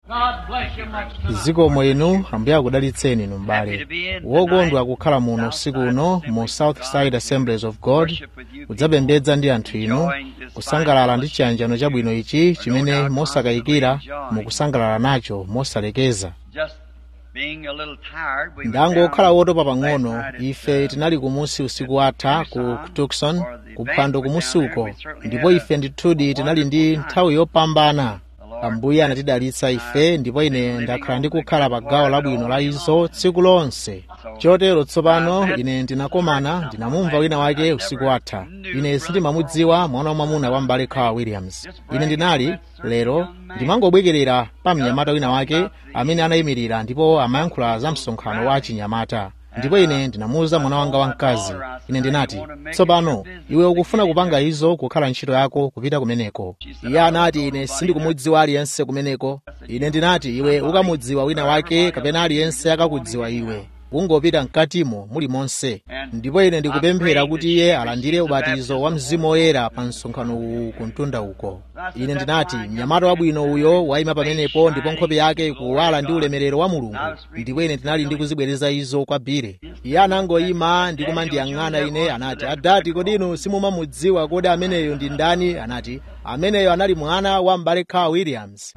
zikomo inu ambuye akudalitseni inu m'bale wokondwa kukhala muno usiku uno mu southside assemblies of god kudzapembedza ndi anthu inu kusangalala ndi chiyanjano chabwino ichi chimene mosakayikira mukusangalala nacho mosalekeza ndangokhala wotopa pang'ono ife tinali kumusi usiku atha ku tucson kuphwando kumusi uko ndipo ife ndithudi tinali ndi nthawi yopambana ambuye anatidalitsa ife ndipo ine ndakhala ndikukhala pa gawo labwino la izo tsiku lonse chotero tsopano ine ndinakomana ndinamumva wina wake usiku atha ine sindimamudziwa mwana wa mwamuna wa mbale carl williams ine ndinali lero ndimangobwekerera pa mnyamata wina wake amene anayimirira ndipo amayankhula za msonkhano wa chinyamata ndipo ine ndinamuwuza mwana wanga wamkazi ine ndinati tsopano iwe ukufuna kupanga izo kukhala ntchito yako kupita kumeneko iye anati ine sindikumudziwa aliyense kumeneko ine ndinati iwe ukamudziwa wina wake kapena aliyense akakudziwa iwe ungopita mkatimo muli monse ndipo ine ndikupemphera kuti iye alandire ubatizo wa mzimu woyera pa msonkhano uwu kumtunda uko ine ndinati mnyamata wabwino uyo wayima pamenepo ndipo nkhope yake ikuwala ndi ulemerero wa mulungu ndipo ine ndinali ndikuzibwereza izo kwa bire iye anangoyima ndi kumandiyang'ana ine anati adati kodi inu simumamudziwa kodi ameneyo ndi ndani anati ameneyo anali mwana wa mbale carl williams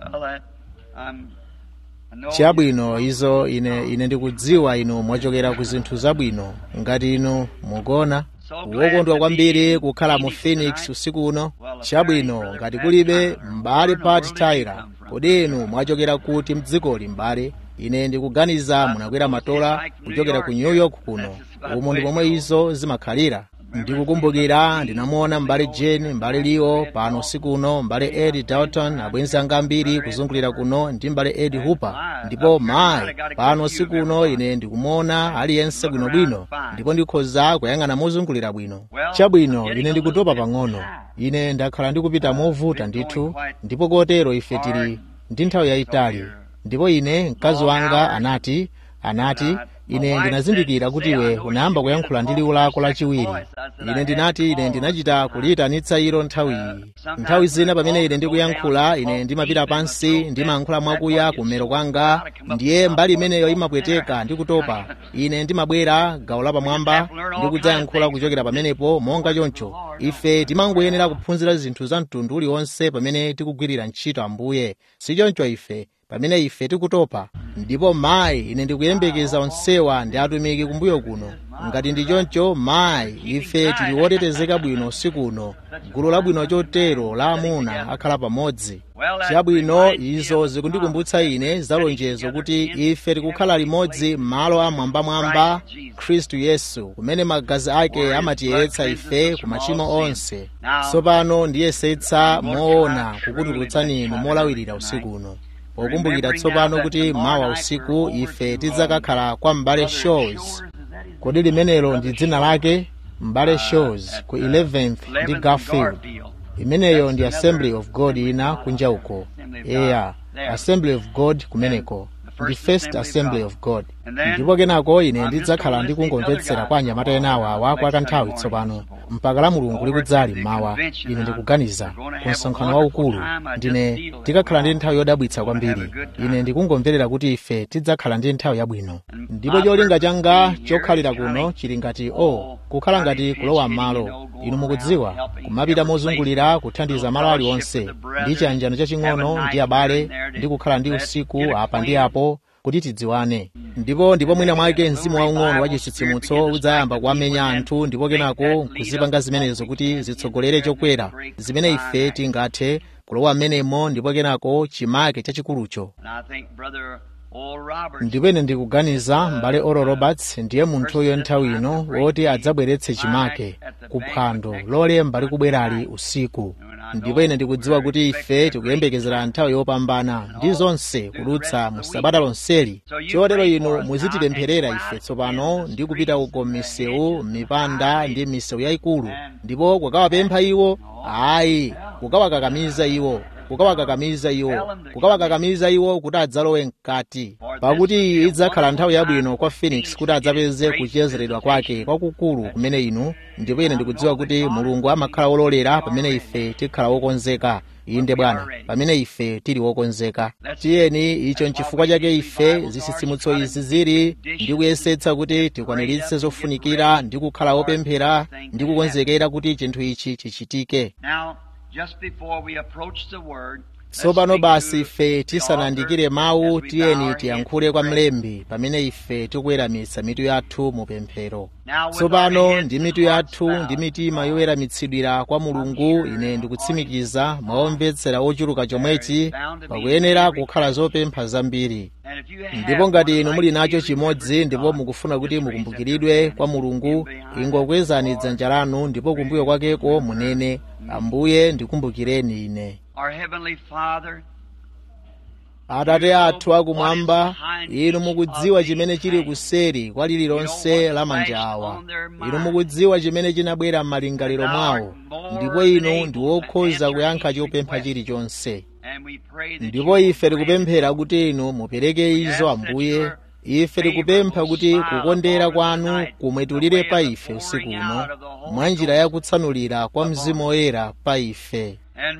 chabwino izo ine ine ndikudziwa inu mwachokera ku zinthu zabwino ngati inu mukuona wokondwa kwambiri kukhala mu phoenix usiku uno chabwino ngati kulibe m'bale pat tyler kodi inu mwachokera kuti mdzikoli m'bale ine ndikuganiza munakwera matola kuchokera ku new york kuno umo ndi pomwe izo zimakhalira ndikukumbukira ndinamuona m'bale jane m'bale leo pano usiku uno m'bale ed dalton abwenzi anga ambiri kuzungulira kuno ndi m'bale ed hooper ndipo mayi pano usiku uno ine ndikumuona aliyense bwinobwino ndipo ndikhoza kuyang'ana mozungulira bwino chabwino ine ndikutopa pang'ono ine ndakhala ndikupita movuta ndithu ndipo kotero ife tili ndi nthawi yayitali ndipo ine mkazi wanga anati anati ine ndinazindikira kuti iwe unayamba kuyankhula ndi liwu lako lachiwiri ine ndinati ine ndinachita kuliyitanitsa ilo nthawi iyi nthawi zina pamene ine ndikuyankhula ine ndimapita pansi ndimayankhula mwakuya kummero kwanga ndiye mbali imeneyo imapweteka ndi kutopa ine ndimabwera gawo lapamwamba ndi kudzayankhula kuchokera pamenepo monga choncho ife timangoyenera kuphunzira zinthu za mtundu uliwonse pamene tikugwirira ntchito ambuye si choncho ife pamene ife tikutopa ndipo mayi ine ndikuyembekeza onsewa ndi atumiki kumbuyo kuno ngati ndi choncho mayi ife tili wotetezeka bwino usiku uno gulu labwino chotero la amuna akhala pamodzi chabwino izo zikundikumbutsa ine za lonjezo kuti ife tikukhala limodzi m'malo amwambamwamba khristu yesu kumene magazi ake amatiyeretsa ife ku machimo onse tsopano ndiyesetsa moona kukutulutsani inu molawirira usiku uno pokumbukira tsopano kuti mawa usiku ife tidzakakhala kwa mbale shows kodi limenelo ndi dzina lake mbale shows ku 11th ndi garfield imeneyo ndi assembly of god ina kunja uko eya assembly of god kumeneko ndi first assembly of god ndipo kenako ine ndidzakhala ndikungomvetsera kwa anyamata enawa awa kwa kanthawi tsopano mpaka la mulungu likudzali mmawa ine ndikuganiza ku msonkhano waukulu ndine tikakhala ndi nthawi yodabwitsa kwambiri ine ndikungomverera kuti ife tidzakhala ndi nthawi yabwino ndipo cholinga changa chokhalira kuno chili ngati o oh, kukhala ngati kulowa m'malo inu mukudziwa kumapita mozungulira kuthandiza malo aliwonse ndi chiyanjano chaching'ono ndi abale ndi kukhala ndi usiku apa ndi apo kuti tidziwane ndipo ndipo mwina mwake mzimu waung'ono wa chitsitsimutso udzayamba kuwamenya anthu ndipo kenako kuzipanga zimenezo kuti zitsogolere chokwera zimene ife tingathe kulowa m'menemo ndipo kenako chimake chachikulucho ndipo ine ndikuganiza m'bale oral roberts ndiye munthuyo nthawi ino woti adzabweretse chimake kuphwando lolemba likubwerali usiku ndipo ine ndikudziwa kuti ife tikuyembekezera nthawi yopambana ndi zonse kudutsa mu sabata lonseli chotero inu muzitipempherera ife tsopano ndi kupita uko m'misewu m'mipanda ndi m'misewu yayikulu ndipo kukawapempha iwo ayi kukawakakamiza iwo kukawakakamiza iwo kukawakakamiza iwo kuti adzalowe mkati pakuti iyi idzakhala nthawi yabwino kwa phoenix kuti adzapeze kuchezeredwa kwake kwakukulu kumene inu ndipo ine ndikudziwa kuti mulungu amakhala wololera pamene ife tikhala wokonzeka inde bwana pamene ife tili wokonzeka tiyeni icho nchifukwa chake ife zitsitsimutso izi zili ndi kuyesetsa kuti tikwaniritse zofunikira ndi kukhala wopemphera ndi kukonzekera kuti chinthu ichi chichitike tsopano basi ife tisanandikire mawu tiyeni tiyankhule kwa mlembi pamene ife tikuweramitsa mitu yathu mu pemphero tsopano ndi mitu yathu ndi mitima yoweramitsidwira kwa mulungu ine ndikutsimikiza mwaomvetsera ochuluka chomwechi pakuyenera kukhala zopempha zambiri ndipo ngati inu muli nacho chimodzi ndipo mukufuna kuti mukumbukiridwe kwa mulungu ingokwezani dzanja lanu ndipo kumbuyo kwakeko munene ambuye ndikumbukireni ine atate athu akumwamba inu mukudziwa chimene chili kuseri kwa lililonse la manja awa inu mukudziwa chimene chinabwera m'malingaliro mwawo ndipo inu ndi wokhoza kuyankha chopempha chilichonse ndipo ife tikupemphera kuti inu mupereke izo ambuye ife tikupempha kuti kukondera kwanu kumwetulire pa ife usiku uno mwa njira yakutsanulira kwa mzimu woyera pa ife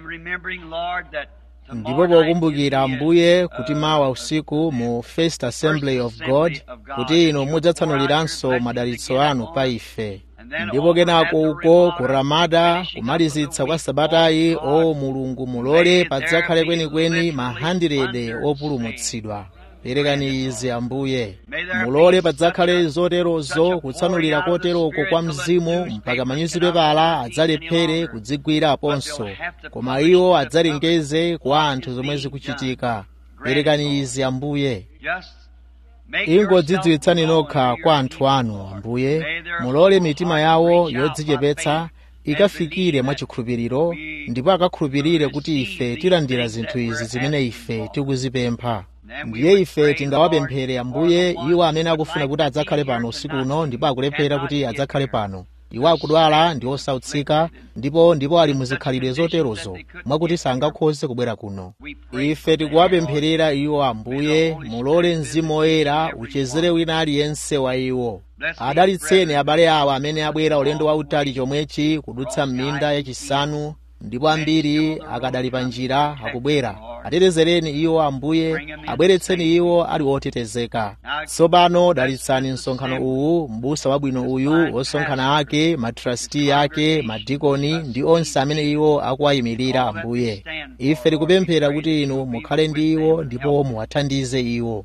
ndipo pokumbukira ambuye kuti mawa usiku mu first assembly of god kuti inu mudzatsanuliranso madalitso anu pa ife ndipo kenako uko ku ramada kumalizitsa kwa sabatayi o mulungu mulole padzakhale kwenikweni ma 100 opulumutsidwa perekani izi ambuye mulole padzakhale zoterozo kutsanulira koteroko kwa mzimu mpaka manyuzipepala adzalephere kudzigwira aponso koma iwo adzalengeze kwa anthu zomwe zikuchitika perekani izi ambuye ingodzidziwitsani nokha kwa anthu anu ambuye mulole mitima yawo yodzichepetsa ikafikire mwachikhulupiriro ndipo akakhulupirire kuti ife tilandira zinthu izi zimene ife tikuzipempha ndiye ife tingawapemphere ambuye iwo amene akufuna kuti adzakhale pano usiku uno ndipo akulephera kuti adzakhale pano iwo akudwala ndi osautsika ndipo ndipo ali muzikhalidwe zoterozo mwakuti sangakhoze kubwera kuno ife tikuwapempherera iwo ambuye mulole mzimu woyera uchezere wina aliyense wa iwo adalitseni abale awo amene abwera ulendo wautali chomwechi kudutsa m'minda yachisanu ndipo ambiri akadali pa njira akubwera atetezereni iwo ambuye abweretseni iwo ali otetezeka tsopano dalitsani msonkhano uwu m'busa wabwino uyu osonkhana ake matrasti ake madikoni ndi onse amene iwo akuwayimirira ambuye ife tikupemphera kuti inu mukhale ndi iwo ndipo muwathandize iwo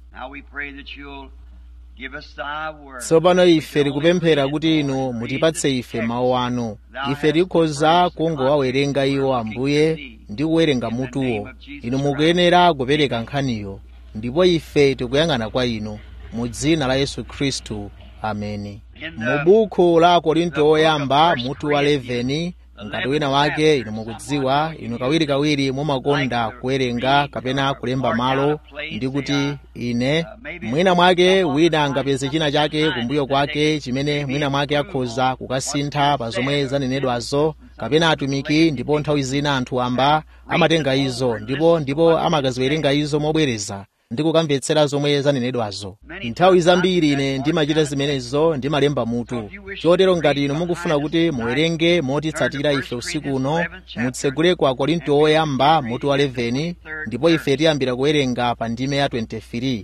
tsopano ife tikupemphera kuti inu mutipatse ife mawu anu ife tikhoza kungowawerenga iwo ambuye ndi kuwerenga mutuwo inu mukuyenera kupereka nkhaniyo ndipo ife tikuyang'ana kwa inu mu dzina la yesu khristu ameni mu buku la akorinto oyamba mutu wa 11 ngati wina wake inu mukudziwa inu kawirikawiri mumakonda kuwerenga kapena kulemba malo ndi kuti ine mwina mwake wina angapeze china chake kumbuyo kwake chimene mwina mwake akhoza kukasintha pa zomwe zanenedwazo kapena atumiki ndipo nthawi zina anthu amba amatenga izo ndipo ndipo amakaziwerenga izo mobwereza ndi kukamvetsera zomwe zanenedwazo nthawi zambiri ine ndimachita zimenezo ndimalemba mutu chotero ngati inu mukufuna kuti muwerenge motitsatira ife usiku uno mutsegule ku akorinto oyamba mutu wa 11 ndipo ife tiyambira kuwerenga pa ndime ya 23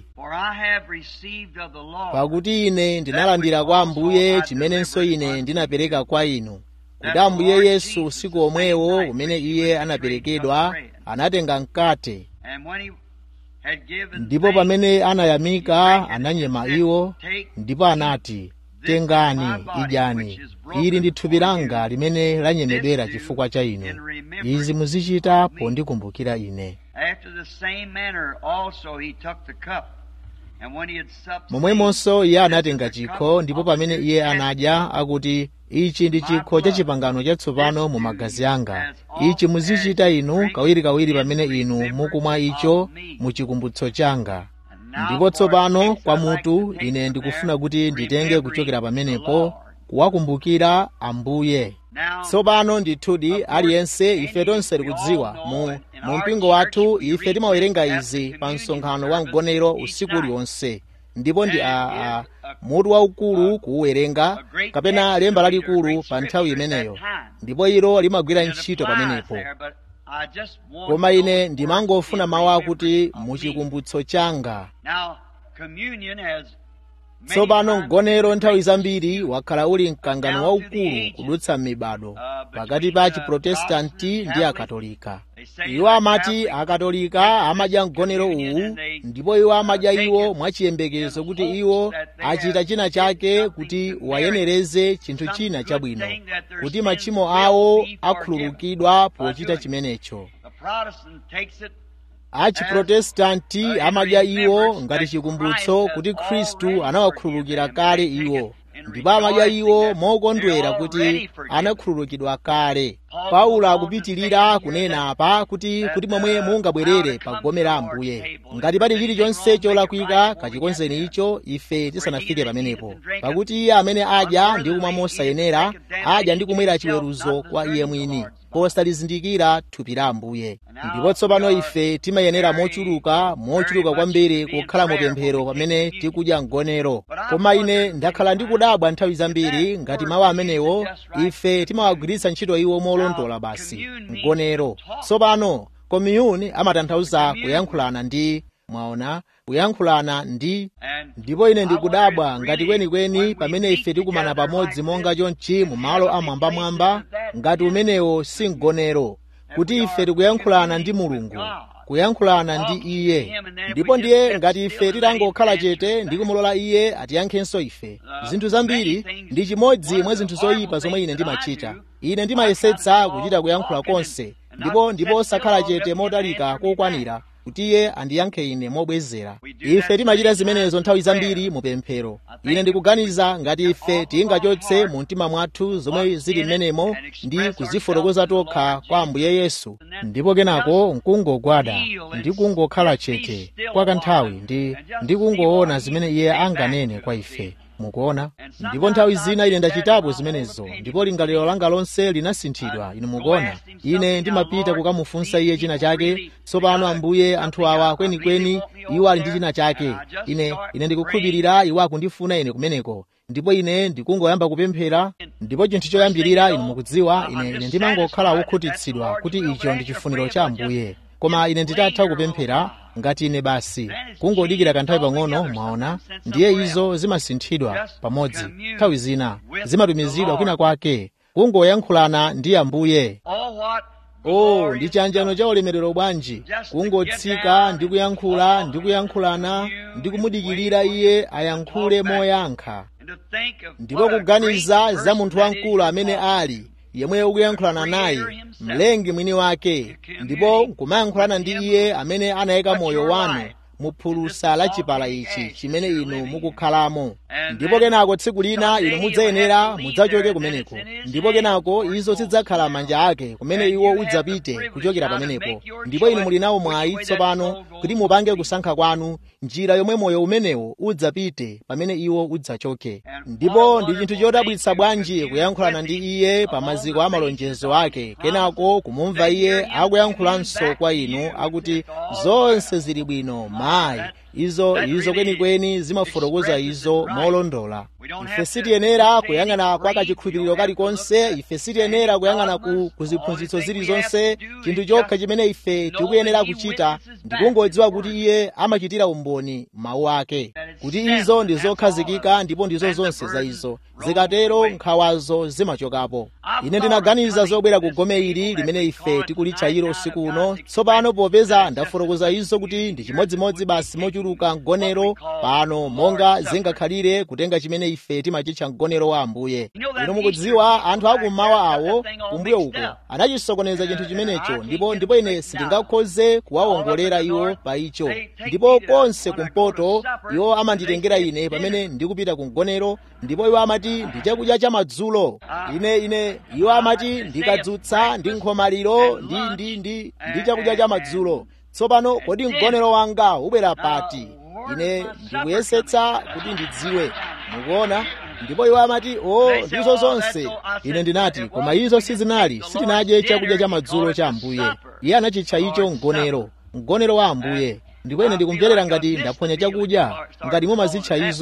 pakuti ine ndinalandira kwa ambuye chimenenso ine ndinapereka kwa inu kuti ambuye yesu usiku omwewo umene iye anaperekedwa anatenga mkate ndipo pamene anayamika ananyema iwo ndipo anati tengani idyani ili ndi thupi langa limene lanyemedwera chifukwa cha inu izi muzichita pondikumbukira ine momwemonso iye anatenga chikho ndipo pamene iye anadya akuti ichi ndi chikho cha chipangano chatsopano mu magazi anga ichi muzichita inu kawirikawiri pamene inu mukumwa icho mu chikumbutso changa ndipo tsopano kwa mutu ine ndikufuna kuti nditenge kuchokera pamenepo kuwakumbukira ambuye tsopano ndithudi aliyense ife tonse tikudziwa mu mu mpingo wathu ife timawerenga izi pa msonkhano wa mgonero usiku uliwonse ndipo ndi a, a mutu waukulu kuuwerenga kapena lemba lalikulu pa nthawi imeneyo ndipo ilo limagwira ntchito pamenepo koma ine ndimangofuna mawu akuti muchikumbutso changa tsopano mgonero nthawi zambiri wakhala uli mkangano waukulu kudutsa m'mibado pakati pa chiprotestanti ndi akatolika iwo amati akatolika amadya mgonero uwu ndipo iwo amadya iwo mwachiyembekezo kuti iwo achita china chake kuti wayenereze chinthu china chabwino kuti machimo awo akhululukidwa pochita chimenecho achiprotestanti amadya iwo ngati chikumbutso kuti khristu anawakhululukira kale iwo ndipo amadya iwo mokondwera kuti anakhululukidwa kale paulo akupitilira kunena apa kuti kuti momwe mungabwerere pa gome la ambuye ngati pali chilichonse cholakwika kachikonzeni icho ife tisanafike pamenepo pakuti iye amene adya ndi kumwa mosayenera adya ndi kumwera chiweruzo kwa iye mwini posalizindikira thupi la ambuye ndipo tsopano ife timayenera mochuluka mochuluka kwambiri kukhala mupemphero pamene tikudya mgonero koma ine ndakhala ndikudabwa nthawi zambiri ngati mawu amenewo ife timawagwiritsa ntchito iwo molondola basi mgonero tsopano komiyuni amatanthauza kuyankhulana ndi mwaona kuyankhulana ndi ndipo ine ndikudabwa ngati kwenikweni pamene ife tikumana pamodzi monga chonchi mu malo amwambamwamba ngati umenewo si mgonero kuti ife tikuyankhulana ndi mulungu kuyankhulana ndi iye ndipo ndiye ngati ife titangokhala chete ndi kumulola iye atiyankhenso ife zinthu zambiri ndi chimodzi mwa zinthu zoyipa zomwe ine ndimachita ine ndimayesetsa kuchita kuyankhula konse ndipo ndipo osakhala chete motalika kokwanira kuti iye andiyankhe ine mobwezera ife timachita zimenezo nthawi zambiri mu pemphero ine ndikuganiza ngati ife tingachotse mu mtima mwathu zomwe zili m'menemo ndi kuzifotokoza tokha kwa ambuye yesu ndipo kenako nkungogwada ndi kungokhala chete kwa kanthawi ndi ndi kungoona zimene iye anganene kwa ife mukuona ndipo nthawi zina ine ndachitapo zimenezo ndipo lingaliro langa lonse linasinthidwa inu mukuona ine ndimapita kukamufunsa iye china chake tsopano ambuye anthu awa kwenikweni iwo ali ndi china chake ine ine ndikukhulupirira iwo akundifuna ine kumeneko ndipo ine ndikungoyamba kupemphera ndipo chinthu choyambirira inu mukudziwa ine ine ndimangokhala wokhutitsidwa kuti icho ndi chifuniro cha ambuye koma ine nditatha kupemphera ngati ine basi kungodikira kanthawi pang'ono mwaona ndiye izo zimasinthidwa pamodzi nthawi zina zimatumizidwa kwina kwake kungoyankhulana ndi ambuye oh ndi chiyanjano cha ulemerero bwanji kungotsika ndi kuyankhula ndi kuyankhulana ndi kumudikirira iye ayankhule moyankha ndipo kuganiza za munthu wamkulu amene ali yemwe ukuyankhulana naye mlengi mwini wake ndipo nkumayankhulana ndi iye amene anayika moyo wanu mu phulusa la chipala ichi chimene inu mukukhalamo ndipo kenako tsiku lina inu mudzayenera mudzachoke kumeneko ndipo kenako izo zidzakhala manja ake kumene iwo udzapite kuchokera pamenepo ndipo inu muli nawo mwayi tsopano kuti mupange kusankha kwanu njira yomwe moyo umenewo udzapite pamene iwo udzachoke ndipo ndi chinthu chodabwitsa bwanji kuyankhulana ndi iye pa maziko a malonjezo ake kenako kumumva iye akuyankhulanso kwa inu akuti zonse zili bwino mayi izo izo kwenikweni zimafotokoza izo molondola ife sitiyenera kuyang'ana kwa kachikhulupiriro kalikonse ife sitiyenera kuyang'ana ku kuziphunzitso zilizonse chinthu chokha chimene ife tikuyenera kuchita ndikungodziwa kuti iye amachitira umboni mawu ake kuti izo ndi zokhazikika ndipo ndizo zonse za izo zikatero nkhawazo zimachokapo ine ndinaganiza zobwera ku gome ili limene ife tikulitchayiro usiku uno tsopano popeza ndafotokoza izo kuti ndi chimodzimodzi basi mochuluka mgonero pano monga zingakhalire kutenga chimene ife timachitcha mgonero wa ambuye inu mukudziwa anthu akummawa awo kumbuyo uko anachisokoneza chinthu chimenecho ndipo ndipo ine sindingakhoze kuwawongolera iwo pa icho ndipo konse kumpoto iwo amanditengera ine pamene ndikupita ku mgonero ndipo iwo amati ndi chakudya cha madzulo ine ine iwo amati ndikadzutsa ndi nkhomaliro ndi ndi ndi ndi chakudya cha madzulo tsopano kodi mgonero wanga ubwera pati ine ndikuyesetsa kuti ndidziwe mukuona ndipo iwo amati o ndizo zonse ine ndinati koma izo sizinali sitinadye chakudya cha madzulo cha ambuye iye anachitcha icho mgonero mgonero wa ambuye ndipo ine ndikumverera ngati ndaphonya chakudya ngati mumazitcha izo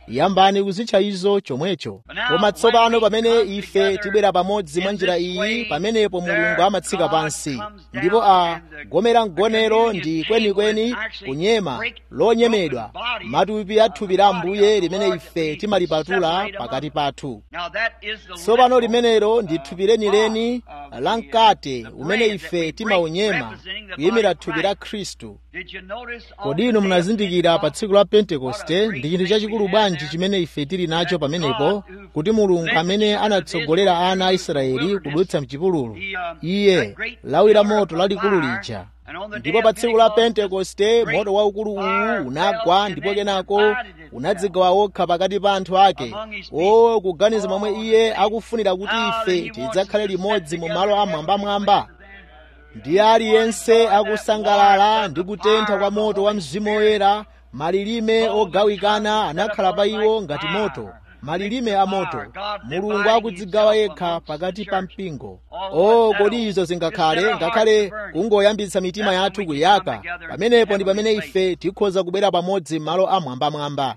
yambani kuzitcha izo chomwecho koma tsopano pamene ife tibwera pamodzi mwa njira iyi pamenepo mulungu amatsika pansi ndipo a gomera mgonero ndi kwenikweni kunyema lonyemedwa matupi a thupi la ambuye limene ife timalipatula pakati pathu tsopano limenelo ndi thupi lenileni la mkate umene ife timaunyema kuyimira thupi la khristu kodi inu munazindikira pa tsiku la pentekoste ndi chinthu chachikulu bwanji chimene ife tili nacho pamenepo kuti mulungu amene anatsogolera ana a israeli kudutsa mchipululu iye lawi la moto lalikulu lija ndipo pa tsiku la pentekoste moto waukulu uwu unagwa ndipo kenako unadzigawa wokha pakati pa anthu ake o kuganiza momwe iye akufunira kuti ife tidzakhale limodzi mu malo amwambamwamba ndi aliyense akusangalala ndi kutentha kwa moto wa mzimu woyera malilime ogawikana anakhala pa iwo ngati moto malilime a moto mulungu akudzigawa yekha pakati pa mpingo o kodi izo zingakhale ngakhale kungoyambitsa mitima yathu kuyaka pamenepo ndi pamene ife tikhoza kubwera pamodzi m'malo amwambamwamba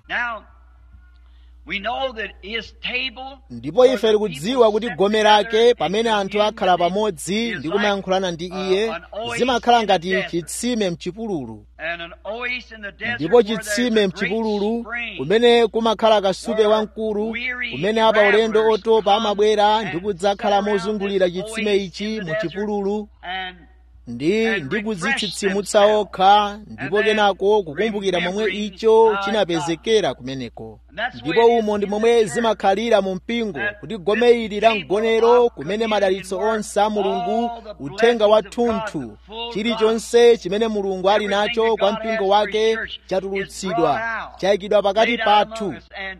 ndipo ife tikudziwa kuti gome lake pamene anthu akhala pamodzi ndi kumayankhulana ndi iye zimakhala ngati chitsime mchipululu ndipo chitsime mchipululu kumene kumakhala kasupe wamkulu kumene apa ulendo otopa amabwera ndi kudzakhala mozungulira chitsime ichi mu chipululu ndi ndi kudzitsitsimutsa okha ndipo kenako kukumbukira momwe icho chinapezekera kumeneko ndipo umo ndi momwe zimakhalira mu mpingo kuti gome ili la mgonero kumene madalitso onse a mulungu uthenga wathunthu chilichonse chimene mulungu ali nacho kwa mpingo wake chatulutsidwa chayikidwa pakati pathu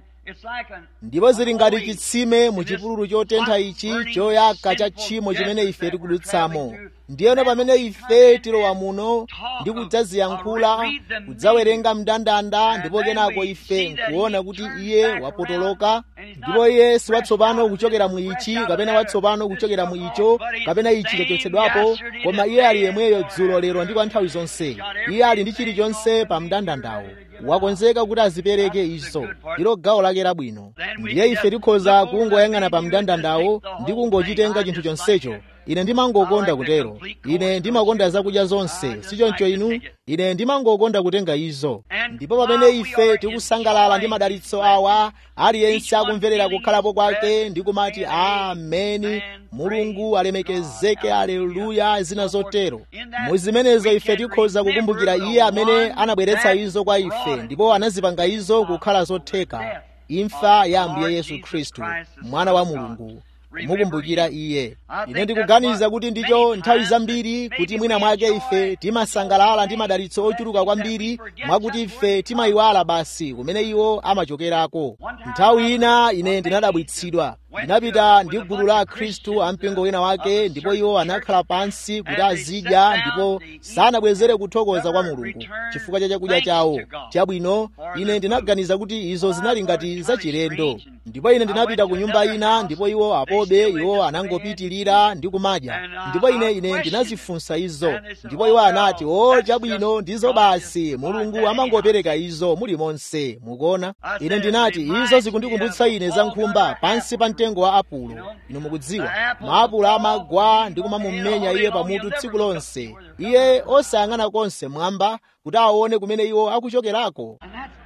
ndipo zili ngati chitsime mu chipululu chotentha ichi choyaka cha tchimo chimene ife tikudutsamo ndiyeno pamene ife tilowa muno ndi kudzaziyankhula kudzawerenga mndandanda ndipo kenako ife nkuona kuti iye wapotoloka ndipo iye si watsopano kuchokera mu ichi kapena watsopano kuchokera mu icho kapena ichi chachotsedwapo koma iye ali yemweyo dzulo lero ndi kwa nthawi zonse iye ali ndi chilichonse pa mndandandawo wakonzeka kuti azipereke izo ndilo gawo lake labwino ndiye ife tikhoza kungoyang'ana pa mndandandawo ndi kungochitenga chinthu chonsecho ine ndimangokonda kutero ine ndimakonda zakudya zonse sichoncho inu ine ndimangokonda kutenga izo ndipo pamene ife tikusangalala ndi madalitso awa aliyense akumverera kukhalapo kwake ndi kumati ameni mulungu alemekezeke aleluya zina zotero mu zimenezo ife tikhoza kukumbukira iye amene anabweretsa izo kwa ife ndipo anazipanga izo kukhala zotheka imfa ya ambuye yesu khristu mwana wa mulungu kumukumbukira iye ine ndikuganiza kuti ndicho nthawi zambiri kuti mwina mwake ife timasangalala ndi madalitso ochuluka kwambiri mwakuti ife timayiwala basi kumene iwo amachokerako nthawi ina ine ndinadabwitsidwa ndinapita ndi gulu la akhristu ampingo wina wake ndipo iwo anakhala pansi kuti azidya ndipo sanabwezere kuthokoza kwa mulungu chifukwa cha chakudya chawo chabwino ine ndinaganiza kuti izo zinali ngati zachilendo ndipo ine ndinapita ku nyumba ina ndipo iwo apobe iwo anangopitirira ndi kumadya ndipo ine ine ndinazifunsa izo ndipo iwo anati o chabwino ndizo basi mulungu amangopereka izo muli monse mukuona ine ndinati izo zikundikumbutsa ine za nkhumba pansi pa mtengo wa apulo inu mukudziwa maapulo amagwa ndi kumamumenya iye pamutu tsiku lonse iye osayang'ana konse mwamba kuti aone kumene iwo akuchokerako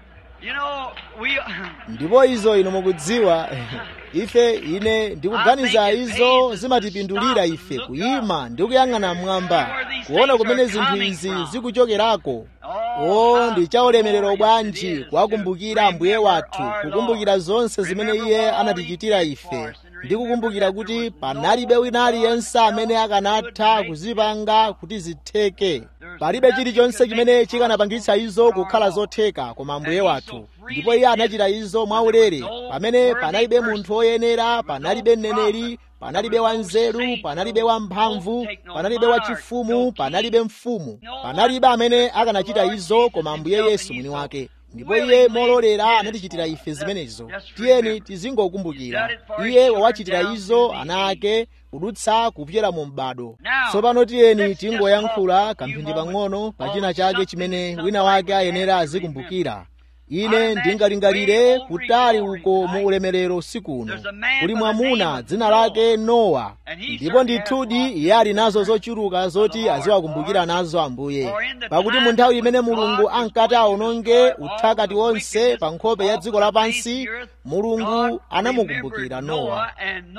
ndipo izo inu mukudziwa ife ine ndikuganiza izo zimatipindulira ife kuyima ndi kuyang'ana mwamba kuona kumene zinthu izi zikuchokerako o ndi chaulemerero bwanji kuwakumbukira ambuye wathu kukumbukira zonse zimene iye anatichitira ife ndi kukumbukira kuti panalibe wina aliyense amene akanatha kuzipanga kuti zitheke palibe chilichonse chimene chikanapangitsa izo kukhala zotheka koma ambuye wathu ndipo iye anachita izo mwaulere pamene panalibe munthu woyenera panalibe mneneri panalibe wanzeru panalibe wamphamvu panalibe wachifumu panalibe mfumu panalibe amene akanachita izo koma ambuye yesu mwini wake ndipo iye mololera anatichitira ife zimenezo tiyeni tizingokumbukira iye wawachitira izo ana ake kudutsa kupyera mu m'bado tsopano tiyeni tingoyankhula kamphindi pang'ono pa china chake chimene wina wake ayenera azikumbukira ine ndingalingalire kutali uko mu ulemerero usiku uno kuli mwamuna dzina lake nowa ndipo ndithudi iye ali nazo zochuluka zoti aziwakumbukira nazo ambuye pakuti mu nthawi imene mulungu ankati aononge uthakati wonse pa nkhope ya dziko lapansi mulungu anamukumbukira nowa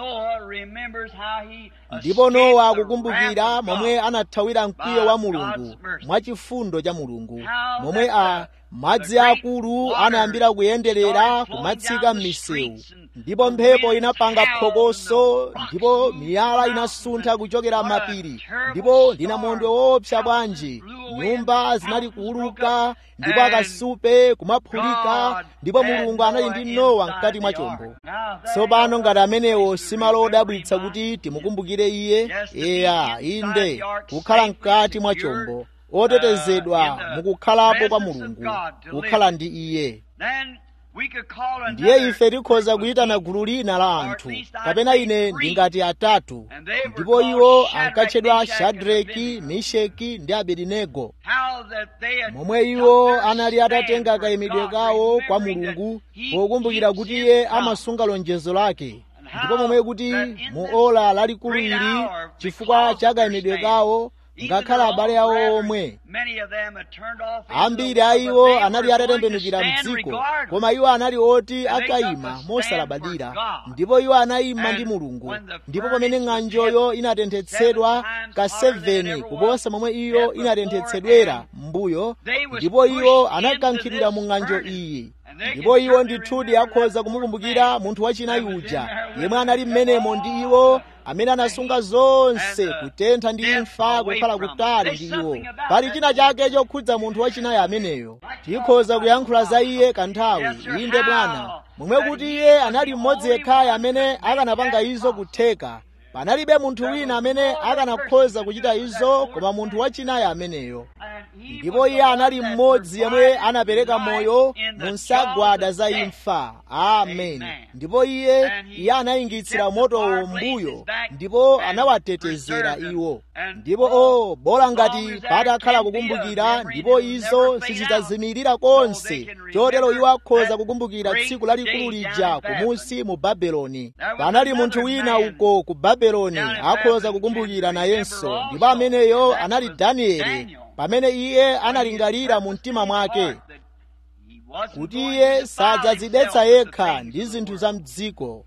ndipo nowa akukumbukira momwe anathawira mkwiyo wa mulungu mwachifundo cha mulungu momwe a madzi akulu anayambira kuyenderera kumatsika m'misewu ndipo mphepo inapanga phokoso ndipo miyala inasuntha kuchokera m'mapiri ndipo ndinamondwe woopsa bwanji nyumba zinali kuuluka ndipo akasupe kumaphulika ndipo mulungu anali ndi nowa mkati mwa chombo tsopano ngati amenewo si malo odabwitsa kuti timukumbukire iye eya inde kukhala mkati mwa chombo otetezedwa mukukhalapo kwa mulungu kukhala ndi iye ndiye ife tikhoza kuyitana gulu lina la anthu kapena ine ndingati atatu ndipo iwo ankatchedwa shadraki misheki ndi abedinego momwe iwo anali atatenga kayimidwe kawo kwa mulungu pokumbukira kuti iye amasunga lonjezo lake ndipo momwe kuti mu ola lalikulu ili chifukwa cha kayimidwe kawo ngakhale abale awo omwe ambiri a iwo anali atatembenukira mdziko koma iwo anali oti akayima mosalabadira ndipo iwo anayima ndi mulungu ndipo pamene ng'anjoyo inatenthetsedwa ka 7 kuposa momwe iyo inatenthetsedwera m'mbuyo ndipo iwo anakankhidwira mu ng'anjo iyi ndipo iwo ndithudi akhoza kumukumbukira munthu wachinayi uja yemwe anali mmenemo ndi iwo amene anasunga zonse kutentha ndi imfa kukhala kutali ndi iwo pali china chake chokhudza munthu wachinayi ameneyo tikhoza kuyankhula za iye kanthawi inde bwana momwe kuti iye anali mmodzi yekhayo amene akanapanga izo kutheka panalibe munthu wina amene akanakhoza kuchita izo koma munthu wachinayi ameneyo ndipo iye anali mmodzi yemwe anapereka moyo mu nsagwada za imfa amen ndipo iye iye anayingitsira motowo mbuyo ndipo anawatetezera iwo ndipo o bola ngati patakhala kukumbukira ndipo izo sizidzazimirira konse chotero iwo akhoza kukumbukira tsiku lalikulu lija kumusi mu babeloni panali munthu wina uko ku babeloni akhoza kukumbukira nayenso ndipo ameneyo anali danieli pamene iye analingalira mu mtima mwake kuti iye sadzadzidetsa yekha ndi zinthu za mdziko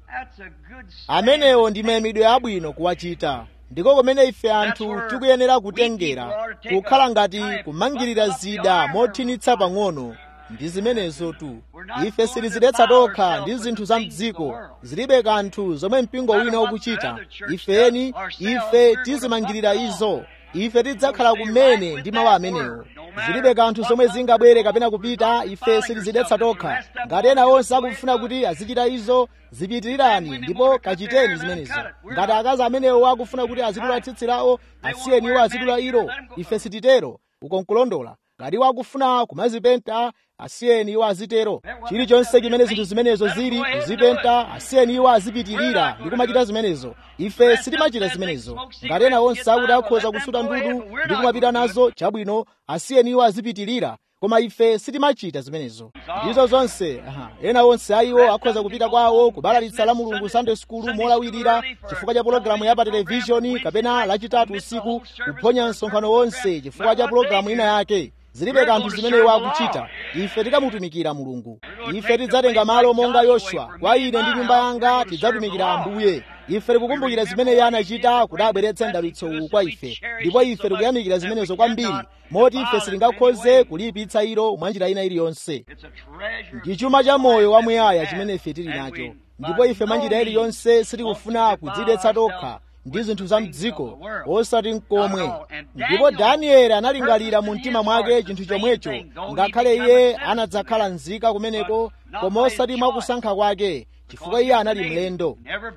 amenewo ndi mayimidwe abwino kuwachita ndiko kumene ife anthu tikuyenera kutengera kukhala ngati kumangirira zida mothinitsa pang'ono ndi zimenezo tu ife silizidetsa tokha ndi zinthu za mdziko zilibe kanthu zomwe mpingo wina ukuchita ifeni ife tizimangirira izo ife tidzakhala kumene ndi mawu amenewo zilibe kanthu zomwe zingabwere kapena kupita ife silizidetsa tokha ngati ena onse akufuna kuti azichita izo zipitirirani ndipo kachiteni zimenezo ngati akazi amenewo akufuna kuti azidula tsitsi lawo asiyeni iwo azidula ilo ife sititero ukonkulondola ngati iwo akufuna kumazipenta asiyeni iwo azitero chilichonse chimene zinthu zimenezo zili kuzipenta asiyeni iwo azipitirira ndi kumachita zimenezo ife sitimachita zimenezo ngati ena onse akuti akhoza kusuta ndudu ndi kumapita nazo chabwino asiyeni iwo azipitirira koma ife sitimachita zimenezo ndizo zonse aha. ena onse ayiwo akhoza kupita kwawo kubalalitsa la mulungu sunday school molawirira chifukwa cha pologalamu ya pa televishoni kapena lachitatu usiku kuphonya msonkhano wonse chifukwa cha pologalamu ina yake zilibe kanthu zimene iwo akuchita ife tikamutumikira mulungu ife tidzatenga malo monga yoswa kwa ine ndi nyumba yanga tidzatumikira ambuye ife tikukumbukira zimene iye anachita kuti abweretse mdalitso uwu kwa ife ndipo ife tikuyamikira zimenezo kwambiri moti ife sitingakhoze kulipitsa ilo mwa njira ina iliyonse ndi chuma cha moyo wamuyaya chimene ife tili nacho ndipo ife mwa njira iliyonse sitikufuna kudzidetsa tokha ndi zinthu za mdziko osati mkomwe ndipo danieli analingalira mu mtima mwake chinthu chomwecho ngakhale iye anadzakhala nzika kumeneko koma osati mwakusankha kwake chifukwa iye anali mlendo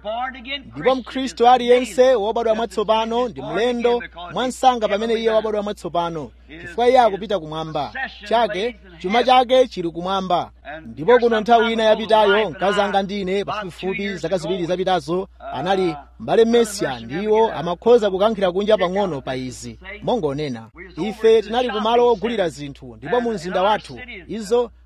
ndipo mkhristu aliyense wobadwa mwatsopano ndi mlendo mwansanga pamene iye wabadwa mwatsopano chifukwa iye akupita kumwamba chake chuma chake chili kumwamba ndipo kuno nthawi ina yapitayo mkazi anga ndine pafupifupi zaka ziwiri zapitazo anali m'bale mesiya ndiwo amakhoza kukankhira kunja pang'ono pa izi mongonena ife tinali kumalo ogulira zinthu ndipo mu mzinda wathu izo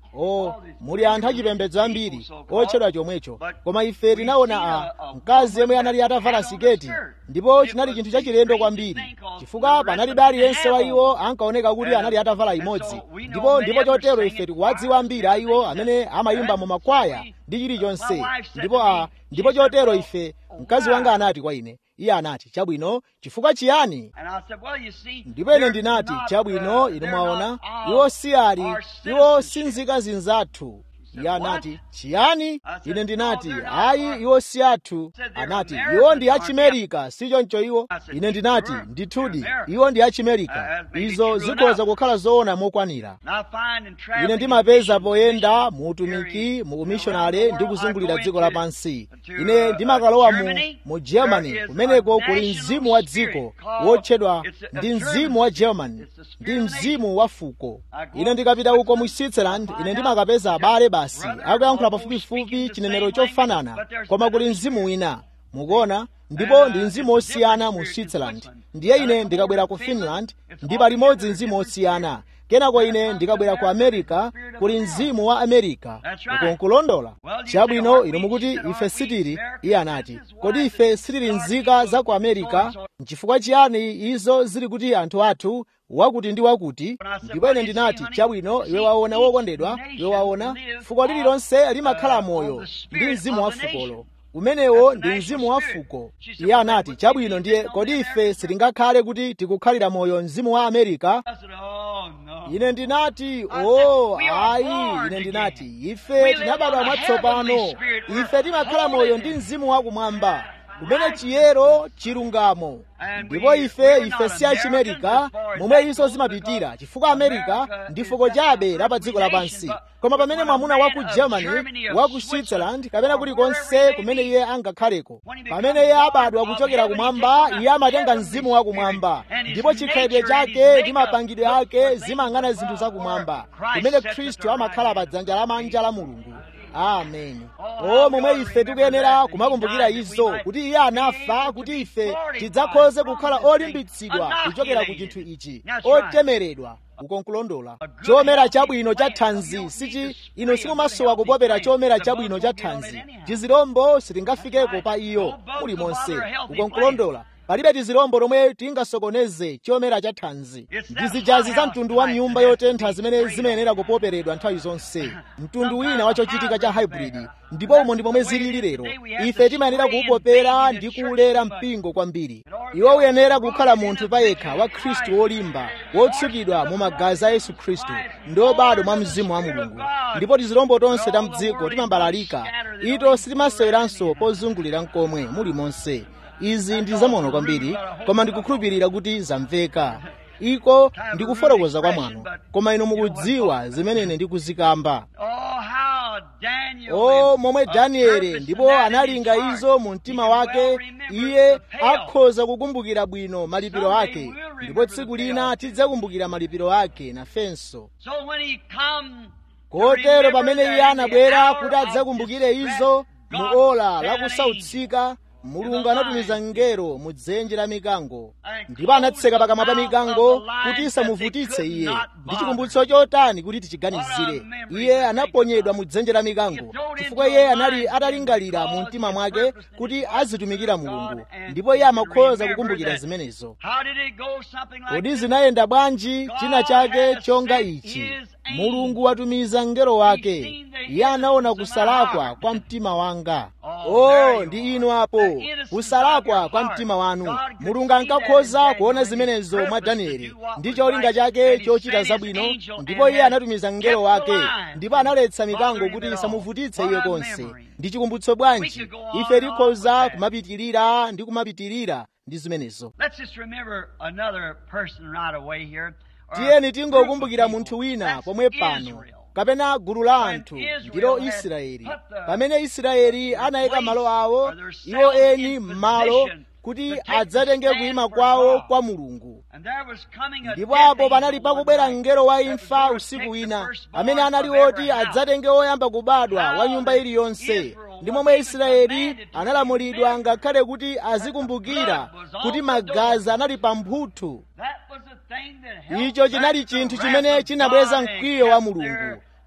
o muli anthu achipembedzo ambiri otchedwa chomwecho koma ife tinaona a mkazi yemwe anali atavala siketi ndipo chinali chinthu chachilendo kwambiri chifukwa panalibe aliyense wa iwo ankaoneka kuti anali atavala imodzi ndipo ndipo chotero ife tikuwadziwa ambiri a iwo amene amayimba mu makwaya ndi chilichonse ndipo a ndipo chotero ife mkazi wanga anati kwa ine iye anati chabwino chifukwa chiyani ndipo ine ndinati chabwino inu mwaona iwo si ali iwo si nzika zinzathu iye anati chiyani ine ndinati ayi iwo si athu anati iwo ndi achimerika si choncho iwo ine ndinati ndithudi iwo ndi achimerika izo zikhoza kukhala zoona mokwanira ine ndimapeza poyenda mu utumiki mu umishonale ndi kuzungulira dziko lapansi ine ndimakalowa mu, mu germany kumeneko kuli mzimu wa dziko wotchedwa ndi mzimu wa germany ndi mzimu wa fuko ine ndikapita uko mu switzerland ine ndimakapeza abale basi akuyankhula pafupifupi chinenero chofanana koma kuli mzimu wina mukuona ndipo ndi mzimu osiyana mu switzerland ndiye ine ndikabwera ku finland ndi palimodzi mzimu osiyana kenako ine ndikabwera ku america kuli mzimu wa america uko nkulondola chabwino inu mukuti ife sitili iye anati kodi ife sitili nzika za ku america nchifukwa chiyani izo zili kuti anthu athu wakuti ndi wakuti ndipo ine ndinati chabwino iwe waona wokondedwa iwe waona fuko lililonse limakhala moyo ndi mzimu wa fukolo umenewo ndi mzimu wa fuko iye anati chabwino ndiye kodi ife sitingakhale kuti tikukhalira moyo mzimu wa amerika ine ndinati o oh, ayi ine ndinati ife tinabadwa mwatsopano ife timakhala moyo ndi mzimu wakumwamba kumene chiyero chilungamo ndipo ife ife si achimerika momwe izo zimapitira chifukwa amerika ndi fuko chabe la pa dziko lapansi koma pamene mwamuna wa ku germany wa ku switzerland kapena kulikonse kumene iye angakhaleko pamene iye abadwa kuchokera kumwamba iye amatenga mzimu wakumwamba ndipo chikhalidwe chake ndi mapangidwe ake zimang'ana zinthu zakumwamba kumene khristu amakhala pa dzanja lamanja la mulungu ameni o momwe ife tikuyenera kumakumbukira izo kuti iye anafa kuti ife tidzakhoze kukhala olimbitsidwa kuchokera ku chinthu ichi otemeredwa ukonkulondola chomera chabwino cha thanzi sichi ino simumasowa kupopera chomera chabwino cha thanzi tizilombo sitingafikeko pa iyo muli monse ukonkulondola palibe tizilombo lomwe tingasokoneze chomera cha thanzi ndi zijazi za mtundu wa nyumba yotentha zimene zimayenera kupoperedwa nthawi zonse mtundu wina wa chochitika cha hybrid ndipo umo ndi momwe zilili lero ife timayenera kuupopera ndi kuulera mpingo kwambiri iwo uyenera kukhala munthu payekha wa khristu wolimba wotsukidwa mu magazi a yesu khristu ndi obadwa mwa mzimu wa mulungu ndipo tizilombo tonse ta mdziko timambalalika ito sitimaseweranso pozungulira mkomwe muli monse izi ndi zamono kwambiri koma ndikukhulupirira kuti zamveka iko ndikufotokoza kwa mwano koma inu mukudziwa zimene ine ndikuzikamba o momwe danieli ndipo analinga izo mu mtima wake iye akhoza kukumbukira bwino malipiro ake ndipo tsiku lina tidzakumbukira malipiro ake nafenso kotero pamene iye anabwera kuti adzakumbukire izo mu ola lakusautsika mulungu anatumiza mngelo mu dzenje la mikango ndipo anatseka pakamwa pa mikango kuti isamuvutitse iye ndi chikumbutso chotani kuti tichiganizire iye anaponyedwa mu dzenje la mikango chifukwa iye anali atalingalira mu mtima mwake kuti azitumikira mulungu ndipo iye amakhoza kukumbukira zimenezo kodi zinayenda bwanji china chake chonga ichi mulungu watumiza mngelo wake iye anaona kusalakwa kwa mtima wanga oh ndi inu apo kusalakwa kwa mtima wanu mulungu ankakhoza kuona zimenezo mwa danieli ndi cholinga chake chochita zabwino ndipo iye anatumiza mngelo wake ndipo analetsa mikango kuti isamuvutitse iye konse ndi chikumbutso bwanji ife tikhoza kumapitirira ndi kumapitirira ndi zimenezo tiyeni tingokumbukira munthu wina pomwe pano kapena gulu la anthu ndilo israeli pamene israeli anayika malo awo iwo eni m'malo kuti adzatenge kuima kwawo kwa mulungu ndipo apo panali pakubwera mngelo wa imfa usiku wina amene anali woti adzatenge woyamba kubadwa wa nyumba iliyonse ndi momwe israeli analamulidwa ngakhale kuti azikumbukira kuti magazi anali pamphuthu icho chinali chinthu chimene chinabweza mkwiyo wa mulungu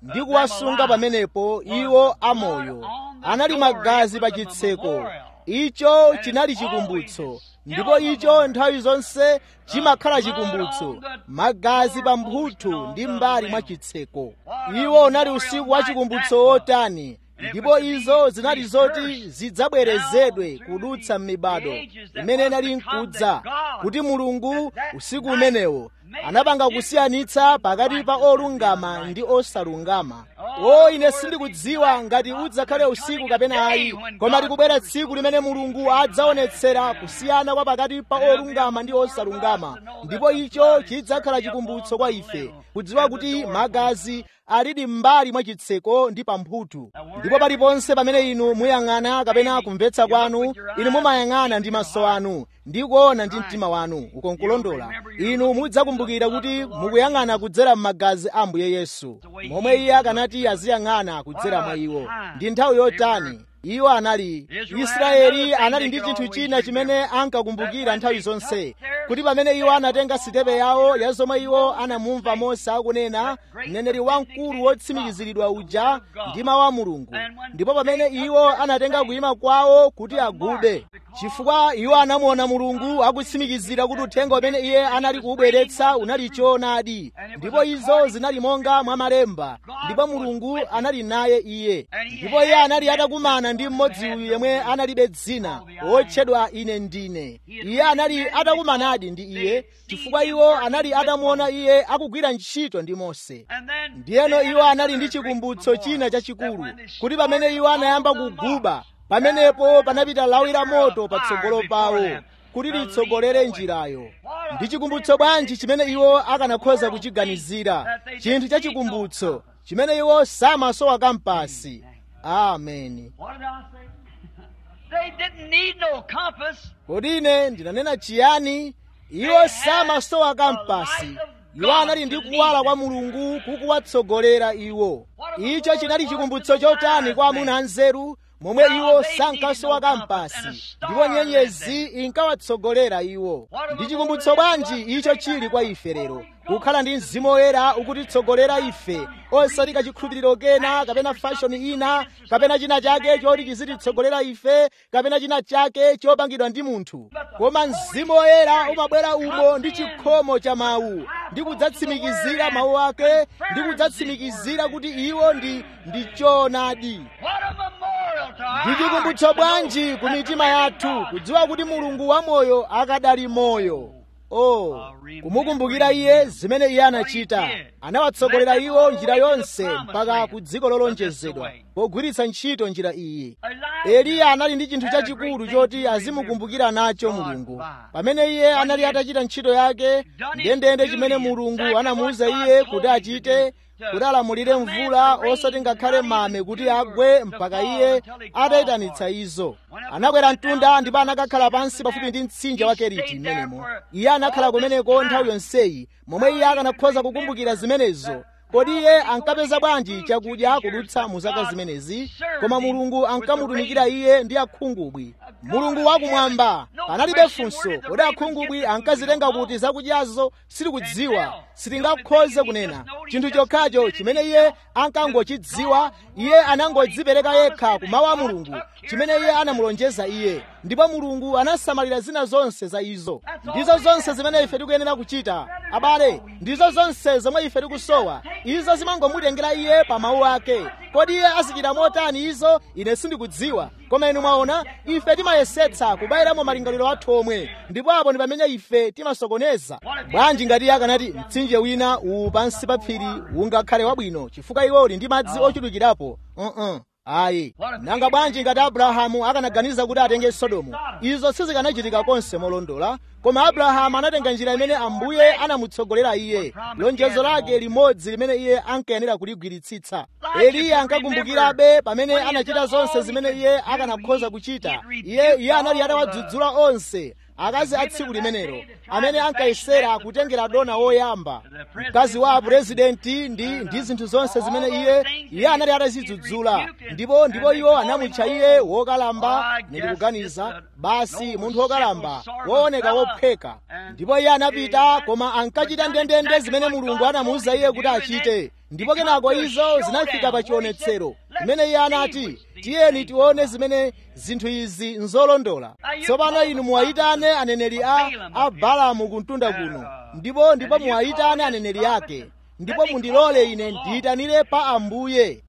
ndi kuwasunga pamenepo iwo amoyo anali magazi pa chitseko icho chinali chikumbutso ndipo icho nthawi zonse chimakhala chikumbutso magazi pa mphuthu ndi mbali mwa chitseko iwo unali usiku wa chikumbutso wotani ndipo izo zinali zoti zidzabwerezedwe kudutsa m'mibado imene inali nkudza kuti mulungu usiku umenewo anapanga kusiyanitsa pakati pa olungama ndi osalungama o ine sindikudziwa ngati udzakhale usiku kapena ayi koma likubwera tsiku limene mulungu adzaonetsera kusiyana kwa pakati pa olungama ndi osalungama ndipo icho chidzakhala chikumbutso kwa ife kudziwa kuti magazi alidi m'mbali mwa chitseko ndi pamphuthu ndipo paliponse pamene inu muyang'ana kapena kumvetsa kwanu inu mumayang'ana ndi maso anu ndi kuona ndi mtima wanu uko nkulondola inu mudzakumbukira kuti mukuyang'ana kudzera m'magazi a ambuye yesu momwe iye akanati aziyang'ana kudzera mwa iwo ndi nthawi yotani iwo anali israeli anali ndi chinthu china chimene ankakumbukira nthawi zonse kuti pamene iwo anatenga sitepe yawo ya zomwe iwo anamumva mose akunena mneneri wamkulu wotsimikiziridwa uja ndi mawu a mulungu ndipo pamene iwo anatenga kuyima kwawo kuti agube chifukwa iwo anamuona mulungu akutsimikizira kuti uthenga umene iye anali kuubweretsa unali choonadi ndipo izo zinali monga mwa malemba ndipo mulungu anali naye iye ndipo iye anali atakumana ndi mmodzi uyu yemwe analibe dzina wotchedwa ine ndine iye anali atakumanadi ndi iye chifukwa iwo anali atamuona iye akugwira ntchito ndi mose ndiyeno iwo anali ndi chikumbutso china chachikulu kuti pamene iwo anayamba kuguba pamenepo panapita lawi la moto patsogolo pawo kuti litsogolere njirayo ndi chikumbutso bwanji chimene iwo akanakhoza kuchiganizira chinthu cha chikumbutso chimene iwo samasowa kampasi ameni kodi ine ndinanena chiyani iwo samasowa kampasi iwo anali ndi kuwala kwa mulungu kukuwatsogolera iwo icho chinali chikumbutso chotani kwa amuna anzeru momwe iwo sankasowa kampasi ndipo nyenyezi inkawatsogolera iwo ndi chikumbutso bwanji icho chili kwa ife lero kukhala ndi mzimu woyera ukutitsogolera ife osati kachikhulupiriro kena kapena fashoni ina kapena china chake choti chizititsogolera ife kapena china chake chopangidwa ndi munthu koma mzimu woyera umabwera umo ndi chikhomo cha mawu ndi kudzatsimikizira mawu ake ndi kudzatsimikizira kuti iwo ndi ndi choonadi ndi chikumbutso bwanji ku mitima yathu kudziwa kuti mulungu wamoyo akadali moyo oh kumukumbukira iye zimene iye anachita anawatsogolera iwo njira yonse mpaka ku dziko lolonjezedwa pogwiritsa ntchito njira iyi eliya anali ndi chinthu chachikulu choti azimukumbukira nacho mulungu pamene iye anali atachita ntchito yake ndendende chimene mulungu anamuwuza iye kuti achite kuti alamulire mvula osati ngakhale mame kuti agwe mpaka iye atayitanitsa izo anakwera mtunda ndipo anakakhala pansi pafupi ndi mtsinje wa keriti mmenemo iye anakhala kumeneko nthawi yonseyi momwe iye akanakhoza kukumbukira zimenezo kodi iye ankapeza bwanji chakudya kudutsa mu zaka zimenezi koma mulungu ankamutumikira iye ndi akhungubwi mulungu wakumwamba panalibe funso kodi akhungubwi ankazitenga kuti zakudyazo sitikudziwa sitingakhoze kunena chinthu chokhacho chimene iye ankangochidziwa iye anangodzipereka yekha ku mawu a mulungu chimene iye anamulonjeza iye ndipo mulungu anasamalira zina zonse za izo ndizo zonse zimene ife tikuyenera kuchita abale ndizo zonse zomwe ife tikusowa izo zimangomutengera iye pa mawu ake kodi iye azichita motani izo ine sindikudziwa koma inu mwaona ife timayesetsa kubayiramo malingaliro athu omwe ndipo apo ndi pamene ife timasokoneza bwanji ngati iye akanati mtsinje wina uwu pansi pa phiri ungakhale wabwino chifukwa iwo uli ndi madzi ochulukirapo uh-uh. ayi nanga bwanji ngati abrahamu akanaganiza kuti atenge sodomu izo sizikanachitika konse molondola koma abrahamu anatenga njira imene ambuye anamutsogolera iye lonjezo lake limodzi limene iye ankayenera kuligwiritsitsa eliya ankakumbukirabe pamene anachita zonse zimene iye akanakhoza kuchita iye iye anali atawadzudzula onse akazi a tsiku limenelo amene ankayesera kutengera dona woyamba mkazi wa purezidenti ndi ndi zinthu zonse zimene iye iye anali atazidzudzula ndipo ndipo iwo anamutcha iye wokalamba ndikuganiza basi munthu wokalamba wooneka wopheka ndipo iye anapita koma ankachita ndendende zimene mulungu anamuwuza iye kuti achite ndipo kenako izo zinafika pa chionetsero imene iye anati tiyeni tione zimene zinthu izi nzolondola tsopano inu muwayitane aneneri a, a balamu kumtunda kuno ndipo ndipo muwayitane aneneri ake ndipo mundilole ine ndiyitanire pa ambuye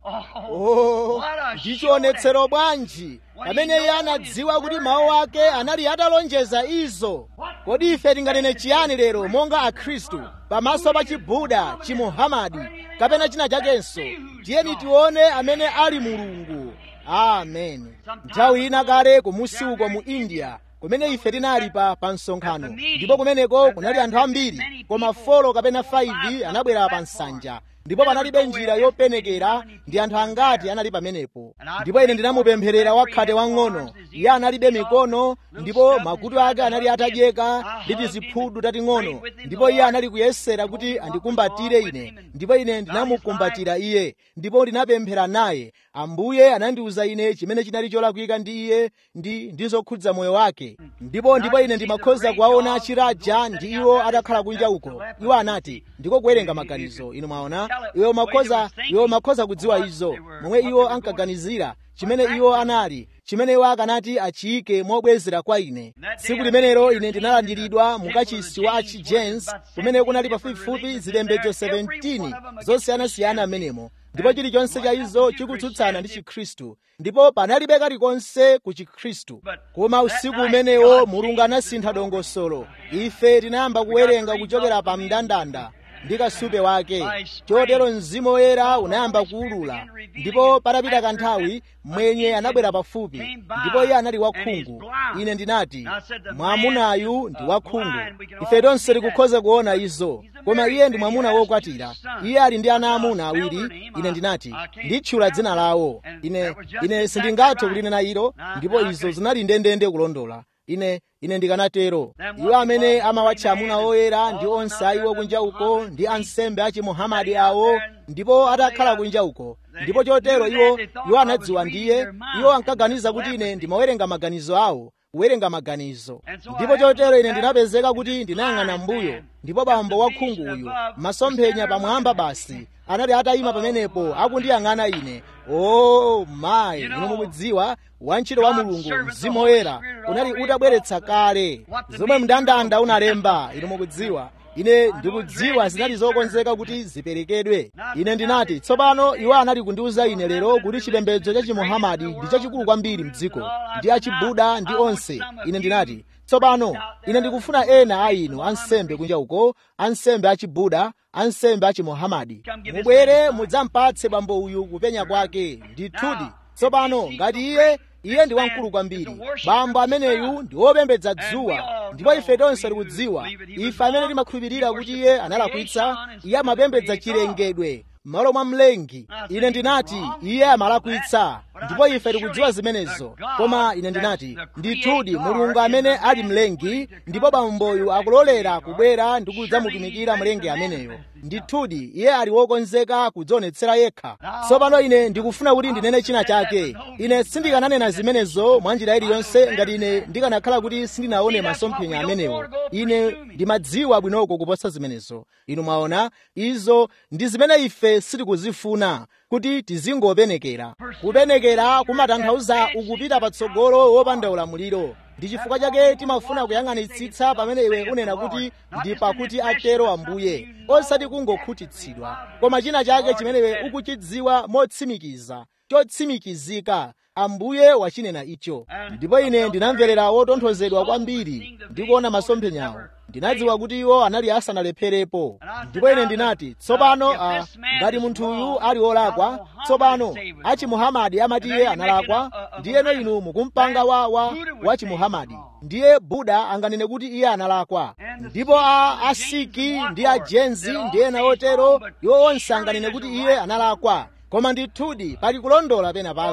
oh ndi chionetsero bwanji pamene iye anadziwa kuti mawu ake anali atalonjeza izo kodi ife tinganene chiyani lero monga akhristu pamaso pa chibuda chimuhamadi kapena china chakenso tiyeni tione amene ali mulungu ameni nthawi ina kale kumusi uko mu india kumene ife tinali pa pa msonkhano ndipo kumeneko kunali anthu ambiri koma folo kapena 5 anabwera pa nsanja ndipo panalibe njira yopenekera ndi anthu angati anali pamenepo ndipo ine ndinamupempherera wakhate wang'ono iye analibe mikono ndipo makutu ake anali atadyeka ndi tiziphudu tating'ono ndipo iye anali kuyesera kuti andikumbatire ine ndipo ine ndinamukumbatira iye ndipo ndinapemphera naye ambuye anandiwuza ine chimene chinali cholakwika ndi iye ndi ndizokhudza moyo wake ndipo ndipo ine ndimakhoza kuwaona chiraja ndi iwo atakhala kunja uko iwo anati ndiko kuwerenga maganizo inu mwaona iwo makhoza iwo makhoza kudziwa izo momwe iwo ankaganizira chimene iwo anali chimene iwo akanati achiyike mobwezera kwa ine tsiku limenelo ine ndinalandiridwa mukachisi wa achijames kumene kunali pafupifupi zipembedzo 17 zosiyanasiyana amenemo ndipo chilichonse cha izo chikutsutsana ndi chikhristu ndipo panalibe kalikonse ku chikhristu koma usiku umenewo mulungu anasintha dongosolo ife tinayamba kuwerenga kuchokera pa mndandanda ndi kasupe wake chotero mzimu woyera unayamba kuwulula ndipo patapita kanthawi mwenye anabwera pafupi ndipo iye anali wakhungu ine ndinati mwamunayu ndi wakhungu ife tonse tikukhoza kuona izo koma iye ndi mwamuna wokwatira iye ali ndi ana amuna awiri ine ndinati nditchula dzina lawo ine ine sindingathe kulinena ilo ndipo izo zinali ndendende kulondola ine ine ndikanatero iwo amene amawatcha amuna oyera ndi onse aiwo kunja uko ndi ansembe achimuhamadi awo ndipo atakhala kunja uko ndipo chotero iwo iwo anadziwa ndiye iwo ankaganiza kuti ine ndimawerenga maganizo awo kuwerenga maganizo ndipo chotero ine ndinapezeka kuti ndinayang'ana mbuyo ndipo bambo wakhungu uyu masomphenya pamwamba basi anali atayima pamenepo akundiyang'ana ine o mayi inu mukudziwa wantchito wa mulungu mzimu woyera unali utabweretsa kale zomwe mndandanda unalemba inu mukudziwa ine ndikudziwa zinali zokonzeka kuti ziperekedwe ine ndinati tsopano iwo anali kundiwuza ine lero kuti chipembedzo cha chimuhamadi ndi chachikulu kwambiri mdziko ndi achibuda ndi onse ine ndinati tsopano ine ndikufuna ena a inu ansembe kunja uko ansembe achibuda ansembe achimuhamadi mubwere mudzampatse bambo uyu kupenya kwake ndithudi tsopano ngati iye iye ndi wamkulu kwambiri bambo ameneyu ndi wopembedza dzuwa ndipo ife tonse tikudziwa ife amene timakhulupirira kuti iye analakwitsa iye amapembedza chilengedwe m'malo mwa mlengi ine ndinati iye amalakwitsa ndipo ife tikudziwa zimenezo koma ine ndinati ndithudi mulungu amene ali mlengi ndipo bamboyu akulolera kubwera ndi kudzamutumikira mlengi ameneyo ndithudi iye ali wokonzeka kudzionetsera yekha tsopano ine ndikufuna kuti ndinene china chake ine sindikananena zimenezo mwa njira iliyonse ngati ine ndikanakhala kuti sindinaone masomphenya amenewo ine ndimadziwa bwinoko kuposa zimenezo inu mwaona izo ndi zimene ife sitikuzifuna kuti tizingopenekera kupenekera kumatanthauza ukupita patsogolo wopanda ulamuliro ndi chifukwa chake timafuna kuyang'anitsitsa pamene iwe unena kuti ndi pakuti atero ambuye osati kungokhutitsidwa koma china chake chimene iwe ukuchidziwa motsimikiza chotsimikizika ambuye wachinena icho ndipo ine ndinamverera wotonthozedwa kwambiri ndikuona masomphenyawo ndinadziwa kuti iwo anali asanalepherepo ndipo ine ndinati tsopano uh, ngati munthuyu ali wolakwa tsopano achimuhamadi amati iye analakwa ndiyeno inu mukumpanga wa wa wachimuhamadi ndiye buda anganene kuti iye analakwa ndipo a asiki ndi ajenzi ndi ena otero iwo onse anganene kuti iye analakwa koma ndithudi pali kulondola pena pake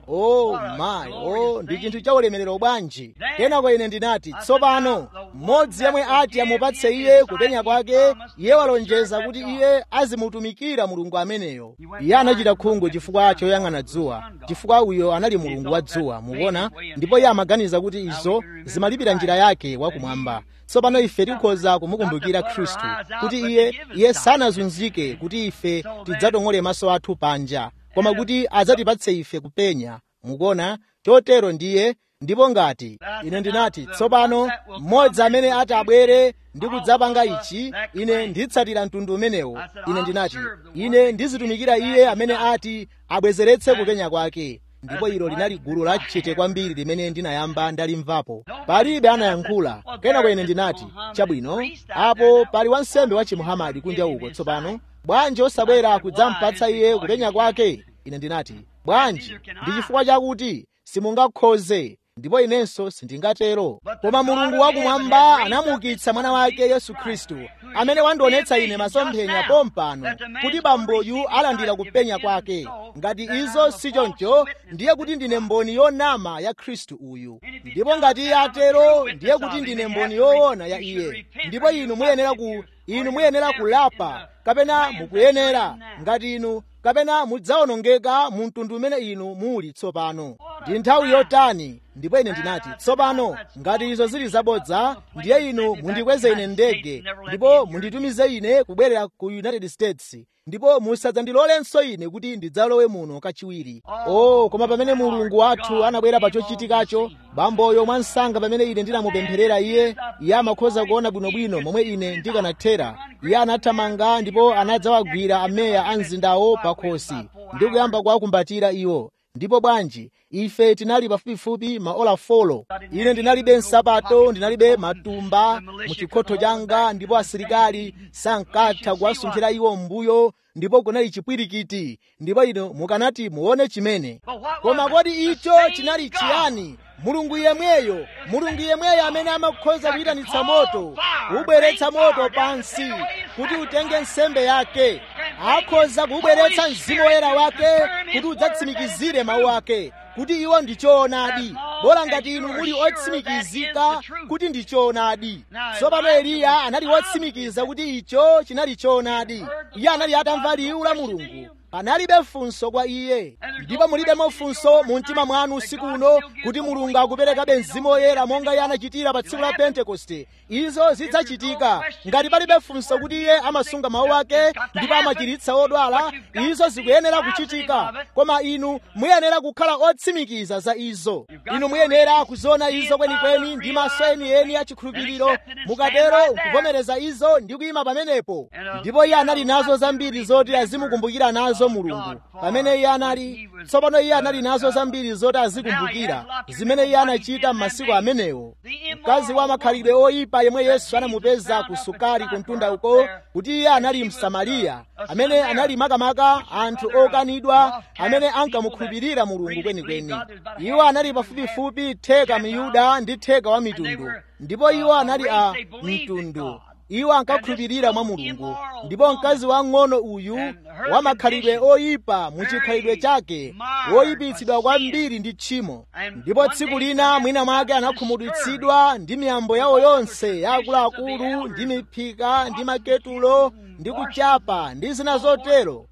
o mayi o ndi chinthu cha ulemerero bwanji kenako ine ndinati tsopano mmodzi yemwe ati amupatse iye kupenya kwake iye walonjeza kuti iye azimutumikira mulungu ameneyo iye anachita khungu chifukwa choyang'ana dzuwa chifukwa uyo anali mulungu wa dzuwa mukuona ndipo iye amaganiza kuti izo zimalipira njira yake wakumwamba tsopano ife tikhoza kumukumbukira khristu kuti iye iye sanazunzike kuti ife tidzatong'ole maso athu panja koma kuti adzatipatse ife kupenya mukuona chotero ndiye ndipo ngati ine ndinati tsopano mmodzi amene ati abwere ndi kudzapanga ichi ine nditsatira mtundu umenewo ine ndinati ine ndizitumikira iye amene ati abwezeretse kupenya kwake ndipo ilo linali gulu lachete kwambiri limene ndinayamba ndalimvapo palibe anayankhula kenako ine ndinati chabwino apo pali wansembe wa chimuhamadi kunja uko tsopano bwanji osabwera kudzampatsa iye kupenya kwake ine ndinati bwanji ndi chifukwa chakuti simungakhoze ndipo inenso sindingatero koma mulungu wakumwamba anamuukitsa mwana wake yesu khristu amene wandionetsa ine masomphenya pompano kuti bamboyu alandira kupenya kwake ngati izo si choncho ndiye kuti ndine mboni yonama ya khristu uyu ndipo ngati iye atero ndiye kuti ndine mboni yoona ya iye ndipo inu muyenera ku inu muyenera kulapa kapena mukuyenera ngati inu kapena mudzawonongeka mu mtundu umene inu muli tsopano ndi nthawi yotani ndipo ine ndinati tsopano ngati izo zili zabodza ndiye inu mundikweze ine ndege ndipo munditumize ine kubwerera ku united states ndipo musadzandilolenso ine kuti ndidzalowe muno kachiwiri oh koma pamene mulungu wathu anabwera pa chochitikacho bamboyo mwansanga pamene ine ndinamupempherera iye iye amakhoza kuona bwinobwino momwe ine ndikanathera iye anathamanga ndipo anadzawagwira ameya a mzindawo pakhosi ndi kuyamba kuwakumbatira iwo ndipo bwanji ife tinali pafupifupi maola folo ine ndinalibe nsapato ndinalibe matumba mu chikhotho changa ndipo asilikali sankatha kuwasunthira iwo mbuyo ndipo kunali chipwirikiti ndipo ino mukanati muone chimene koma kodi icho chinali chiyani mulungu yemweyo mulungu yemweyo amene amakhoza kuyitanitsa moto kubweretsa moto pansi kuti utenge nsembe yake akhoza kubweretsa mzimu woyera wake kuti udzatsimikizire mawu ake kuti iwo ndi choonadi bola ngati inu muli otsimikizika kuti ndi choonadi tsopano eliya anali wotsimikiza kuti icho chinali choonadi iye anali atamva liwu la mulungu panalibe funso kwa iye ndipo mulibemo funso mu mtima mwanu usiku uno kuti mulungu akuperekabe mzimu woyera monga iye anachitira pa tsiku la pentekoste izo zidzachitika ngati palibe funso kuti iye amasunga mawu ake ndipo amachiritsa odwala izo zikuyenera kuchitika koma inu muyenera kukhala otsimikiza za izo inu muyenera kuziona izo kwenikweni ndi maso enieni achikhulupiriro mukatero kuvomereza izo ndi kuyima pamenepo ndipo iye anali nazo zambiri zoti azimukumbukira nazo mulungu pamene iye anali tsopano iye anali nazo zambiri zoti azikumbukira zimene iye anachita m'masiku amenewo mkazi wa makhalidwe oyipa yemwe yesu anamupeza ku sukari ku mtunda uko kuti iye anali msamariya amene anali makamaka anthu okanidwa amene ankamukhulupirira mulungu kwenikweni iwo anali pafupifupi theka miyuda ndi theka wa mitundu ndipo iwo anali a mtundu iwo ankakhulupirira mwa mulungu ndipo mkazi wang'ono uyu wamakhalidwe oyipa mu chikhalidwe chake woyipitsidwa kwambiri ndi tchimo ndipo tsiku lina mwina mwake anakhumudwitsidwa ndi miyambo yawo yonse yaakuluakulu ndi miphika ndi maketulo ndi kuchapa ndi zina zotero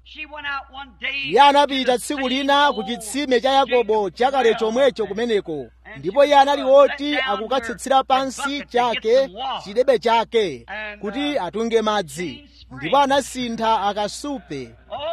iye anapita tsiku lina ku chitsime cha yakobo chakale chomwecho kumeneko ndipo iye anali woti akukatsitsira pansi chake chidebe chake kuti atunge madzi ndipo anasintha akasupe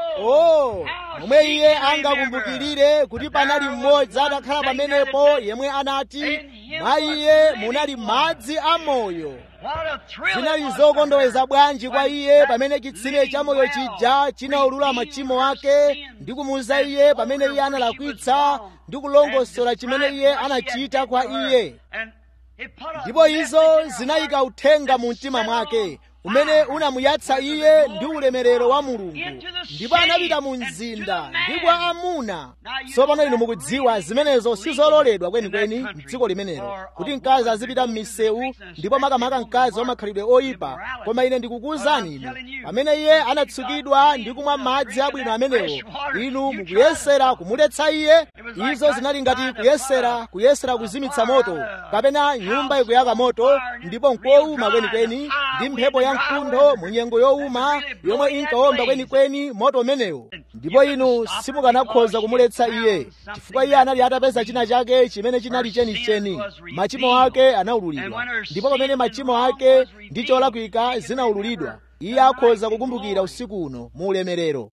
oh momwe iye angakumbukirire kuti panali mmodzi atakhala pamenepo yemwe anati mwa iye munali madzi amoyo zinali zokondoweza bwanji kwa iye pamene chitsime cha moyo chija chinaulula machimo ake ndi kumuwuza iye pamene iye analakwitsa ndi kulongosola chimene iye anachita kwa iye ndipo izo zinayika uthenga mu mtima mwake umene unamuyatsa iye ndi ulemerero wa mulungu ndipo anapita mu mzinda ndi kwa amuna tsopano inu mukudziwa zimenezo sizololedwa kwenikweni mdziko limenelo kuti mkazi azipita m'misewu ndipo makamaka mkazi wamakhalidwe oyipa koma ine ndikukuwuzani inu pamene iye anatsukidwa ndi kumwa madzi abwino amenewo inu mukuyesera kumuletsa iye izo zinali ngati kuyesera kuyesera kuzimitsa moto kapena nyumba ikuyaka moto ndipo nkowuma kwenikweni ndi mphepo ya mkuntho mu nyengo yowuma yomwe inkawomba kwenikweni moto umenewo ndipo inu simukanakhoza kumuletsa iye chifukwa iye anali atapeza china chake chimene chinali chenicheni machimo ake anaululidwa ndipo pamene machimo ake ndi cholakwika zinaululidwa iye akhoza kukumbukira usiku uno mu ulemerero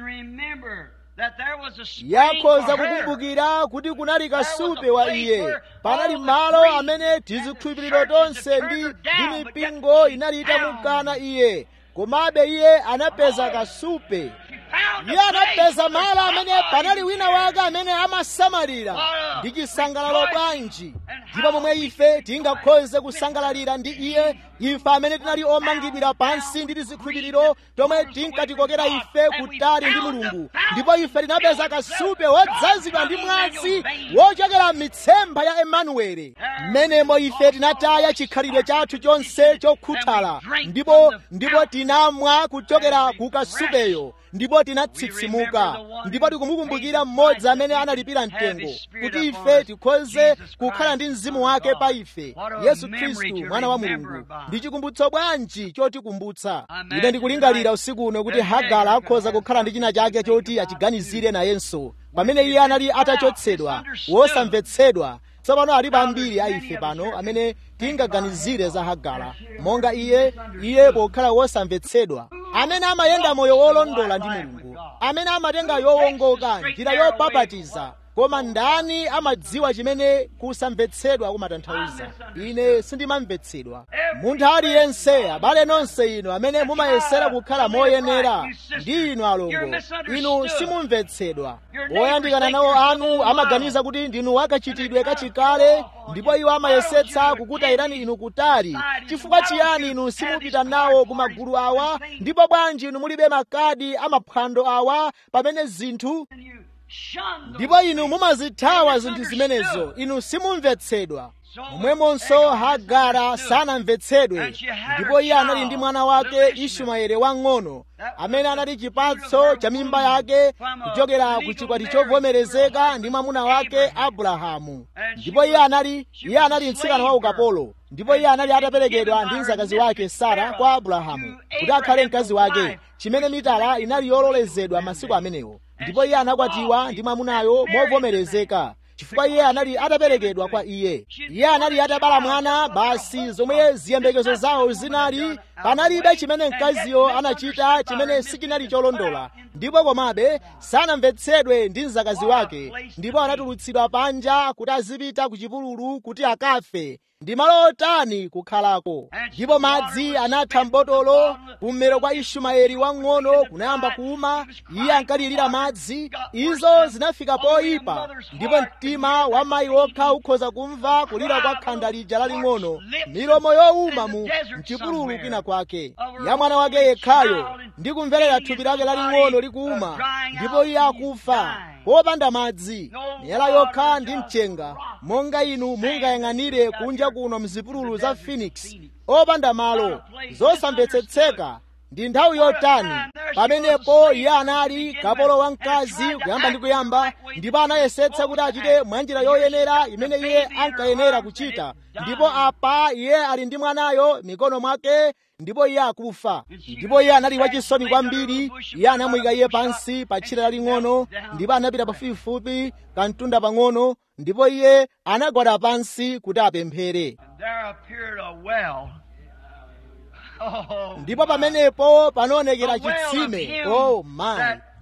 yakhoza kukumbukira kuti kunali kasupe wa iye panali malo amene tizikhulupiriro tonse ndi ndi mipingo inali itamukana iye komabe iye anapeza kasupe iye anapeza malo amene panali wina wake amene amasamalira ndi chisangalalo bwanji ndipo momwe ife tingakhoze kusangalalira ndi iye ife amene tinali omangidwira pansi ndi tizikhulupiriro tomwe tinkatikokera ife kutali ndi mulungu ndipo ife tinapeza kasupe wodzazidwa ndi mwazi wochokera m'mitsempha ya emanuwele mmenemo ife tinataya chikhalidwe chathu chonse chokhuthala ndipo ndipo tinamwa kuchokera ku kasupeyo ndipo tinatsitsimuka ndipo tikumukumbukira mmodzi amene analipira mtengo kuti ife tikhoze kukhala ndi mzimu wake pa ife yesu khristu mwana wa mulungu ndi chikumbutso bwanji chotikumbutsa ine ndikulingalira usiku uno kuti hagara akhoza kukhala ndi china chake choti achiganizire nayenso pamene iye anali atachotsedwa wosamvetsedwa tsopano alipo ambiri a ife pano amene tingaganizire za hagara monga iye iye pokhala wosamvetsedwa amene amayenda moyo wolondola ndi mulungu amene amatenga yowongoka njira yobabatiza koma ndani amadziwa chimene kusamvetsedwa kumatanthauza ine sindimamvetsedwa munthu aliyense abale nonse inu amene mumayesera kukhala moyenera ndi inu alongo inu simumvetsedwa oyandikana nawo anu amaganiza kuti ndinu wakachitidwe kachikale ndipo iwo amayesetsa kukutayirani inu kutali chifukwa chiyani inu simupita nawo ku magulu awa ndipo bwanji inu mulibe makadi amaphwando awa pamene zinthu ndipo inu mumazithawa zinthu zimenezo inu simumvetsedwa momwemonso hagara sanamvetsedwe ndipo iye anali ndi mwana wake ishumaeli wang'ono amene anali chipatso cha mimba yake kuchokera ku chikwati chovomerezeka ndi mwamuna wake abrahamu ndipo iye anali iye anali mtsikana wa ukapolo ndipo iye anali ataperekedwa ndi mzakazi wake sara kwa abrahamu kuti akhale mkazi wake chimene mitala inali yololezedwa masiku amenewo ndipo iye anakwatiwa ndi mwamunayo movomerezeka chifukwa iye anali ataperekedwa kwa iye iye anali atabala mwana basi zomwe ziyembekezo zawo zinali panalibe chimene mkaziyo anachita chimene sichinali cholondola ndipo komabe sanamvetsedwe ndi mzakazi wake ndipo anatulutsidwa panja kuti azipita ku chipululu kuti akafe ndi malo otani kukhalako ndipo madzi anatha m'botolo kummero kwa ishumaeli wang'ono kunayamba kuuma iye ankalirira madzi izo zinafika poyipa ndipo mtima wa mayi wokha ukhoza kumva kulira kwa khanda lija laling'ono milomo yowuma mu mchipululu kwina kwake ya mwana wake yekhayo ndi kumverera thupi lake laling'ono likuuma ndipo iye akufa popanda madzi miyala yokha ndi mchenga monga inu mungayang'anire kunja kuno mzipululu za phoenix opanda malo zosamvetsetseka ndi nthawi yotani pamenepo iye anali kapolo wamkazi kuyamba ndi kuyamba ndipo anayesetsa kuti achite mwanjira yoyenera imene iye ankayenera kuchita ndipo apa iye ali ndi mwanayo mikono mwake ndipo iye akufa ndipo iye anali wachisoni kwambiri iye anamuyika iye pansi pa tchire laling'ono ndipo anapita pafupifupi kamtunda pang'ono ndipo iye anagwada pansi kuti apemphere ndipo pamenepo panaonekera chitsime oh my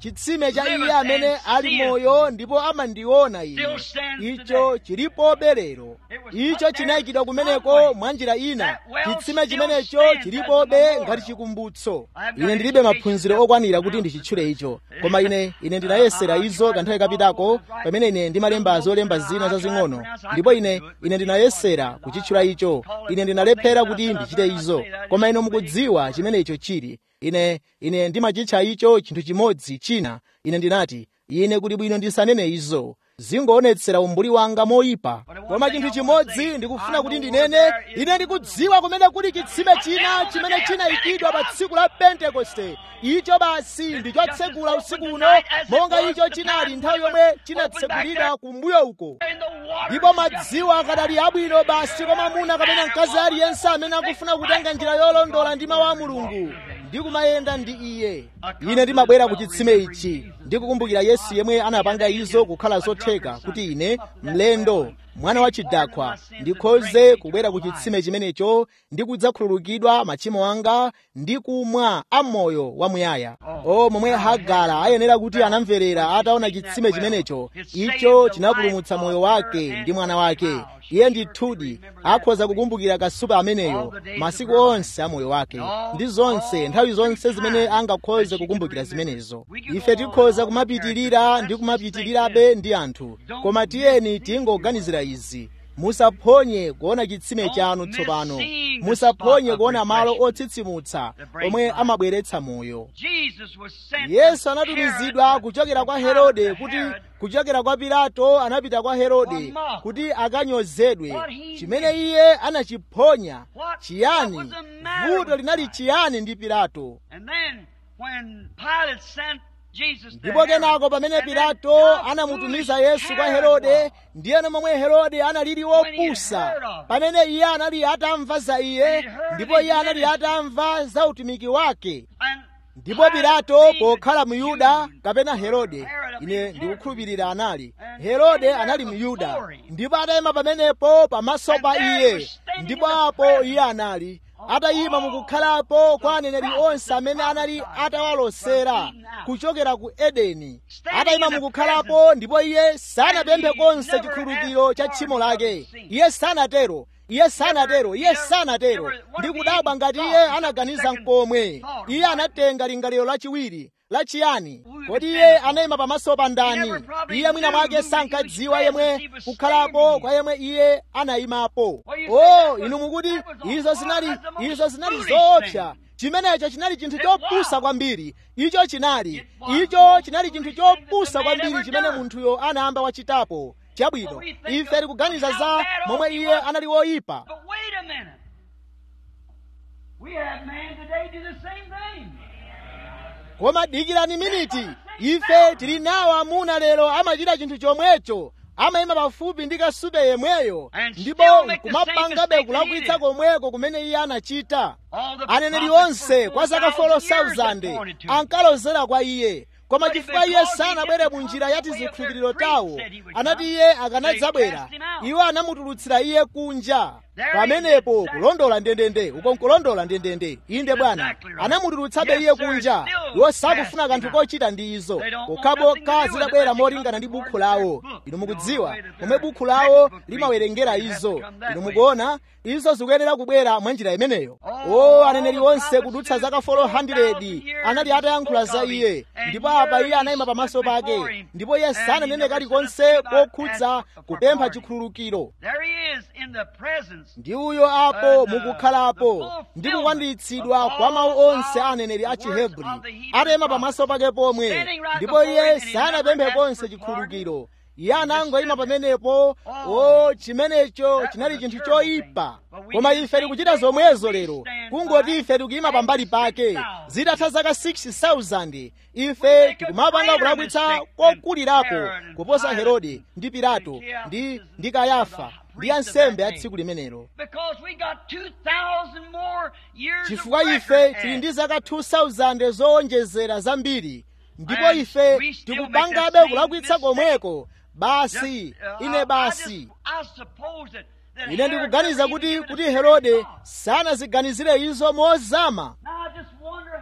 chitsime cha iye amene ali moyo ndipo amandiona ine icho chilipobe lero icho chinayikidwa kumeneko mwa njira ina chitsime chimenecho chilipobe ngati chikumbutso ine ndilibe maphunziro okwanira kuti ndichitchule icho koma ine ine ndinayesera izo kanthawi kapitako pamene ine ndimalemba zolemba zina zazing'ono ndipo ine ine ndinayesera kuchitchula icho ine ndinalephera kuti ndichite izo koma ino mukudziwa chimene icho chili ine ine ndimachitcha icho chinthu chimodzi china ine ndinati ine kuti bwino ndisanene izo zingoonetsera umbuli wanga moyipa koma chinthu chimodzi ndikufuna kuti ndinene ine ndikudziwa kumene kuli chitsime china chimene chinayikidwa pa tsiku la pentekoste icho basi ndichotsekula usiku uno monga icho chinali nthawi yomwe chinatsekulidwa kumbuyo uko ndipo madziwo akadali abwino basi kwa mwamuna kapena mkazi aliyense amene akufuna kutenga njira yolondola ndi mawu a mulungu ndikumayenda ndi iye ine ndimabwera ku chitsime ichi ndikukumbukira yesu yemwe anapanga izo kukhala zotheka kuti ine mlendo mwana wa chidakhwa ndikhoze kubwera ku chitsime chimenecho ndi kudzakhululukidwa machimo anga ndi kumwa amoyo wamuyaya o momwe hagara ayenera kuti anamverera ataona chitsime chimenecho icho chinapulumutsa moyo wake ndi mwana wake iye ndithudi akhoza kukumbukira kasupe ameneyo masiku onse a moyo wake ndi zonse nthawi zonse zimene angakhoze kukumbukira zimenezo ife tikhoza kumapitirira ndi kumapitirirabe ndi anthu koma tiyeni tingoganizira izi musaphonye kuona chitsime chanu tsopano musaphonye kuona malo otsitsimutsa omwe amabweretsa moyo yesu anatumizidwa kuchokera kwa herode kuti kuchokera kwa pilato anapita kwa herode kuti akanyozedwe chimene iye anachiphonya chiyani vuto linali chiyani ndi pilato ndipo kenako pamene pilato anamutumiza yesu kwa herode ndiyeno momwe herode analili wopusa pamene iye anali atamva za iye ndipo iye anali atamva za utumiki wake ndipo pilato pokhala muyuda kapena herode ine ndikukhulupirira anali herode anali muyuda ndipo atayima pamenepo pamaso pa iye ndipo apo iye anali atayima mukukhalapo kwa aneneri onse amene anali atawalosera kuchokera ku edeni atayima mukukhalapo ndipo iye sanapemphe konse chikhululukiro cha tchimo lake iye sanatero iye sanatero iye sanatero ndi kudabwa ngati iye anaganiza mkomwe iye anatenga lingaliro lachiwiri lachiyani kodi iye anayima pamaso pa ndani iye mwina mwake sankadziwa yemwe kukhalapo kwa yemwe iye anayimapo o inu mukuti izo zinali izo zinali zoopsa chimenecho chinali chinthu chopusa kwambiri icho chinali icho chinali chinthu chopusa kwambiri chimene munthuyo anayamba wachitapo chabwino ife tikuganiza za momwe iye anali woyipa koma dikirani miniti ife tili nawo amuna lero amachita chinthu chomwecho amayima pafupi ndi kasupe yemweyo ndipo kumapangabe kulakwitsa komweko kumene iye anachita aneneri onse kwa zaka 4,000 ankalozera kwa iye koma chifukwa iye sanabwere mu njira ya tizikhulupiriro tawo anati iye akanadzabwera iwo anamutulutsira iye kunja pamenepo kulondola ndendende uko nkulondola ndendende inde bwana anamutulutsabe iye kunja iwo sakufuna kanthu kochita ndi izo pokhapokha zidabwera molingana ndi bukhu lawo inu mukudziwa momwe bukhu lawo limawerengera izo inu mukuona izo zikuyenera kubwera mwa njira imeneyo o aneneri onse kudutsa zaka 400 anali atayankhula za iye ndipo apa iye anayima pamaso pake ndipo iye sananene kalikonse kokhudza kupempha chikhululukiro ndi uyo apo mukukhalapo ndi kukwaniritsidwa kwa mawu onse a aneneri a chihebri atayima pamaso pake pomwe ndipo iye sanapemphe konse chikhululukiro iye anangoyima pamenepo o chimenecho chinali chinthu choyipa koma ife tikuchita zomwezo lero kungoti ife tikuyima pambali pake zitatha zaka 6000 ife tikumapanga kulakwitsa kokulirapo kuposa herode ndi pilato ndi ndi kayafa ndi ansembe a tsiku limenelo chifukwa ife tili ndi zaka 2000 zowonjezera zambiri ndipo ife tikupangabe kulakwitsa komweko basi ine basi ine ndikuganiza kuti kuti herode sanaziganizire izo mozama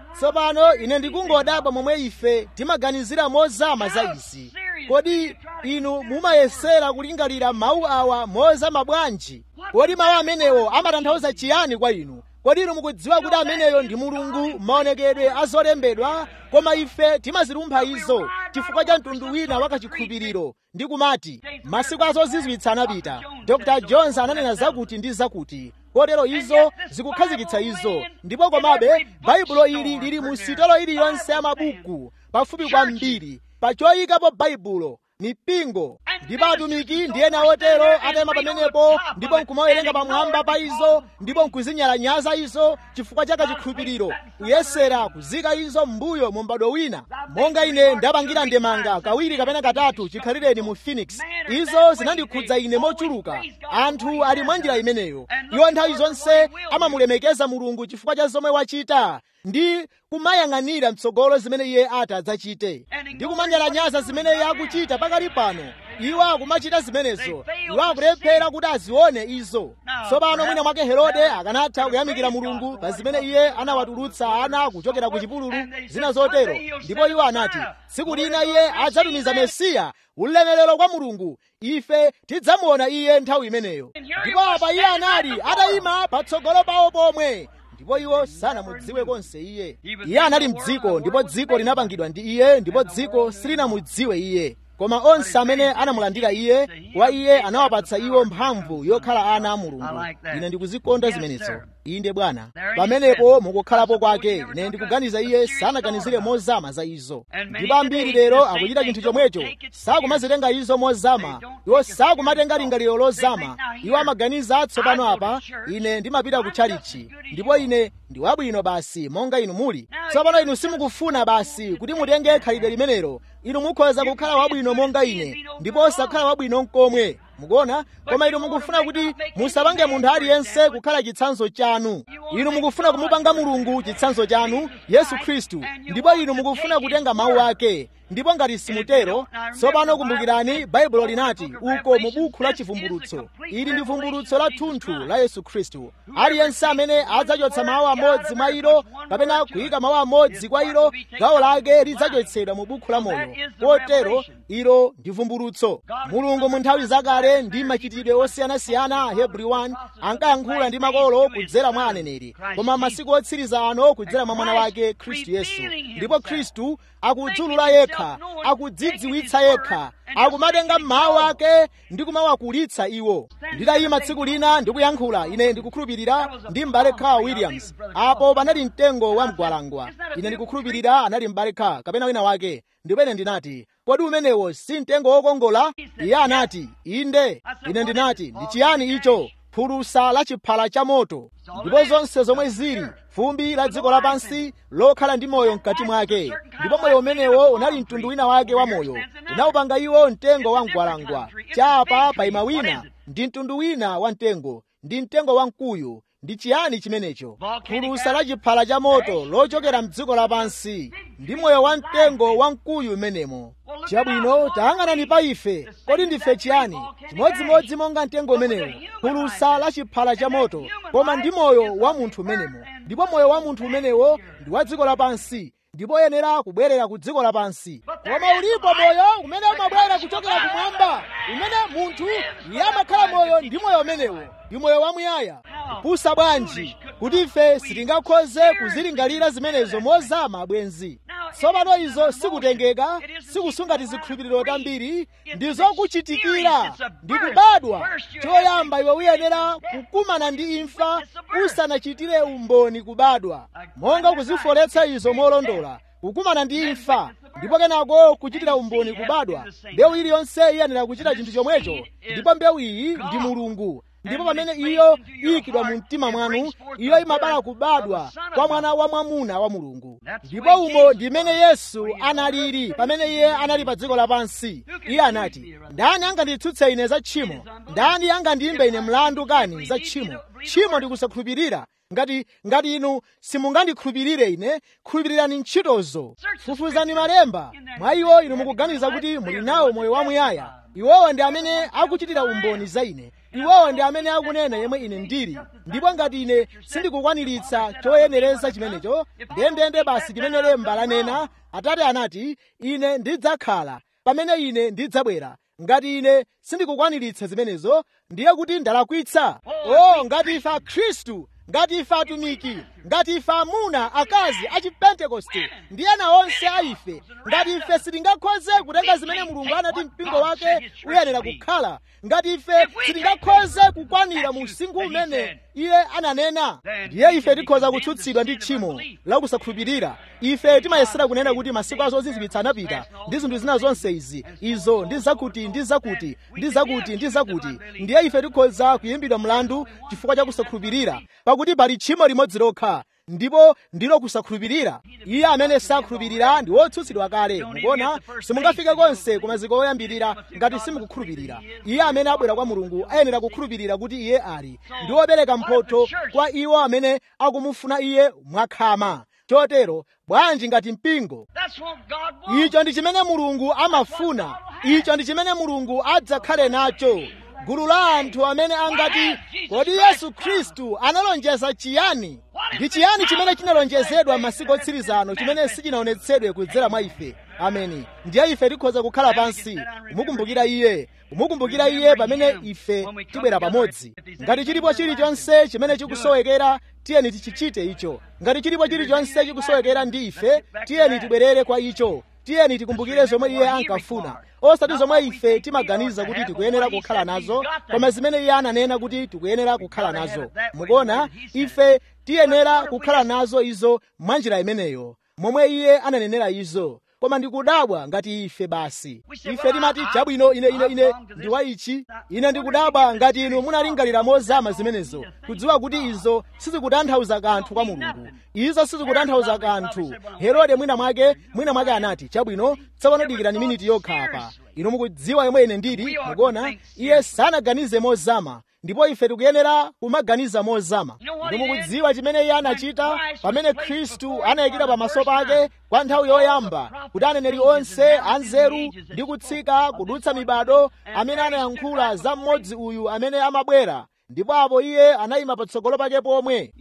tsopano ine ndikungodabwa momwe ife timaganizira mozama za izi kodi inu mumayesera kulingalira mawu awa mozama bwanji kodi mawu amenewo amatanthauza chiyani kwa inu kodi inu mukudziwa kuti ameneyo ndi mulungu maonekedwe a zolembedwa koma ife timazilumpha izo chifukwa cha mtundu wina wakachikhulupiriro ndi kumati masiku azozizwitsa anapita dr jones ananena zakuti ndi zakuti kotero izo zikukhazikitsa izo ndipo komabe baibulo ili lili mu sitolo iliyonse ya mabuku pafupi kwambiri pa choyikapo baibulo mipingo ndipo atumiki ndi ena otero atayima pamenepo ndipo nkumawerenga pamwamba pa izo ndipo nkuzinyalanyaza izo chifukwa cha kachikhulupiriro kuyesera kuzika izo m'mbuyo mu m'bado wina monga ine ndapangira ndemanga kawiri kapena katatu chikhalireni mu phoenix izo zinandikhudza ine mochuluka anthu ali mwa njira imeneyo iwo nthawi zonse amamulemekeza mulungu chifukwa cha zomwe wachita ndi kumayang'anira mtsogolo zimene iye ati adzachite ndi kumanyalanyaza zimene iye akuchita pakali pano iwo akumachita zimenezo iwo akulephera kuti azione izo tsopano mwina mwake herode akanatha kuyamikira mulungu pa zimene iye anawatulutsa ana kuchokera ku chipululu zina zotero ndipo iwo anati tsiku lina iye adzatumiza mesiya ulemerero kwa mulungu ife tidzamuona iye nthawi imeneyo ndipo apa iye anali atayima patsogolo pawo pomwe ndipo iwo sanamudziwe konse iye iye anali mdziko ndipo dziko linapangidwa ndi iye ndipo dziko silinamudziwe iye koma onse amene anamulandira iye kwa iye anawapatsa iwo mphamvu yokhala ana a mulungu ine ndikuzikonda zimenezo inde bwana pamenepo mukukhalapo kwake ine ndikuganiza iye sanaganizire mozama za izo ndipo ambiri lero akuchita chinthu chomwecho sakumazitenga izo mozama iwo sakumatenga lingaliro lozama iwo amaganiza tsopano apa ine ndimapita ku chalichi ndipo ine ndi wabwino basi monga inu muli tsopano inu simukufuna basi kuti mutenge khalidwe limenelo inu mukhoza kukhala wabwino monga ine ndipo osakhala wabwino nkomwe mukuona koma inu mukufuna kuti musapange munthu aliyense kukhala chitsanzo chanu inu mukufuna kumupanga mulungu chitsanzo chanu yesu khristu ndipo inu mukufuna kutenga mawu ake ndipo ngati simutero tsopano kumbukirani baibulo linati uko mu buku la chivumbulutso ili ndi vumbulutso la thunthu la yesu khristu aliyense amene adzachotsa mawu amodzi mwa ilo kapena kuyika mawu amodzi kwa ilo gawo lake lidzachotsedwa mu buku la moyo kotero ilo ndi vumbulutso mulungu mu nthawi zakale ndi machitidwe osiyanasiyana hebrew 1 ankayankhula ndi makolo kudzera mwa aneneri koma masiku otsiriza ano kudzera mwa mwana wake khristu yesu ndipo khristu akudzulula yekha akudzidziwitsa yekha akumatenga mawu ake ndi kumawakulitsa iwo nditayima tsiku lina ndikuyankhula ine ndikukhulupirira ndi m'bale Carl williams apo panali mtengo wa mgwalangwa ine ndikukhulupirira anali m'bale Carl kapena wina wake ndipo ine ndinati kodi umenewo si mtengo wokongola iye anati inde ine ndinati ndi chiyani icho phulusa la chiphala cha moto ndipo zonse zomwe zili fumbi la dziko lapansi lokhala ndi moyo mkati mwake ndipo moyo umenewo unali mtundu wina wake wa moyo unawupanga iwo mtengo wa mgwalangwa chapa paima wina ndi mtundu wina wa mtengo ndi mtengo wa mkuyu ndi chiyani chimenecho phulusa la chiphala cha moto lochokera mdziko lapansi ndi moyo wa mtengo wa mkuyu umenemo chabwino tayang'anani pa ife kodi ndife chiyani chimodzimodzi monga mtengo umenewo phulusa la chiphala cha moto koma ndi moyo wa munthu umenemo ndipo moyo wa munthu umenewo ndi wa dziko lapansi ndipo yenera kubwerera ku dziko lapansi koma ulipo moyo umene umabwera kuchokera kumwamba umene munthu iye amakhala moyo ndi moyo umenewo ndi moyo wamuyaya kupusa bwanji kuti ife sitingakhoze kuzilingalira zimenezo mozama bwenzi tsopano izo sikutengeka sikusunga tizikhulupiriro tambiri ndi zokuchitikira ndi kubadwa choyamba iwe uyenera kukumana ndi imfa usanachitire umboni kubadwa monga kuzifoletsa izo molondola kukumana ndi imfa ndipo kenako kuchitira umboni kubadwa mbewu iliyonse iyenera kuchita chinthu chomwecho ndipo mbewu iyi ndi mulungu ndipo pamene iyo iyikidwa mu mtima mwanu iyo imabala kubadwa kwa mwana wa mwamuna wa mulungu ndipo umo ndimene yesu analili pamene iye anali pa dziko lapansi iye anati ndani anganditsutse ine za tchimo ndani angandiyimbe ine mlandu kani za tchimo tchimo ndikusakhulupirira ngati ngati inu simungandikhulupirire ine khulupirirani ntchitozo fufuzani malemba mwa iwo inu mukuganiza kuti muli nawo moyo wamuyaya iwowo ndi amene akuchitira umboni za ine iwowo ndi amene akunena yemwe ine ndili ndipo ngati ine sindikukwaniritsa choyenereza chimenecho ndendende basi chimene lemba lanena atate anati ine ndidzakhala pamene ine ndidzabwera ngati ine sindikukwaniritsa zimenezo ndiye kuti ndalakwitsa o ngati ife akhristu ngati ife atumiki ngati ife amuna akazi a chipentekoste ndi ena onse a ife ngati ife sitingakhoze kutenga zimene mulungu anati mpingo wake uyenera kukhala ngati ife sitingakhoze kukwanira mu usinkhu umene iye ananena ndiye ife tikhoza kutsutsidwa ndi tchimo la kusakhulupirira ife timayesera kunena kuti masiku azozizwitsa anapita ndi zinthu zina zonse izi izo ndi zakuti ndi zakuti ndi zakuti ndi zakuti ndiye ife tikhoza kuyimbidwa mlandu chifukwa cha kusakhulupirira pakuti pali tchimo limodzi lokha ndipo ndilo kusakhulupirira iye amene sakhulupirira ndi wotsutsidwa kale mukuona simungafike konse ku maziko oyambirira ngati simukukhulupirira iye amene abwera kwa mulungu ayenera kukhulupirira kuti iye ali ndi wopereka mphotho kwa iwo amene akumufuna iye mwakhama chotero bwanji ngati mpingo icho ndi chimene mulungu amafuna icho ndi chimene mulungu adzakhale nacho gulu la anthu amene angati kodi yesu khristu analonjeza chiyani ndi chiyani chimene chinalonjezedwa m'masiku otsirizano chimene sichinaonetsedwe kudzera mwa ife ameni ndiye ife tikhoza kukhala pansi kumukumbukira iye kumukumbukira iye pamene ife tibwera pamodzi ngati chilipo chilichonse chimene chikusowekera tiyeni tichichite icho ngati chilipo chilichonse chikusowekera ndi ife tiyeni tibwerere kwa icho tiyeni tikumbukire zomwe iye ankafuna osati zomwe ife timaganiza kuti tikuyenera kukhala nazo koma zimene iye ananena kuti tikuyenera kukhala nazo mukuona ife tiyenera kukhala nazo izo mwa njira imeneyo momwe iye ananenera izo koma ndikudabwa ngati ife basi ife timati chabwino ine ine ine ndi wa ichi ine ndikudabwa ngati inu munalingalira mozama zimenezo kudziwa kuti izo sizikutanthauza kanthu kwa mulungu izo sizikutanthauza kanthu herode mwina mwake mwina mwake anati chabwino tsopano dikirani miniti yokha apa inu mukudziwa yomwe ine ndili mukuona iye sanaganize mozama ndipo ife tikuyenera kumaganiza mozama inu mukudziwa chimene iye anachita pamene khristu anayikira pamaso pake kwa nthawi yoyamba kuti aneneri onse anzeru ndi kutsika kudutsa mibado amene anayankhula za mmodzi uyu amene amabwera ndipo apo iye anayima patsogolo pake pomwe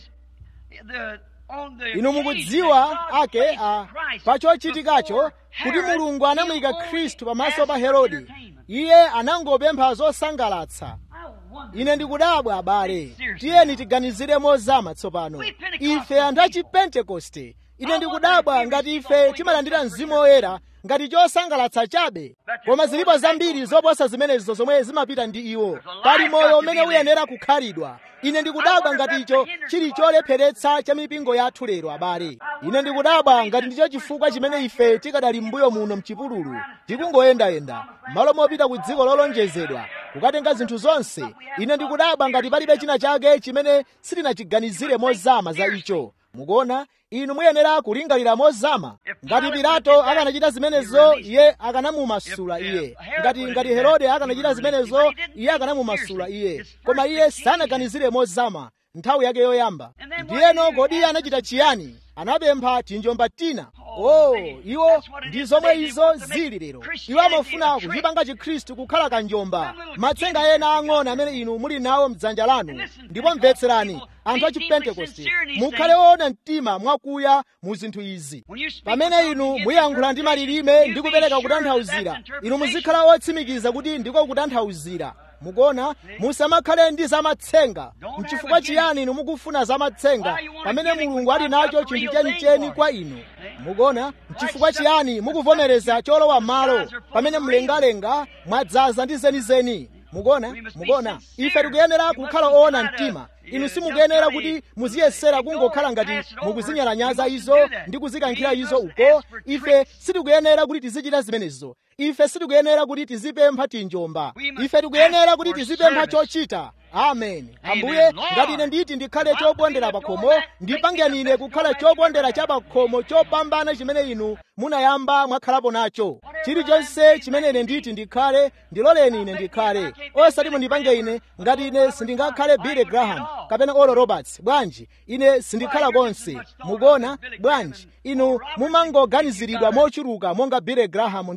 inu mukudziwa ake a pa chochitikacho kuti mulungu anamuyika khristu pamaso pa herode iye anangopempha zosangalatsa ine ndikudabwa abale tiyeni tiganizire mozama tsopano ife anthu a chipentekoste ine ndikudabwa ngati ife timalandira mzimu woyera ngati chosangalatsa chabe koma zilipo zambiri zoposa zimenezo zomwe zimapita ndi iwo pali moyo umene uyenera kukhalidwa ine ndikudabwa ngati icho chili cholepheretsa cha mipingo yathu lero abale ine ndikudabwa ngati ndicho chifukwa chimene ife tikadali m'mbuyo muno mchipululu tikungoyendayenda malo mopita ku dziko lolonjezedwa kukatenga zinthu zonse ine ndikudabwa ngati palibe china chake chimene sitinachiganizire mozama za icho mukuona inu muyenera kulingalira mozama ngati pilato akanachita zimenezo iye akanamumasula iye ngati ngati herode akanachita zimenezo iye akanamumasula iye koma iye sanaganizire mozama nthawi yake yoyamba ndiyeno kodi iye anachita chiyani anapempha tinjomba tina oh iwo ndi zomwe izo zili lero iwo amafuna kuchipanga chikhristu kukhala kanjomba matsenga ena ang'ono amene inu muli nawo mdzanja lanu ndipo mvetserani anthu a chipentekoste mukhale woona mtima mwakuya mu zinthu izi pamene inu muyankhula ndi malilime ndi kupereka kutanthauzira inu muzikhala wotsimikiza kuti ndiko kutanthauzira mukuona musamakhale ndi zamatsenga mchifukwa chiyani inu mukufuna zamatsenga pamene mulungu ali nacho chinthu chenicheni kwa inu mukuona mchifukwa chiyani mukuvomereza cholowa malo pamene mlengalenga mwadzaza ndi zenizeni mukuona mukuona ife tikuyenera kukhala oona mtima inu simukuyenera kuti muziyesera kungokhala ngati mukuzinyalanyaza izo ndi kuzikankhira izo uko ife sitikuyenera kuti tizichita zimenezo ife sitikuyenera kuti tizipempha tinjomba ife tikuyenera kuti tizipempha chochita amen ambuye ngati ine nditi ndikhale chopondera pakhomo ndipangeni ine kukhala chopondera cha pakhomo chopambana chimene inu munayamba mwakhalapo nacho chilichonse chimene ine nditi ndikhale ndiloleni ine ndikhale osati mundipange ine ngati ine sindingakhale billy graham kapena oral roberts bwanji ine sindikhala konse mukuona bwanji inu mumangoganiziridwa mochuluka monga billy graham ndi oral roberts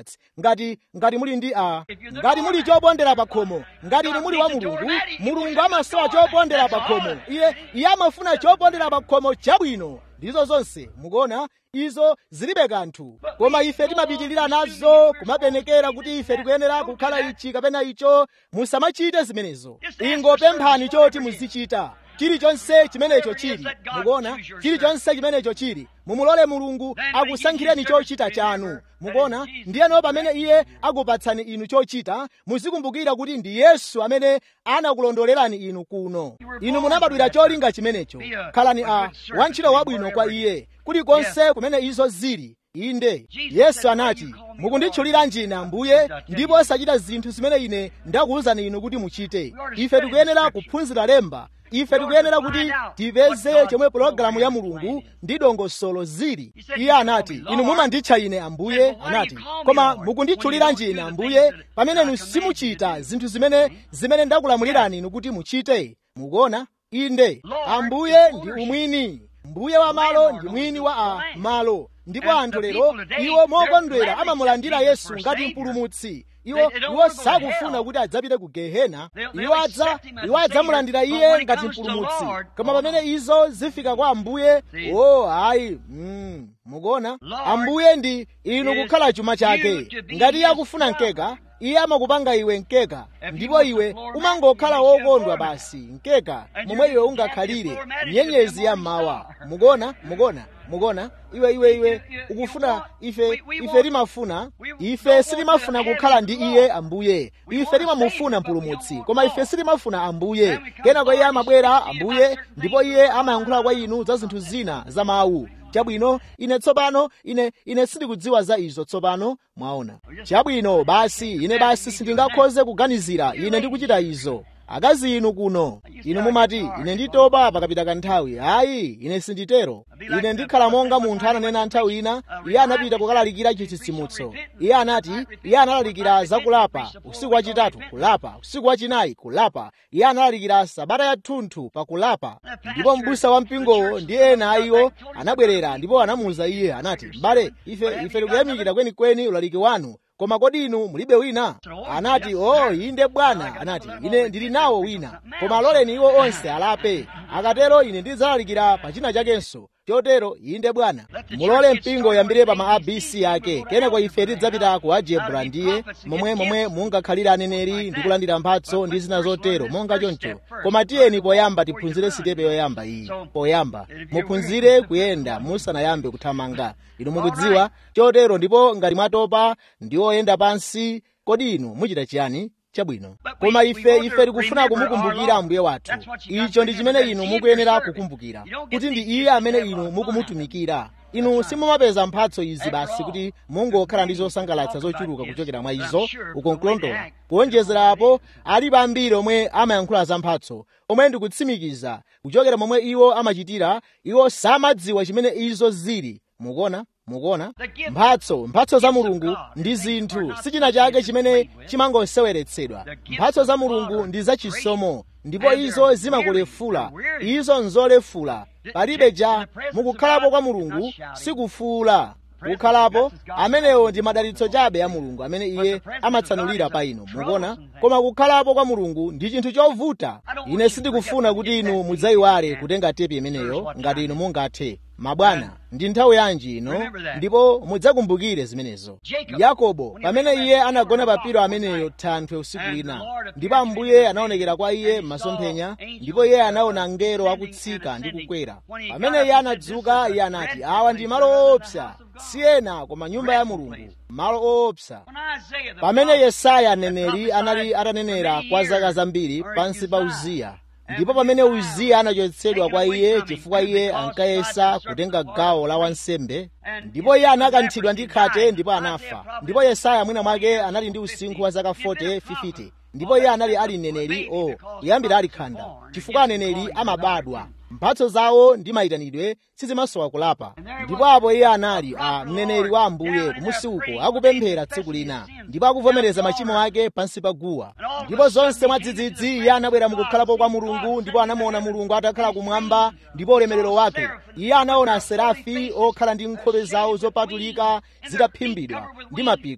peanuts ngati ngati muli ndi a ngati muli chopondera pa khomo ngati inu muli wa mulungu mulungu amasowa chopondera pa khomo iye iye amafuna chopondera pa khomo chabwino ndizo zonse mukuona izo zilibe kanthu koma ife timapitirira nazo kumapenekera kuti ife tikuyenera kukhala ichi kapena icho musamachite zimenezo ingopemphani choti muzichita chilichonse chimenecho chili mukuona chilichonse chimenecho chili mumulole mulungu akusankhireni chochita chanu mukuona ndiyeno pamene iye akupatsani inu chochita muzikumbukira kuti ndi yesu amene anakulondolerani inu kuno inu munabadwira cholinga chimenecho khalani a wantchito wabwino kwa iye kulikonse kumene izo zili inde yesu anati mukunditchulira njina mbuye ndipo osachita zinthu zimene ine ndakuwuzani inu kuti muchite ife tikuyenera kuphunzira lemba ife tikuyenera kuti tipeze chomwe pologalamu ya mulungu ndi dongosolo zili iye anati inu mumanditcha ine ambuye anati koma mukunditchulira njina ambuye pamene inu simuchita zinthu zimene zimene ndakulamulirani inu kuti muchite mukuona inde ambuye ndi umwini mbuye wa malo ndi mwini wa a malo ndipo anthu lero iwo mokondwera amamulandira yesu ngati mpulumutsi iwo iwo sakufuna kuti adzapite ku gehena iwo adza iwo adzamulandira iye ngati mpulumutsi koma pamene izo zifika kwa ambuye o ayi mm, mukuona ambuye ndi inu kukhala chuma chake ngati iye akufuna mkeka iye amakupanga iwe mkeka ndipo iwe umangokhala wokondwa basi mkeka momwe iwe ungakhalire nyenyezi ya mmawa mukuona mukuona mukuona iwe iwe iwe ukufuna ife ife timafuna ife sitimafuna kukhala ndi iye ambuye ife timamufuna mpulumutsi koma ife sitimafuna ambuye kenako iye amabwera ambuye ndipo iye amayankhula kwa inu za zinthu zina za mawu chabwino ine tsopano ine ine sindikudziwa za izo tsopano mwaona chabwino basi ine basi sindingakhoze kuganizira ine ndikuchita izo akazi inu kuno inu mumati ine nditopa pakapita kanthawi ayi ine sinditero ine ndikhala monga munthu ananena nthawi ina iye anapita kukalalikira chitsitsimutso iye anati iye analalikira zakulapa usiku wachitatu kulapa usiku wachinayi kulapa iye analalikira sabata yathunthu pa kulapa ndipo mbusa wa mpingowo ndi ena a iwo anabwerera ndipo anamuwuza iye anati m'bale ife ife tikuyamikira kwenikweni ulaliki wanu koma kodi inu mulibe wina anati o oh, inde bwana anati ine ndili nawo wina koma aloleni iwo onse alape akatero ine ndidzalalikira pa china chakenso chotero inde bwana mulole mpingo uyambire pa ma abc ake kenako ife tidzapita ku algebra ndiye momwe momwe mungakhalire aneneri ndi kulandira mphatso ndi zina zotero monga choncho koma tiyeni poyamba tiphunzire sitepe yoyamba iyi poyamba muphunzire kuyenda musanayambe kuthamanga inu mukudziwa chotero ndipo ngati mwatopa ndi oyenda pansi kodi inu muchita chiyani chabwino koma ife ife tikufuna kumukumbukira ambuye wathu icho ndi chimene inu mukuyenera kukumbukira kuti ndi iye amene inu mukumutumikira inu simumapeza mphatso izi basi kuti mungokhala ndi zosangalatsa zochuluka kuchokera mwa izo ukonkulondola kuonjezerapo alipo ambiri omwe amayankhula za mphatso omwe ndikutsimikiza kuchokera momwe iwo amachitira iwo samadziwa chimene izo zili mukuona mukuona mphatso mphatso za mulungu ndi zinthu sichina chake chimene chimangoseweretsedwa mphatso za mulungu ndi zachisomo ndipo izo zimakulefula izo nzolefula palibe ja mukukhalapo kwa mulungu sikufuula kukhalapo amenewo ndi madalitso chabe a mulungu amene iye amatsanulira pa inu mukuona koma kukhalapo kwa mulungu ndi chinthu chovuta ine sindikufuna kuti inu mudzayiwale kutenga tepi imeneyo ngati inu mungathe mabwana ndi nthawi yanji ino ndipo mudzakumbukire zimenezo yakobo pamene iye anagona pa pilo ameneyo thanthwe usiku wina ndipo ambuye anaonekera kwa iye m'masomphenya ndipo iye anaona mngelo akutsika ndi kukwera pamene iye anadzuka iye anati awa ndi malo oopsa si ena koma nyumba ya mulungu malo oopsa pamene yesaya mneneri anali atanenera kwa zaka zambiri pansi pa uziya ndipo pamene uziya anachotsedwa kwa iye chifukwa iye ankayesa kutenga gawo la wansembe ndipo iye anakanthidwa ndi khate ndipo anafa ndipo yesaya mwina mwake anali ndi usinkhu wa zaka 40 50 ndipo iye anali ali mneneri o oh, kuyambira ali khanda chifukwa aneneri amabadwa mphatso zawo ndi mayitanidwe sizimasowa kulapa ndipo apo iye anali a mneneri wa ambuye kumusi uko akupemphera tsiku lina ndipo akuvomereza machimo ake pansi pa guwa ndipo zonse mwadzidzidzi iye anabwera mukukhalapo kwa mulungu ndipo anamuona mulungu atakhala kumwamba ndipo ulemerero wake iye anaona aserafi okhala ndi nkhope zawo zopatulika zitaphimbidwa ndi mapiko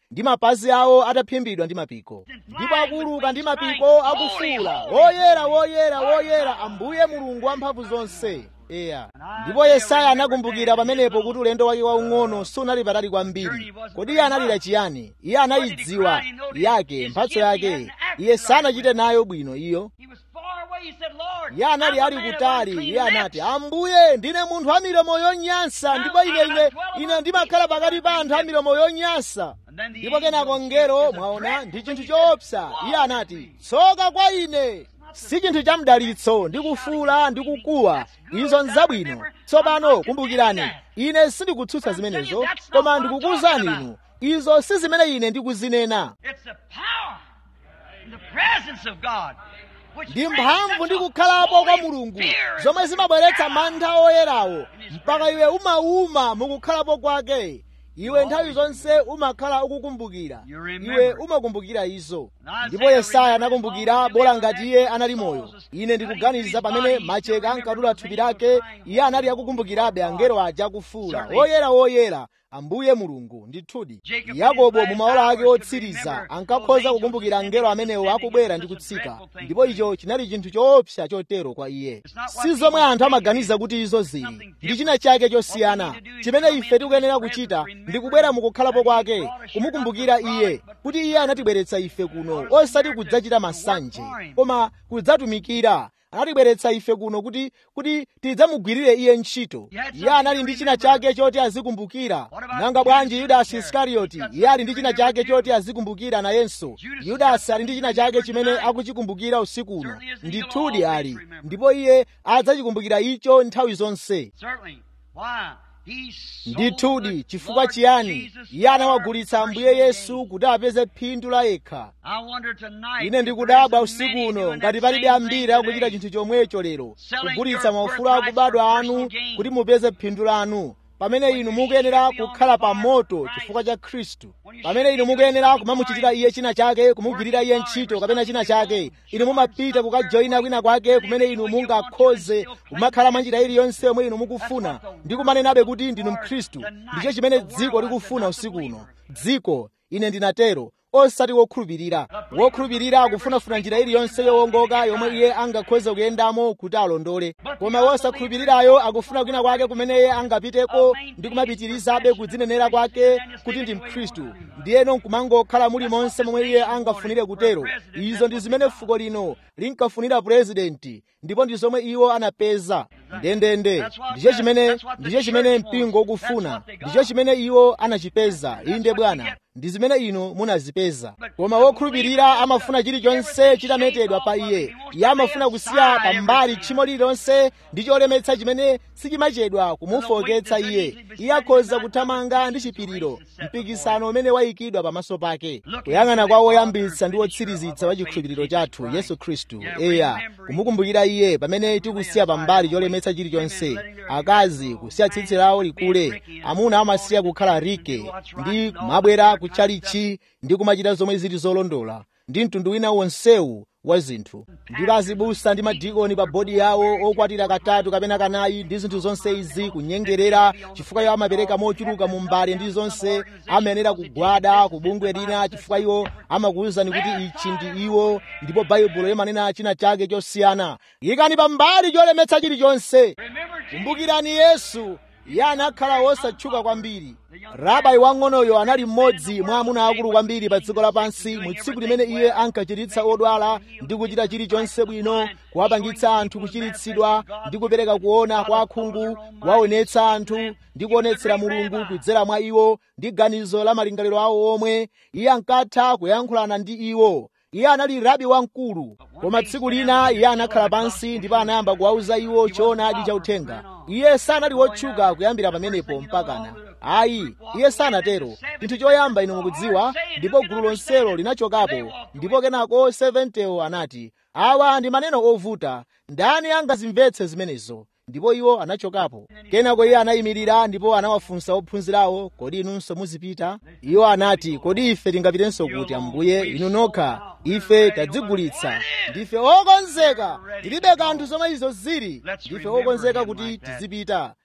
ndi mapazi awo ataphimbidwa ndi mapiko ndipo akuuluka ndi mapiko akufuula woyera woyera woyera ambuye mulungu wamphamvu zonse eya ndipo yesaya anakumbukira pamenepo kuti ulendo wake waung'ono sunali patali kwambiri kodi iye analira chiyani iye anayidziwa yake mphatso yake iye sanachite nayo bwino iyo iye anali ali kutali iye anati ambuye ndine munthu wa milomo yonyansa ndipo ine ine ine ndimakhala pakati pa anthu a milomo yonyansa ndipo kenako ngero mwaona ndi chinthu choopsa iye anati tsoka kwa ine si chinthu cha mdalitso ndi kufuula ndi kukuwa izo nzabwino tsopano kumbukirani ine sindikutsutsa zimenezo koma ndikukuwuzani inu izo si zimene ine ndikuzinena ndi mphamvu ndi kukhalapo kwa mulungu zomwe zimabweretsa mantha oyerawo mpaka iwe umauma mukukhalapo kwake iwe nthawi zonse umakhala ukukumbukira iwe umakumbukira izo ndipo yesaya anakumbukira bola ngati iye anali moyo ine ndikuganiza pamene macheka ankadula thupi lake iye anali akukumbukirabe angelo aja akufuula woyera woyera ambuye mulungu ndithudi yakobo mu maola ake otsiriza ankakhoza kukumbukira angelo amenewo akubwera ndi kutsika ndipo icho chinali chinthu choopsa chotero kwa iye si zomwe anthu amaganiza kuti izo zili ndi china chake chosiyana chimene ife tikuyenera kuchita ndi kubwera mukukhalapo kwake kumukumbukira iye kuti iye anatibweretsa ife kuno osati kudzachita masanje koma kudzatumikira anatibweretsa ife kuno kuti kuti tidzamugwirire iye ntchito iye anali ndi china chake choti azikumbukira nanga bwanji yudasi iskarioti iye ali ndi china chake choti azikumbukira nayenso yudasi ali ndi china chake chimene akuchikumbukira usiku uno ndithudi ali ndipo iye adzachikumbukira icho nthawi zonse ndithudi chifukwa chiyani iye anawagulitsa ambuye yesu kuti apeze phindu la yekha ine ndikudabwa usiku uno ngati palibe ambiri akuchita chinthu chomwecho lero kugulitsa maufulu akubadwa anu kuti mupeze phindu lanu pamene inu mukuyenera kukhala pa moto chifukwa cha khristu pamene inu mukuyenera kumamuchitira iye china chake kumugwirira iye ntchito kapena china chake inu mumapita kukajoyina kwina kwake kumene inu mungakhoze kumakhala mwanjira iliyonse yomwe inu mukufuna ndi kumanenabe kuti ndinu mkhristu ndicho chimene dziko likufuna usiku uno dziko ine ndinatero osati wokhulupirira wokhulupirira akufunafuna njira iliyonse yowongoka yomwe iye angakhoze kuyendamo kuti alondole koma wosakhulupirirayo akufuna kwina kwake kumene iye angapiteko ndi kumapitirizabe kudzinenera kwake kuti ndi mkhristu ndiyeno nkumangokhala muli monse momwe iye angafunire kutero izo ndi zimene fuko lino linkafunira purezidenti ndipo ndi zomwe iwo anapeza ndendende ndicho chimene ndicho chimene mpingo ukufuna ndicho chimene iwo anachipeza inde bwana ndi zimene inu munazipeza koma wokhulupirira amafuna chilichonse chitametedwa pa iye iye amafuna kusiya pambali tchimo lililonse ndi cholemetsa chimene sichimachedwa kumufoketsa iye iye akhoza kuthamanga ndi chipiriro mpikisano umene wayikidwa pamaso pake kuyang'ana kwa woyambitsa ndi wotsirizitsa wa chikhulupiriro chathu yesu khristu eya kumukumbukira iye pamene tikusiya pambali cholemetsa chilichonse akazi kusiya tsitsi lawo likule amuna amasiya kukhala rike ndi kumabwera kuchalichi ndi kumachita zomwe zili zolondola ndi mtundu wina wonsewu wa zinthu ndipo azibusa ndi madikoni pa bodi yawo okwatira katatu kapena kanayi ndi zinthu zonse izi kunyengerera chifukwa iwo amapereka mochuluka mu mbale ndi zonse amayenera kugwada ku bungwe lina chifukwa iwo amakuwuzani kuti ichi ndi iwo ndipo baibulo imanena china chake chosiyana yikani pambali cholemetsa chilichonse kumbukirani yesu iye anakhala wosatchuka kwambiri rabai wang'onoyo anali mmodzi mwa amuna akulu kwambiri pa dziko lapansi mu tsiku limene iye ankachiritsa odwala ndi kuchita chilichonse bwino kuwapangitsa anthu kuchiritsidwa ndi kupereka kuona kwa akhungu kuwaonetsa anthu ndi kuonetsera mulungu kudzera mwa iwo ndi ganizo la malingaliro awo omwe iye ankatha kuyankhulana ndi iwo iye anali rabi wamkulu koma tsiku lina iye anakhala pansi ndipo anayamba kuwauza iwo choonadi cha uthenga iye sanali wotchuka kuyambira pamenepo mpakana ayi iye sanatero chinthu choyamba inu mukudziwa ndipo gulu lonselo linachokapo ndipo kenako 70 anati awa ndi maneno ovuta ndani angazimvetse zimenezo ndipo iwo anachokapo kenako iye anayimirira ndipo anawafunsa ophunzirawo kodi inunso muzipita iwo anati kodi ife tingapitenso kuti ambuye inu nokha ife tadzigulitsa ndife okonzeka tilibe kanthu zomwe izo zili ndife okonzeka kuti tizipita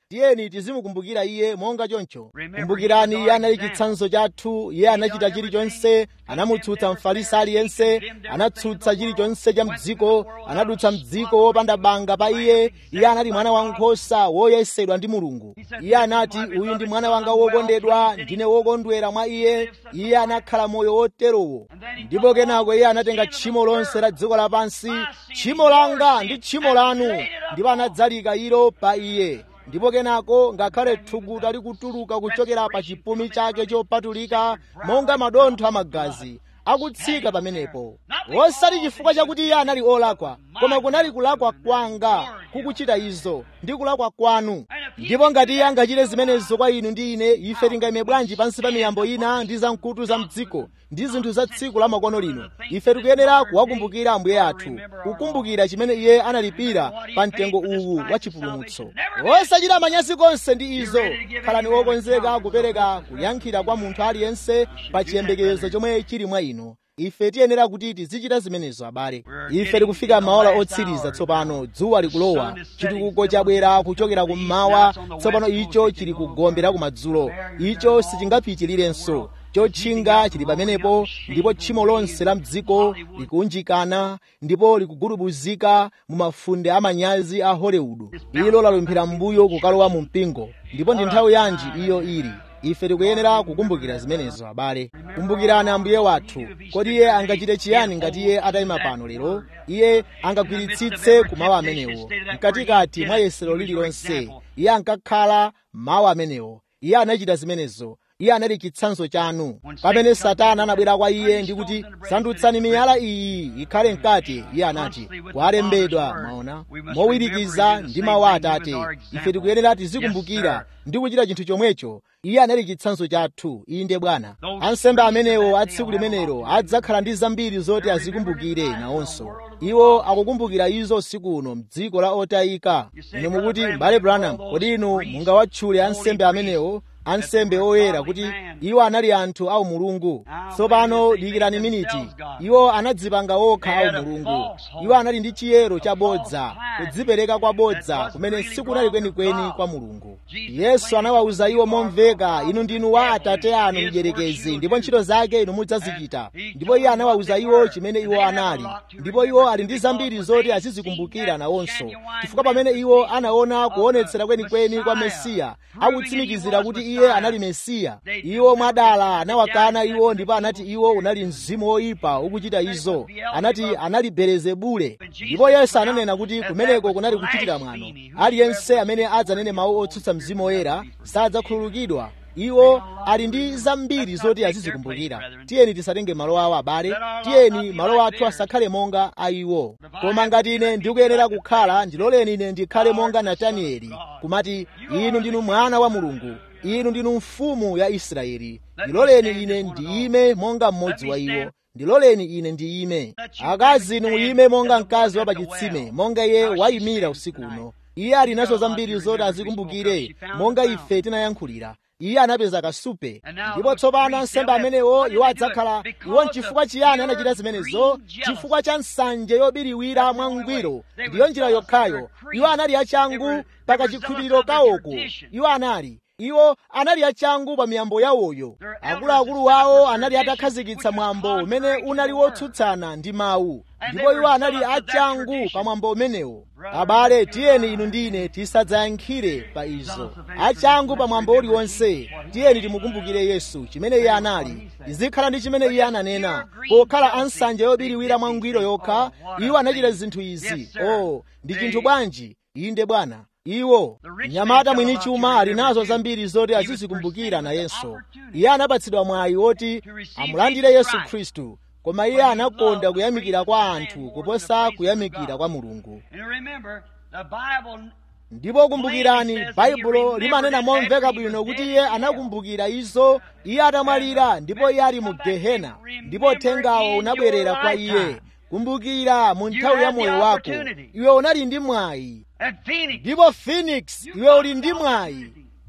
tiyeni tizimukumbukira iye monga choncho kumbukirani iye anali chitsanzo chathu iye anachita chilichonse anamutsutsa mfarisi aliyense anatsutsa chilichonse cha mdziko anadutsa mdziko wopanda banga pa iye iye anali mwana wankhosa woyesedwa ndi mulungu iye anati uyu ndi mwana wanga wokondedwa ndine wokondwera mwa iye iye anakhala moyo woterowo ndipo kenako iye anatenga tchimo lonse la dziko lapansi tchimo langa ndi tchimo lanu ndipo anadzalika ilo pa iye ndipo kenako ngakhale thukuta likutuluka kuchokera pa chipumi chake chopatulika monga madontho amagazi akutsika pamenepo osati chifukwa chakuti iye anali olakwa koma kunali kulakwa kwanga kukuchita izo ndi kulakwa kwanu ndipo ngati iye angachite zimenezo kwa inu ndi ine ife tingayime bwanji pansi pa miyambo ina ndi zamkutu za mdziko ndi zinthu za tsiku la makono lino ife tikuyenera kuwakumbukira ambuye athu kukumbukira chimene iye analipira pa mtengo uwu wa chipulumutso osachita manyazi konse ndi izo khalani wokonzeka kupereka kuyankhira kwa munthu aliyense pa chiyembekezo chomwe chili mwa inu ife tiyenera kuti tizichita zimenezo abale ife tikufika m'maola otsiriza tsopano dzuwa likulowa chitukuko chabwera kuchokera kummawa tsopano icho chili kugombera kumadzulo icho sichingapitirirenso chotchinga chili pamenepo ndipo tchimo lonse la mdziko likuunjikana ndipo likugulubuzika mu mafunde amanyazi a hollywood ilo lalumphira m'mbuyo kukalowa mu mpingo ndipo ndi nthawi yanji iyo ili ife tikuyenera kukumbukira zimenezo abale kumbukirani ambuye wathu kodi iye angachite chiyani ngati iye atayima pano lero iye angagwiritsitse ku mawu amenewo mkatikati mwa yesero lililonse iye ankakhala mawu amenewo iye anachita zimenezo iye anali chitsanzo chanu pamene satana anabwera kwa iye ndi kuti sandutsani miyala iyi ikhale mkate iye anati kwalembedwa maona mowirikiza ndi mawu a atate ife tikuyenera tizikumbukira ndi kuchita chinthu chomwecho iye anali chitsanzo chathu inde bwana ansembe amenewo a tsiku limenelo adzakhala ndi zambiri zoti azikumbukire nawonso iwo akukumbukira izo usiku uno mdziko la otayika inu mukuti mbale branham kodi inu mungawatchule ansembe amenewo ansembe oyera kuti iwo anali anthu awu mulungu tsopano dikirani miniti iwo anadzipanga okha awu mulungu iwo anali ndi chiyero chabodza kudzipereka kwa bodza kumene sikunali kwenikweni kwa mulungu yesu anawawuza iwo momveka inu ndinu wa atate anu mdierekezi ndipo ntchito zake inu mudzazichita ndipo iye anawawuza iwo chimene iwo anali ndipo iwo ali ndi zambiri zoti azizikumbukira nawonso chifukwa pamene iwo anaona kuonetsera kwenikweni kwa mesiya akutsimikizira kuti iye anali mesiya iwo mwadala anawakana iwo ndipo anati iwo unali mzimu woyipa ukuchita izo anati anali belezebule ndipo yesu ananena kuti kumeneko kunali kuchitira mwano aliyense amene adzanene mawu otsutsa mzimu woyera sadzakhululukidwa iwo ali ndi zambiri zoti azizikumbukira tiyeni tisatenge malo awo abale tiyeni malo athu asakhale monga a iwo koma ngati ine ndikuyenera kukhala ndiloleni ine ndikhale monga natanieli kumati inu ndinu mwana wa mulungu inu ndinu mfumu ya israeli ndiloleni ine ndiyime monga mmodzi wa iwo ndiloleni ine ndiyime akazi inu muyime monga mkazi wa pachitsime monga iye wayimira usiku uno iye ali nazo zambiri zoti azikumbukire monga ife tinayankhulira iye anapeza kasupe ndipo tsopano ansembe amenewo iwo adzakhala iwo nchifukwa chiyani anachita zimenezo chifukwa cha nsanje yobiriwira mwangwiro ndiyo njira yokhayo iwo anali achangu pakachikhulupiriro kawoko iwo anali iwo anali achangu pa miyambo yawoyo akuluakulu wawo anali atakhazikitsa mwambo umene unali wotsutsana ndi mawu ndipo iwo anali achangu pa mwambo umenewo abale tiyeni inu ndine tisadzayankhire pa izo achangu pa mwambo uliwonse tiyeni timukumbukire yesu chimene iye anali izikhala ndi chimene iye ananena pokhala ansanje yobiriwira mwangwiro yokha iwo anachita zinthu izi oh ndi chinthu bwanji inde bwana iwo mnyamata mwini chuma ali nazo zambiri zoti azizikumbukira nayenso iye anapatsidwa mwayi woti amulandire yesu khristu koma iye anakonda kuyamikira kwa anthu kuposa kuyamikira kwa mulungu ndipo kumbukirani baibulo limanena momveka bwino kuti iye anakumbukira izo iye atamwalira ndipo iye ali mu gehena ndipo uthengawo unabwerera kwa iye kumbukira mu nthawi ya moyo wako iwe unali ndi mwayi ndipo phoenix iwe uli ndi mwayi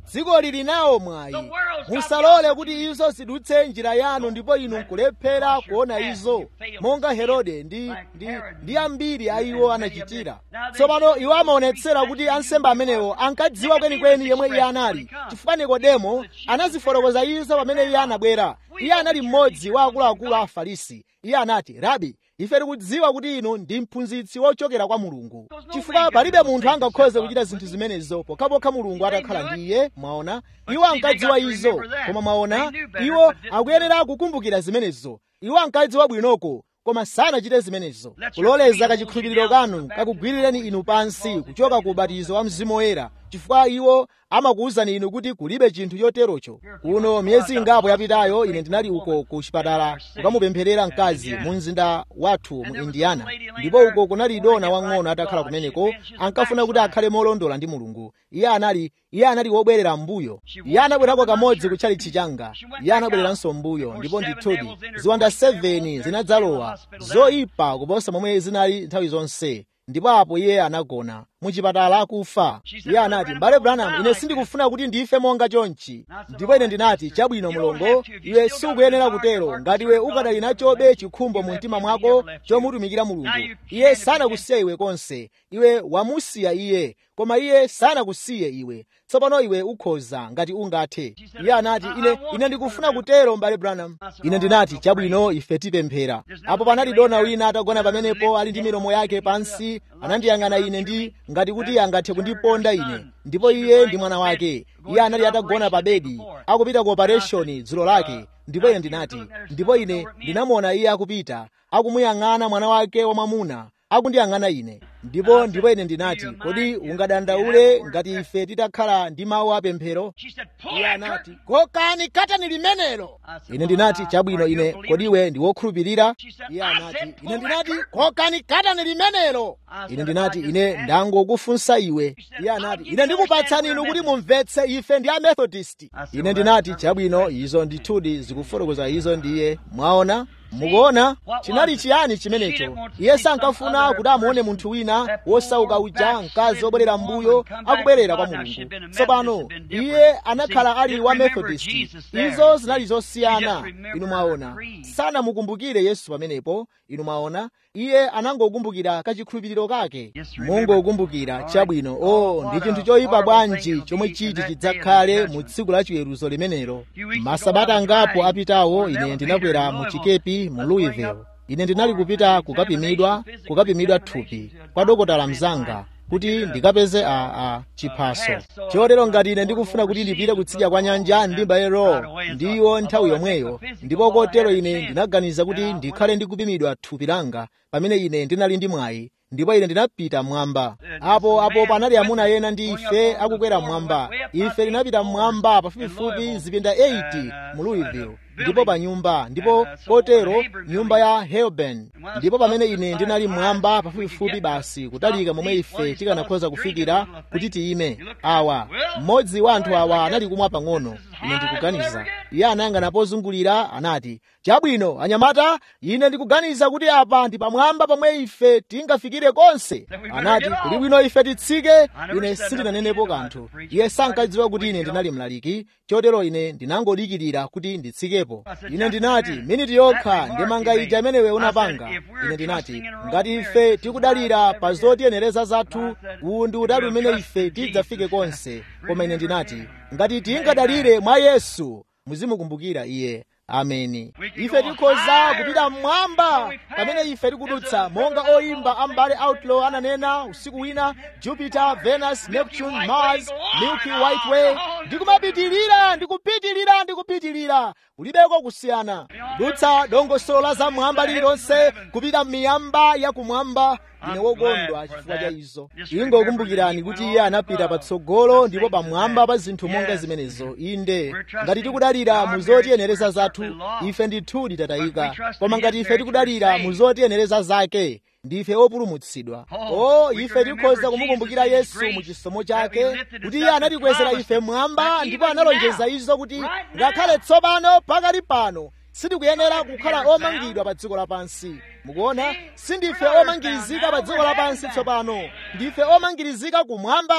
dziko lili nawo mwayi musalole kuti izo zidutse njira yanu ndipo inu nkulephera kuona izo monga herode ndi, ndi, ndi ambiri a iwo anachitira tsopano iwo amaonetsera kuti ansembe amenewo ankadziwa kwenikweni yemwe iye anali chifukwa nikodemo anazifotokoza izo pamene iye anabwera iye anali mmodzi wa akuluakulu a afarisi iye anati rabi ife tikudziwa kuti inu ndi mphunzitsi wochokera kwa mulungu chifukwa palibe munthu angakhoze kuchita zinthu zimenezo pokhapokha mulungu atakhala ndi iye mwaona iwo ankadziwa izo koma mwaona iwo akuyenera kukumbukira zimenezo iwo ankadziwa bwinoko koma sanachite zimenezo kuloleza kachikhulupiriro kanu kakugwirireni inu pansi kuchoka ku ubatizo wa mzimu woyera chifukwa iwo amakuwuzani inu kuti kulibe chinthu choterocho kuno miyezi ingapo yapitayo ine ndinali uko ku chipatala kukamupempherera mkazi mu mzinda wathu mu indiana ndipo uko kunali dona wang'ono atakhala kumeneko ankafuna kuti akhale molondola ndi mulungu iye anali iye anali wobwerera mbuyo iye anabwerako kamodzi kutchalitchi changa iye anabwereranso mbuyo ndipo ndithudi ziwanda 7 zinadzalowa zoyipa kuposa momwe zinali nthawi zonse ndipo apo iye anagona muchipatala akufa iye anati m'bale branham ine sindikufuna kuti ndife monga chonchi ndipo ine ndinati chabwino mulongo iwe sukuyenera kutero ngati iwe ukadali nachobe chikhumbo mu mtima mwako chomutumikira mulungu iye sanakusiya iwe konse iwe wamusiya iye koma iye sanakusiye iwe tsopano iwe ukhoza ngati ungathe iye anati ine ine ndikufuna kutero m'bale branham ine ndinati chabwino ife tipemphera apo panali dona wina atagona pamenepo ali ndi milomo yake pansi anandiyang'ana ine ndi ngati kuti angathe kundiponda ine ndipo iye ndi mwana wake iye anali atagona pa bedi akupita ku operation dzulo lake ndipo ine ndinati ndipo ine ndinamuona iye akupita akumuyang'ana mwana wake wamwamuna akundiyang'ana ine ndipo ndipo ine ndinati kodi ungadandaule ngati ife titakhala ndi mawu apemphero iye anati kokani katani limenelo ine ndinati chabwino ine kodi iwe ndi wokhulupirira iye anati ine ndinati kokani katani limenelo ine ndinati ine ndangokufunsa iwe iye anati ine ndikupatsani inu kuti mumvetse ife ndi amethodist ine ndinati chabwino izo ndithudi zikufotokoza izo ndiye mwaona mukuona chinali chiyani chimenecho iye sankafuna kuti amuone munthu wina wosauka uja mkazi wobwerera mbuyo akubwerera kwa mulungu tsopano iye anakhala ali wa methodist izo zinali zosiyana inu mwaona sanamukumbukire yesu pamenepo inu mwaona iye anangokumbukira kachikhulupiriro kake mungokumbukira chabwino o oh, ndi chinthu choyipa bwanji chomwe chiti chidzakhale mu tsiku la chiweruzo limenelo masabata angapo apitawo ine ndinakwera mu chikepi mu louisville ine ndinali kupita kukapimidwa kukapimidwa thupi kwa dokotala mzanga kuti ndikapeze a, a chiphaso chotero ngati ine ndikufuna kuti ndipite kutsidya kwa nyanja ndi mbalero ndiwo nthawi yomweyo ndipo kotero ine ndinaganiza kuti ndikhale ndikupimidwa thupi langa pamene ine ndinali ndi mwayi ndipo ine ndinapita mmwamba apo apo panali amuna ena ndi ife akukwera mmwamba ife tinapita mmwamba pafupifupi zipinda 80 mu louisville ndipo pa nyumba ndipo kotero nyumba ya helben ndipo pamene ine ndinali mmwamba pafupifupi basi kutalika momwe ife tikanakhoza kufikira kuti tiyime awa mmodzi wa anthu awa anali kumwa pang'ono ine ndikuganiza iye anayang'ana pozungulira anati chabwino anyamata ine ndikuganiza kuti apa ndi pamwamba pomwe ife tingafikire konse anati kuli bwino ife titsike ine sindinanenepo kanthu iye sankadziwa kuti ine ndinali mlaliki chotero ine ndinangodikirira kuti nditsikepo ine ndinati miniti yokha ndimanga ija imenewe unapanga ine ndinati ngati ife tikudalira pa zotiyenereza zathu uwu ndi udali umene ife tidzafike konse koma ine ndinati ngati tingadalire mwa yesu muzimukumbukira iye ameni ife tikhoza kupita mmwamba pamene ife tikudutsa monga oyimba ambale outlaw ananena usiku wina jupiter venus neptune mars milky white way ndikumapitilira ndikupitilira ndikupitilira kulibeko kusiyana dutsa dongosolo la zamwamba lililonse kupita m'miyamba yakumwamba ine wokondwa chifukwa cha izo ingokumbukirani kuti iye anapita patsogolo ndipo pamwamba pa zinthu monga zimenezo inde ngati tikudalira mu zotiyenereza zathu ife ndithudi tatayika koma ngati ife tikudalira mu zotiyenereza zake ndife opulumutsidwa o ife tikhoza kumukumbukira yesu mu chisomo chake kuti iye anatikwezera ife mwamba ndipo analonjeza izo kuti ngakhale tsopano pakali pano sitikuyenera kukhala omangidwa pa dziko lapansi mukuona sindife omangirizika pa dziko lapansi tsopano ndife omangirizika kumwamba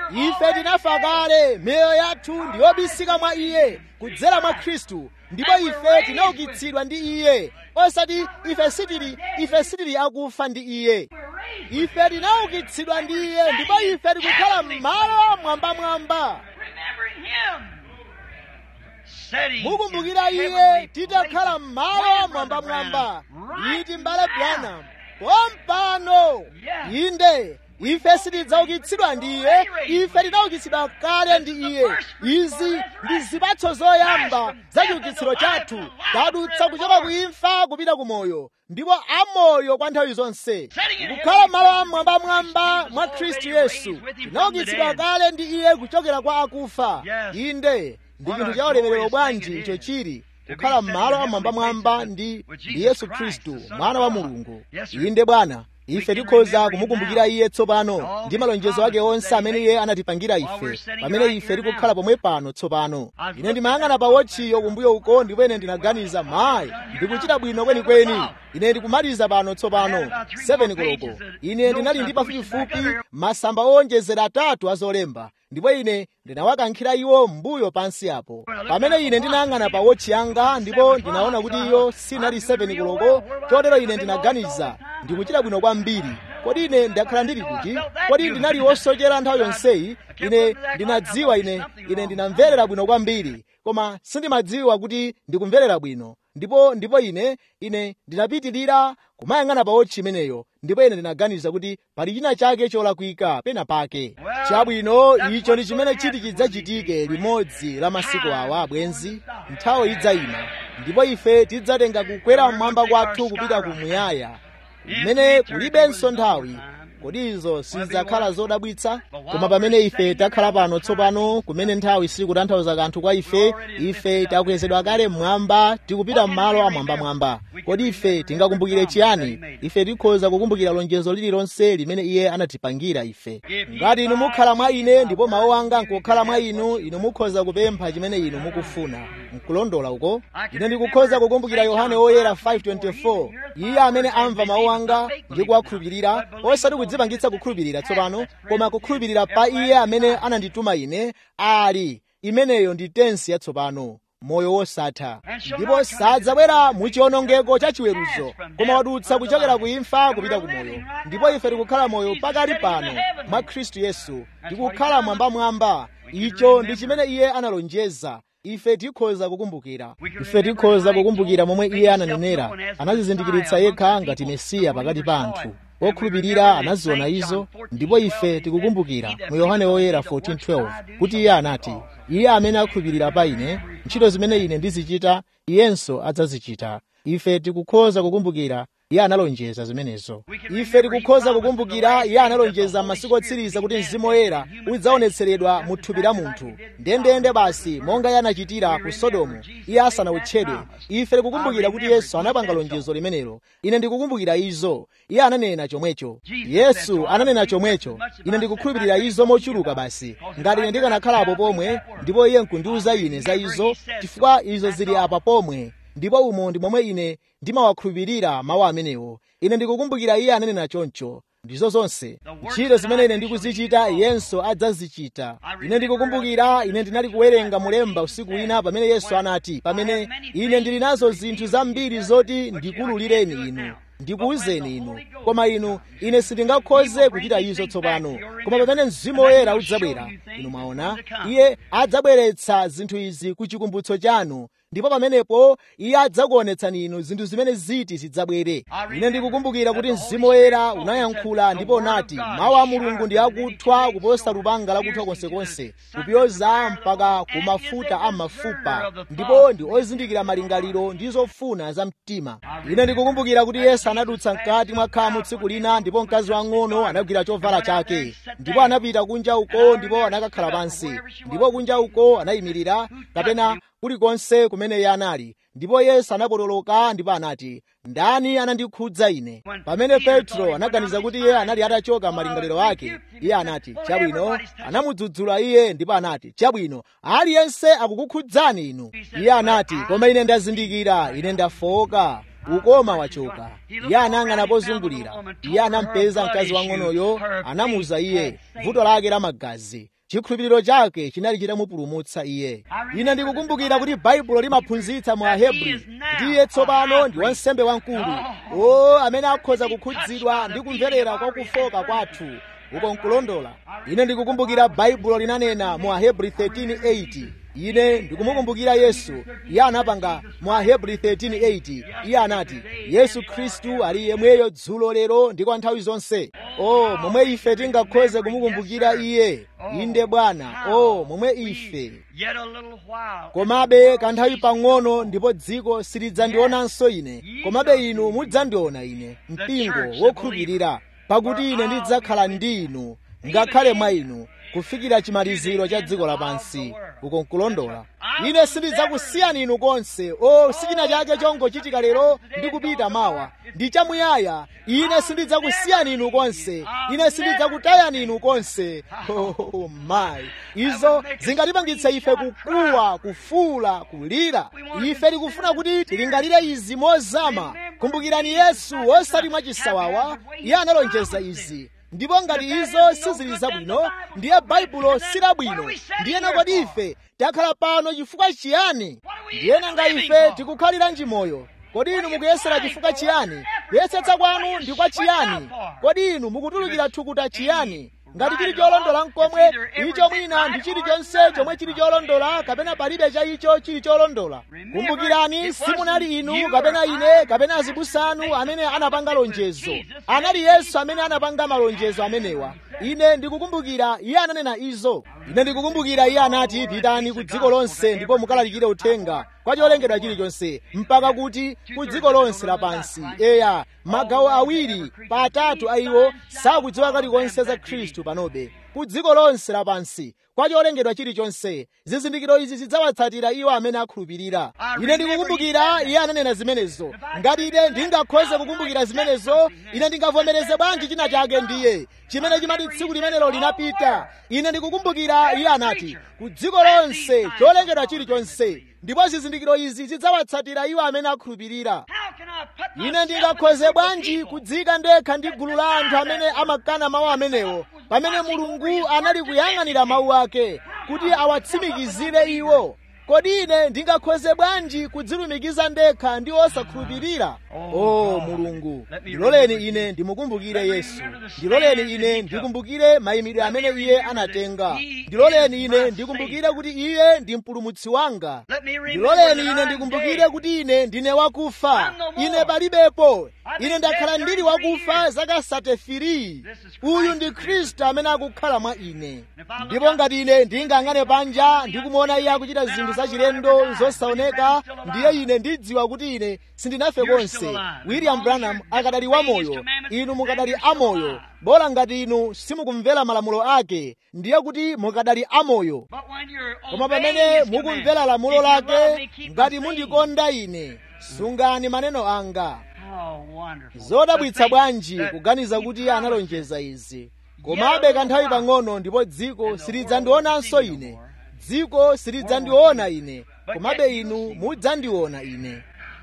ife tinafa kale miyoyo yathu ndiyobisika mwa iye kudzera mwa khristu ndipo ife tinaukitsidwa ndi iye osati ife sitili ife sitili akufa ndi iye ife tinaukitsidwa ndi iye ndipo ife tikukhala m'malo mwambamwamba mukumbukira iye titakhala m'malo mwambamwamba iti mbale Branham pompano inde ife sitidzaukitsidwa ndi iye ife tinaukitsidwa kale ndi iye izi ndi zipatso zoyamba za chiukitsiro chathu tadutsa kuchoka ku imfa kupita ku moyo ndipo amoyo kwa nthawi zonse kukhala malo amwambamwamba mwa khristu yesu tinaukitsidwa kale ndi iye kuchokera kwa akufa inde ndi chinthu cha ulemerero bwanji icho chili kukhala m'malo amwambamwamba ndi ndi yesu khristu mwana wa mulungu inde bwana ife tikhoza kumukumbukira iye tsopano ndi malonjezo ake onse amene iye anatipangira ife pamene ife tikukhala pomwe pano tsopano ine ndimayang'ana pa wotchiyo kumbuyo uko ndipo ine ndinaganiza mayi ndikuchita bwino kwenikweni ine ndikumaliza pano tsopano 7 koloko ine ndinali ndi pafupifupi masamba owonjezera atatu azolemba ndipo ine ndinawakankhira iwo mbuyo pansi apo pamene ine ndinayang'ana pa wotchi yanga ndipo ndinaona kuti iyo sinali 7 koloko chotero ine ndinaganiza ndikuchita bwino kwambiri kodi ine ndakhala ndili kuti kodi ndinali wosochera nthawi yonseyi ine ndinadziwa ine ine ndinamverera bwino kwambiri koma sindimadziwa kuti ndikumverera bwino ndipo ndipo ine ine ndinapitirira kumayang'ana pa wotchi imeneyo ndipo ine ndinaganiza kuti pali china chake cholakwika pena pake chabwino icho ndi chimene chiti chidzachitike limodzi la masiku awa abwenzi nthawi idzayima ndipo ife tidzatenga kukwera mmwamba kwathu kupita kumuyaya kumene kulibenso nthawi kodi izo sizidzakhala zodabwitsa koma pamene ife takhala pano tsopano kumene nthawi sikutanthauza kanthu kwa ife ife takwezedwa kale mmwamba tikupita m'malo amwambamwamba kodi ife tingakumbukire chiyani ife tikhoza kukumbukira lonjezo lililonse limene iye anatipangira ife ngati inu mukhala mwa ine ndipo mawu anga nkukhala mwa inu inu mukhoza kupempha chimene inu mukufuna nkulondola uko ine ndikukhoza kukumbukira yohane woyera 524 iye amene amva mawu anga ndi kuwakhulupirira osati kudzipangitsa kukhulupirira tsopano koma kukhulupirira pa iye amene anandituma ine ali imeneyo ndi tensi yatsopano moyo wosatha ndipo sadzabwera mu chiwonongeko cha chiweruzo koma wadutsa kuchokera ku imfa kupita ku moyo ndipo ife tikukhala moyo pakali pano mwa khristu yesu tikukhala mwambamwamba icho ndi chimene iye analonjeza ife tikhoza kukumbukira ife tikhoza kukumbukira momwe iye ananenera anazizindikiritsa yekha ngati mesiya pakati pa anthu okhulupirira anaziona izo ndipo ife tikukumbukira mu yohane woyera 14:12 kuti iye anati iye amene akhulupirira pa ine ntchito zimene ine ndizichita iyenso adzazichita ife tikukhoza kukumbukira iye analonjeza zimenezo ife tikukhoza kukumbukira iye analonjeza m'masiku otsiriza kuti mzimu woyera udzaonetseredwa mu thupi la munthu ndendende basi monga iye anachitira ku sodomu iye asanawutchedwe ife tikukumbukira kuti yesu anapanga lonjezo limenelo ine ndikukumbukira izo iye ananena chomwecho yesu ananena chomwecho ine ndikukhulupirira izo mochuluka basi ngati ine ndikanakhalapo pomwe ndipo iye nkundiwuza ine za izo chifukwa izo zili apa pomwe ndipo umo ndi momwe ine ndimawakhulupirira mawu amenewo ine ndikukumbukira iye ananena choncho ndizo zonse ntchito zimene ine ndikuzichita iyenso adzazichita ine ndikukumbukira ine ndinali kuwerenga mulemba usiku wina pamene yesu anati pamene ine ndili nazo zinthu zambiri zoti ndikululireni inu ndikuwuzeni inu koma inu ine sindingakhoze kuchita izo tsopano koma pamene mzimu woyera udzabwera inu mwaona iye adzabweretsa zinthu izi ku chikumbutso chanu ndipo pamenepo iye adzakuonetsani inu zinthu zimene ziti zidzabwere ine ndikukumbukira kuti mzimu woyera unayankhula ndipo unati mawu a mulungu ndi akuthwa kuposa lupanga lakuthwa konsekonse kupyoza mpaka ku mafuta a mafupa ndipo ndi ozindikira malingaliro ndi zofuna za mtima ine ndikukumbukira kuti yesu anadutsa mkati mwa khamu tsiku lina ndipo mkazi wang'ono anagwira chovala chake ndipo anapita kunja uko ndipo anakakhala pansi ndipo kunja uko anayimirira kapena kulikonse kumene iye anali ndipo yesu anapotoloka ndipo anati ndani anandikhudza ine pamene petro anaganiza kuti iye anali atachoka malingaliro ake iye anati chabwino anamudzudzula iye ndipo anati chabwino aliyense akukukhudzani inu iye anati koma ine ndazindikira ine ndafoka ukoma wachoka iye anayang'ana pozungulira iye anampeza mkazi wang'onoyo anamuza iye vuto lake la magazi chikhulupiriro chake chinali chitamupulumutsa iye ine ndikukumbukira kuti baibulo limaphunzitsa mu ahebri kuti iye tsopano ndi wansembe wamkulu o amene akhoza kukhudzidwa ndi kumverera kwa kufoka kwathu uko nkulondola ine ndikukumbukira baibulo linanena mu ahebri 13:8 ine ndikumukumbukira yesu iye anapanga mu ahebri 13:8 iye anati yesu khristu ali yemweyo dzulo lero ndi kwa nthawi zonse o momwe ife tingakhoze kumukumbukira iye inde bwana o momwe ife komabe kanthawi pang'ono ndipo dziko silidzandionanso ine komabe inu mudzandiona ine mpingo wokhulupirira pakuti ine ndidzakhala ndi inu ngakhale mwa inu kufikira chimaliziro cha dziko lapansi uko nkulondola ine sindidzakusiyani inu konse o sichina chake chongochitika lero ndi kupita mawa ndi chamuyaya ine sindidzakusiyani inu konse ine sindidzakutayani inu konse oh, my izo zingatipangitse ife kukuwa kufuula kulira ife tikufuna kuti tilingalire izi mozama kumbukirani yesu osati mwachisawawa iye analonjeza izi ndipo ngati izo sizili zabwino ndiye baibulo silabwino ndiyena kodi ife takhala pano chifukwa chiyani ndiyena nga ife tikukhaliranji moyo kodi inu mukuyesera chifukwa chiyani kuyesetsa kwanu ndi kwa chiyani kodi inu mukutulukira thukuta chiyani ngati chili cholondola mkomwe icho mwina ndi chilichonse chomwe chili cholondola kapena palibe cha icho chili cholondola kumbukirani simunali inu kapena ine kapena azibusa anu amene anapanga lonjezo anali yesu amene anapanga malonjezo amenewa ine ndikukumbukira iye ananena izo ine ndikukumbukira iye anati pitani ku dziko lonse ndipo mukalalikire uthenga kwa cholengedwa chilichonse mpaka kuti ku dziko lonse lapansi eya magawo awiri pa atatu a iwo sakudziwa kalikonse za khristu panobe ku dziko lonse lapansi kwa cholengedwa chilichonse zizindikiro izi zidzawatsatira iwo amene akhulupirira ine ndikukumbukira iye ananena zimenezo ngati ine ndingakhoze kukumbukira zimenezo ine ndingavomereze bwanji china chake ndiye chimene chimati tsiku limenelo linapita ine ndikukumbukira iye anati ku dziko lonse cholengedwa chilichonse ndipo zizindikiro izi zidzawatsatira iwo amene akhulupirira ine ndingakhoze bwanji kudzika ndekha ndi gulu la anthu amene amakana mawu amenewo pamene mulungu anali kuyang'anira mawu ake kuti awatsimikizire iwo kodi ine ndingakhoze bwanji kudzilumikiza ndekha ndi osakhulupirira o oh, mulungu ndiloleni ine ndimukumbukire yesu ndiloleni ine ndikumbukire mayimidwe amene iye anatenga ndiloleni ine ndikumbukire kuti iye ndi mpulumutsi wanga ndiloleni ine ndikumbukire kuti ine ndine wakufa ine palibepo ine ndakhala ndili wakufa zaka satefiri uyu ndi khristu amene akukhala mwa ine ndipo ngati ine ndingang'ane panja ndikumuona iye akuchita zinthu zachilendo zosaoneka ndiye ine ndidziwa kuti ine sindinafe konse william branham akadali wamoyo inu mukadali amoyo bola ngati inu simukumvera malamulo ake ndiye kuti mukadali amoyo koma pamene mukumvera lamulo lake ngati mundikonda ine sungani maneno anga zodabwitsa bwanji kuganiza kuti analonjeza izi komabe kanthawi pang'ono ndipo dziko silidzandionanso ine dziko silidzandiona ine komabe inu mudzandiona ine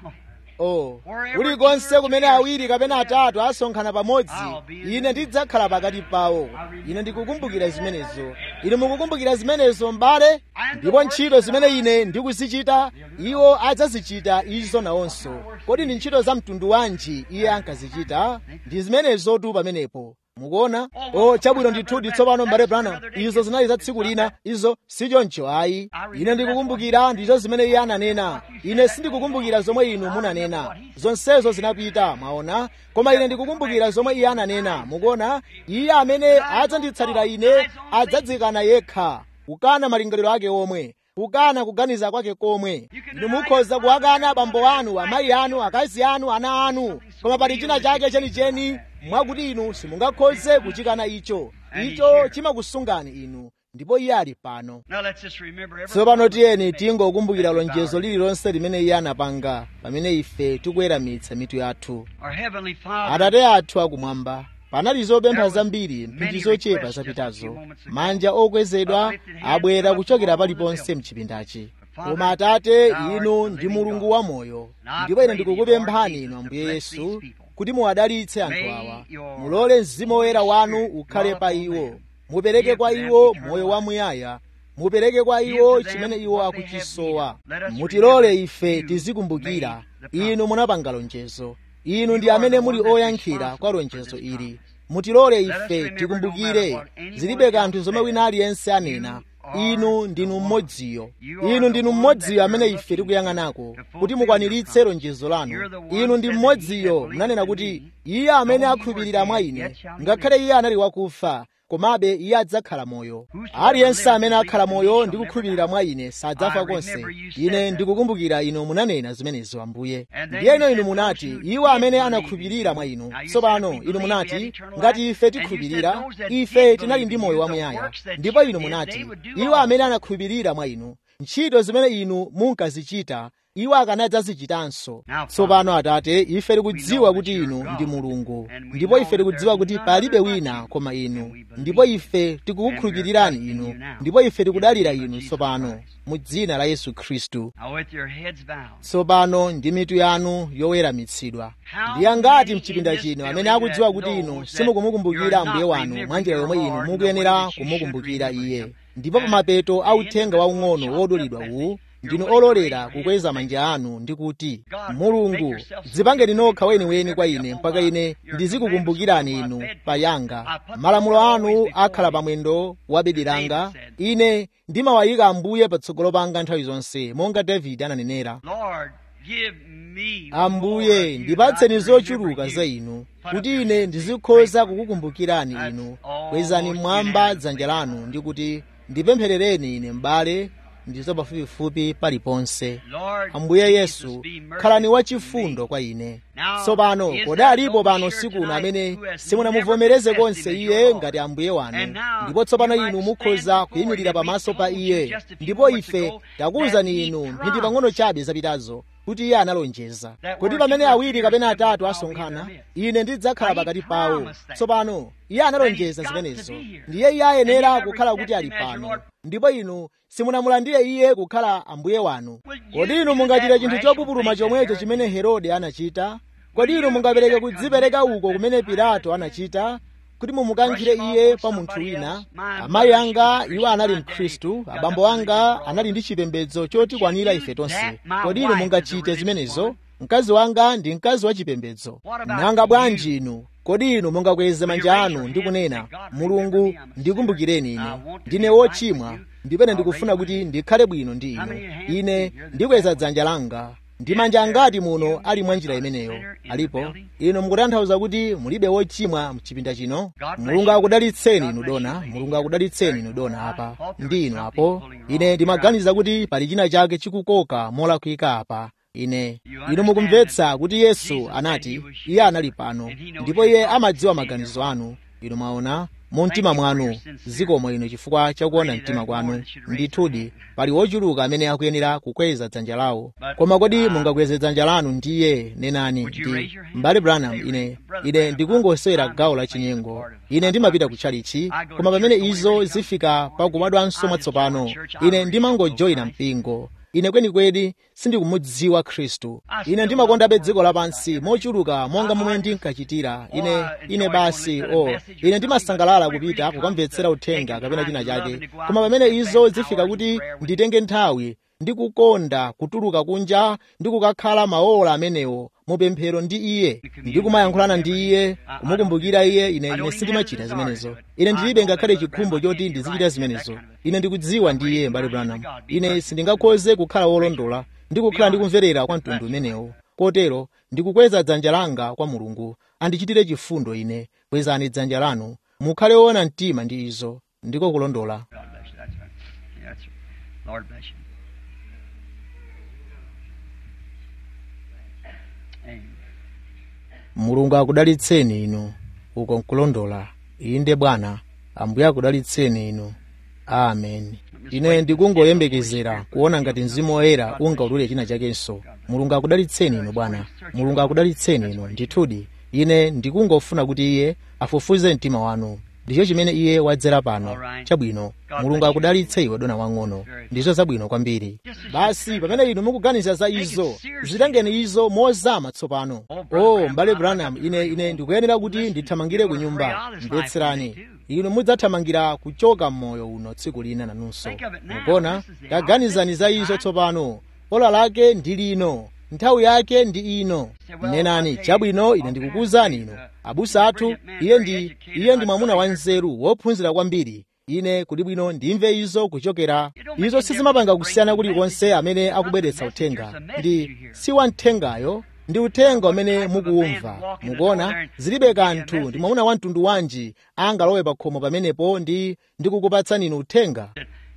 oh kulikonse kumene awiri kapena atatu asonkhana pamodzi ine ndidzakhala pakati pawo ine ndikukumbukira zimenezo ine mukukumbukira zimenezo m'bale ndipo ntchito zimene ine ndikuzichita iwo adzazichita izo nawonso kodi ndi ntchito za mtundu wanji iye ankazichita ndi zimenezotu pamenepo mukuona o chabwino ndithudi tsopano mbale branham izo zinali za tsiku lina izo sichoncho ayi ine ndikukumbukira ndizo zimene iye ananena ine sindikukumbukira zomwe inu munanena zonsezo zinapita mwaona koma ine ndikukumbukira zomwe iye ananena mukuona iye amene adzanditsatira ine adzadzikana yekha kukana malingaliro ake omwe kukana kuganiza kwake komwe inu mukhoza kuwakana abambo anu amayi anu akazi anu ana anu koma pali china chake chenicheni mwakuti inu simungakhoze kuchikana icho icho chimakusungani inu ndipo iye ali pano tsopano tiyeni tingokumbukira lonjezo lililonse limene iye anapanga pamene ife tikuweramitsa mitu yathu atate athu akumwamba panali zopempha zambiri mphindi zochepa zapitazo manja okwezedwa abwera kuchokera paliponse mchipindachi koma atate inu ndi mulungu wamoyo ndipo ine ndikukupemphani inu ambuye yesu kuti muwadalitse anthu awa mulole mzimu woyera wanu ukhale pa iwo mupereke kwa iwo moyo wamuyaya mupereke kwa iwo chimene iwo akuchisowa mutilole ife tizikumbukira inu munapanga lonjezo inu ndi amene muli oyankhira kwa lonjezo ili mutilole ife tikumbukire zilibe kanthu zomwe wina aliyense anena inu ndinu mmodziyo inu ndinu mmodziyo amene ife tikuyang'anako kuti mukwaniritse lonjezo lanu inu ndi mmodziyo munanena kuti iye amene akhulupirira mwa ine ngakhale iye anali wakufa komabe iye adzakhala moyo aliyense amene akhala moyo ndi kukhulupirira mwa ine sadzafa konse ine ndikukumbukira inu munanena zimenezo ambuye ndiyeno inu munati iwo amene anakhulupirira mwa inu tsopano inu munati ngati ife tikhulupirira ife tinali ndi moyo wamuyaya ndipo inu munati iwo amene anakhulupirira mwa inu ntchito zimene inu munkazichita iwo akanadzazichitanso tsopano atate ife tikudziwa kuti inu ndi mulungu ndipo ife tikudziwa kuti palibe wina koma inu ndipo ife tikukukhulupirirani inu ndipo ife tikudalira inu tsopano mu dzina la yesu khristu tsopano ndi mitu yanu yoweramitsidwa ndi angati mchipinda chino amene akudziwa kuti inu simukumukumbukira ambuye wanu mwa njira yomwe inu mukuyenera kumukumbukira iye ndipo pamapeto a uthenga waung'ono wodulidwa uwu ndinu ololera kukweza manja anu ndi kuti mulungu dzipangeni nokha weniweni kwa ine mpaka ine ndizikukumbukirani inu payanga malamulo anu akhala pamwendo wa bedi langa ine ndimawayika ambuye patsogolo panga nthawi zonse monga davide ananenera ambuye ndipatseni zochuluka za inu kuti ine ndizikhoza kukukumbukirani inu kwezani mmwamba dzanja lanu ndi kuti ndipempherereni ine m'bale ndizo pafupifupi paliponse ambuye yesu khalani wachifundo kwa ine tsopano kodi alipo pano sikuno amene simunamuvomereze konse iye ngati ambuye wanu ndipo tsopano inu mukhoza kuyimirira pamaso pa iye ndipo ife takuwuzani inu mphindi pang'ono chabe zapitazo kuti iye analonjeza kuti pamene awiri kapena atatu asonkhana ine ndidzakhala pakati pawo tsopano iye analonjeza zimenezo ndiye iye ayenera kukhala kuti ali pano ndipo inu simunamulandire iye kukhala ambuye wanu kodi inu mungachita chinthu chopupuluma chomwecho chimene herode anachita kodi inu mungapereke kudzipereka uko kumene pilato anachita kuti mumukankhire iye pa munthu wina amayi anga iwo anali mkhristu abambo anga anali ndi chipembedzo chotikwanira ife tonse kodi inu mungachite zimenezo mkazi wanga ndi mkazi wa chipembedzo nanga bwanji inu kodi inu mungakweze manja anu ndi kunena mulungu ndikumbukireni ine ndine wochimwa ndipene ndikufuna kuti ndikhale bwino ndi inu ine ndikweza dzanja langa ndi manja angati muno ali mwa njira imeneyo alipo inu mukutanthauza kuti mulibe wochimwa mchipinda chino mulungu akudalitseni inu dona mulungu akudalitseni inu dona apa ndi inu apo ine ndimaganiza kuti pali china chake chikukoka molakwika apa ine inu mukumvetsa kuti yesu anati iye anali pano ndipo iye amadziwa maganizo anu inu mwaona mu mtima mwanu zikomo inu chifukwa chakuona mtima kwanu ndithudi pali wochuluka amene akuyenera kukweza dzanja lawo koma kodi mungakweze dzanja lanu ndiye nenani ndi mbale branham ine ine ndikungosewera gawo la chinyengo ine ndimapita ku chalichi koma pamene izo zifika pakubadwanso mwatsopano ine ndimangojoyina mpingo ine kwenikweni sindikumudziwa khristu ine ndimakondabe dziko lapansi mochuluka monga momwe ndinkachitira ine ine basi o oh, ine ndimasangalala kupita kukamvetsera uthenga kapena china chake koma pamene izo zifika kuti nditenge nthawi ndikukonda kutuluka kunja ndi kukakhala maola amenewo mupemphero ndi iye ndikumayankhulana ndi iye kumukumbukira iye ine ine sindimachita zimenezo ine ndilibe ngakhale chikhumbo choti ndizichita zimenezo ine ndikudziwa ndi iye mbale branham ine sindingakhoze kukhala wolondola ndi kukhala ndikumverera kwa mtundu umenewo kotero ndikukweza dzanja langa kwa mulungu andichitire chifundo ine kwezani dzanja lanu mukhale woona mtima ndi izo ndiko kulondola Lord bless you. mulungu akudalitseni inu uko nkulondola inde bwana ambuye akudalitseni inu amen ine ndikungoyembekezera kuona ngati mzimu woyera ungautule china chakenso mulungu akudalitseni inu bwana mulungu akudalitseni inu ndithudi ine ndikungofuna kuti iye afufuze mtima wanu ndicho chimene iye wadzera pano chabwino mulungu akudalitse iwe dona wang'ono ndizo zabwino kwambiri basi pamene inu mukuganiza za izo zitengeni izo mozama tsopano o mbale branham ine ine ndikuyenera kuti ndithamangire ku nyumba mvetserani inu mudzathamangira kuchoka m'moyo uno tsiku lina nanunso mukona kaganizani za izo tsopano ola lake ndi lino nthawi yake ndi ino nenani chabwino ine ndikukuwuzani inu abusa athu iye ndi iye ndi mwamuna wanzeru wophunzira kwambiri ine kuti bwino ndimve izo kuchokera izo sizimapanga kusiyana kulikonse amene akubweretsa uthenga ndi si wamthengayo ndi uthenga umene mukuwumva mukuona zilibe kanthu ndi mwamuna wa mtundu wanji angalowe pa khomo pamenepo ndi ndikukupatsani inu uthenga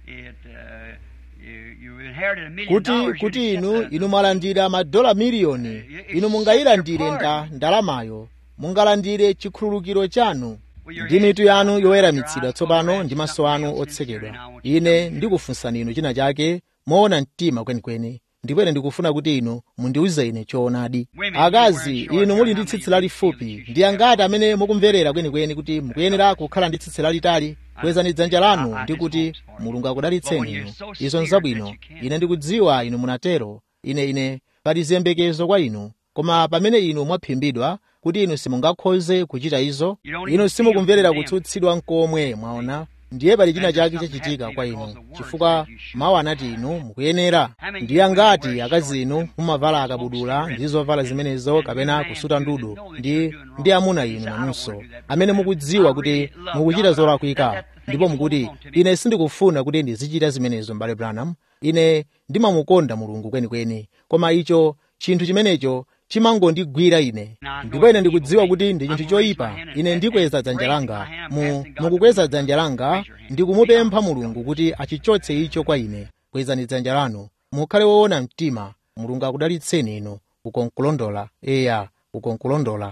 kuti kuti inu inu mwalandira madola miliyoni inu mungayilandire nda ndalamayo mungalandire chikhululukiro chanu ndi mitu yanu yoweramitsidwa tsopano ndi maso anu otsekedwa ine ndikufunsani inu china chake moona mtima kwenikweni ndipo ine ndikufuna kuti inu mundiuze ine choonadi akazi inu muli ndi tsitsi lalifupi ndi angati amene mukumverera kwenikweni kuti mukuyenera kukhala ndi tsitsi lalitali kwezani dzanja lanu ndi kuti mulungu akudalitseni inu izo nzabwino ine ndikudziwa inu munatero ine ine pali ziyembekezo kwa inu koma pamene inu mwaphimbidwa kuti inu simungakhoze kuchita izo inu simukumverera kutsutsidwa nkomwe mwaona ndiye pali china chake chachitika kwa inu chifukwa mawu anati inu mukuyenera ndiye angati akazi inu mumavala akabudula ndi zovala zimenezo kapena kusuta ndudu ndi ndi amuna inu nanunso amene mukudziwa kuti mukuchita zolakwika ndipo mukuti ine sindikufuna kuti ndizichita zimenezo mbale branham ine ndimamukonda mulungu kwenikweni koma icho chinthu chimenecho chimangondigwira ine ndipo ine ndikudziwa kuti ndi chinthu choyipa ine ndikweza dzanja langa mu mukukweza dzanja langa ndikumupempha mulungu kuti achichotse icho kwa ine kwezani dzanja lanu mukhale woona mtima mulungu akudalitseni inu ukonkulondola eya ukonkulondola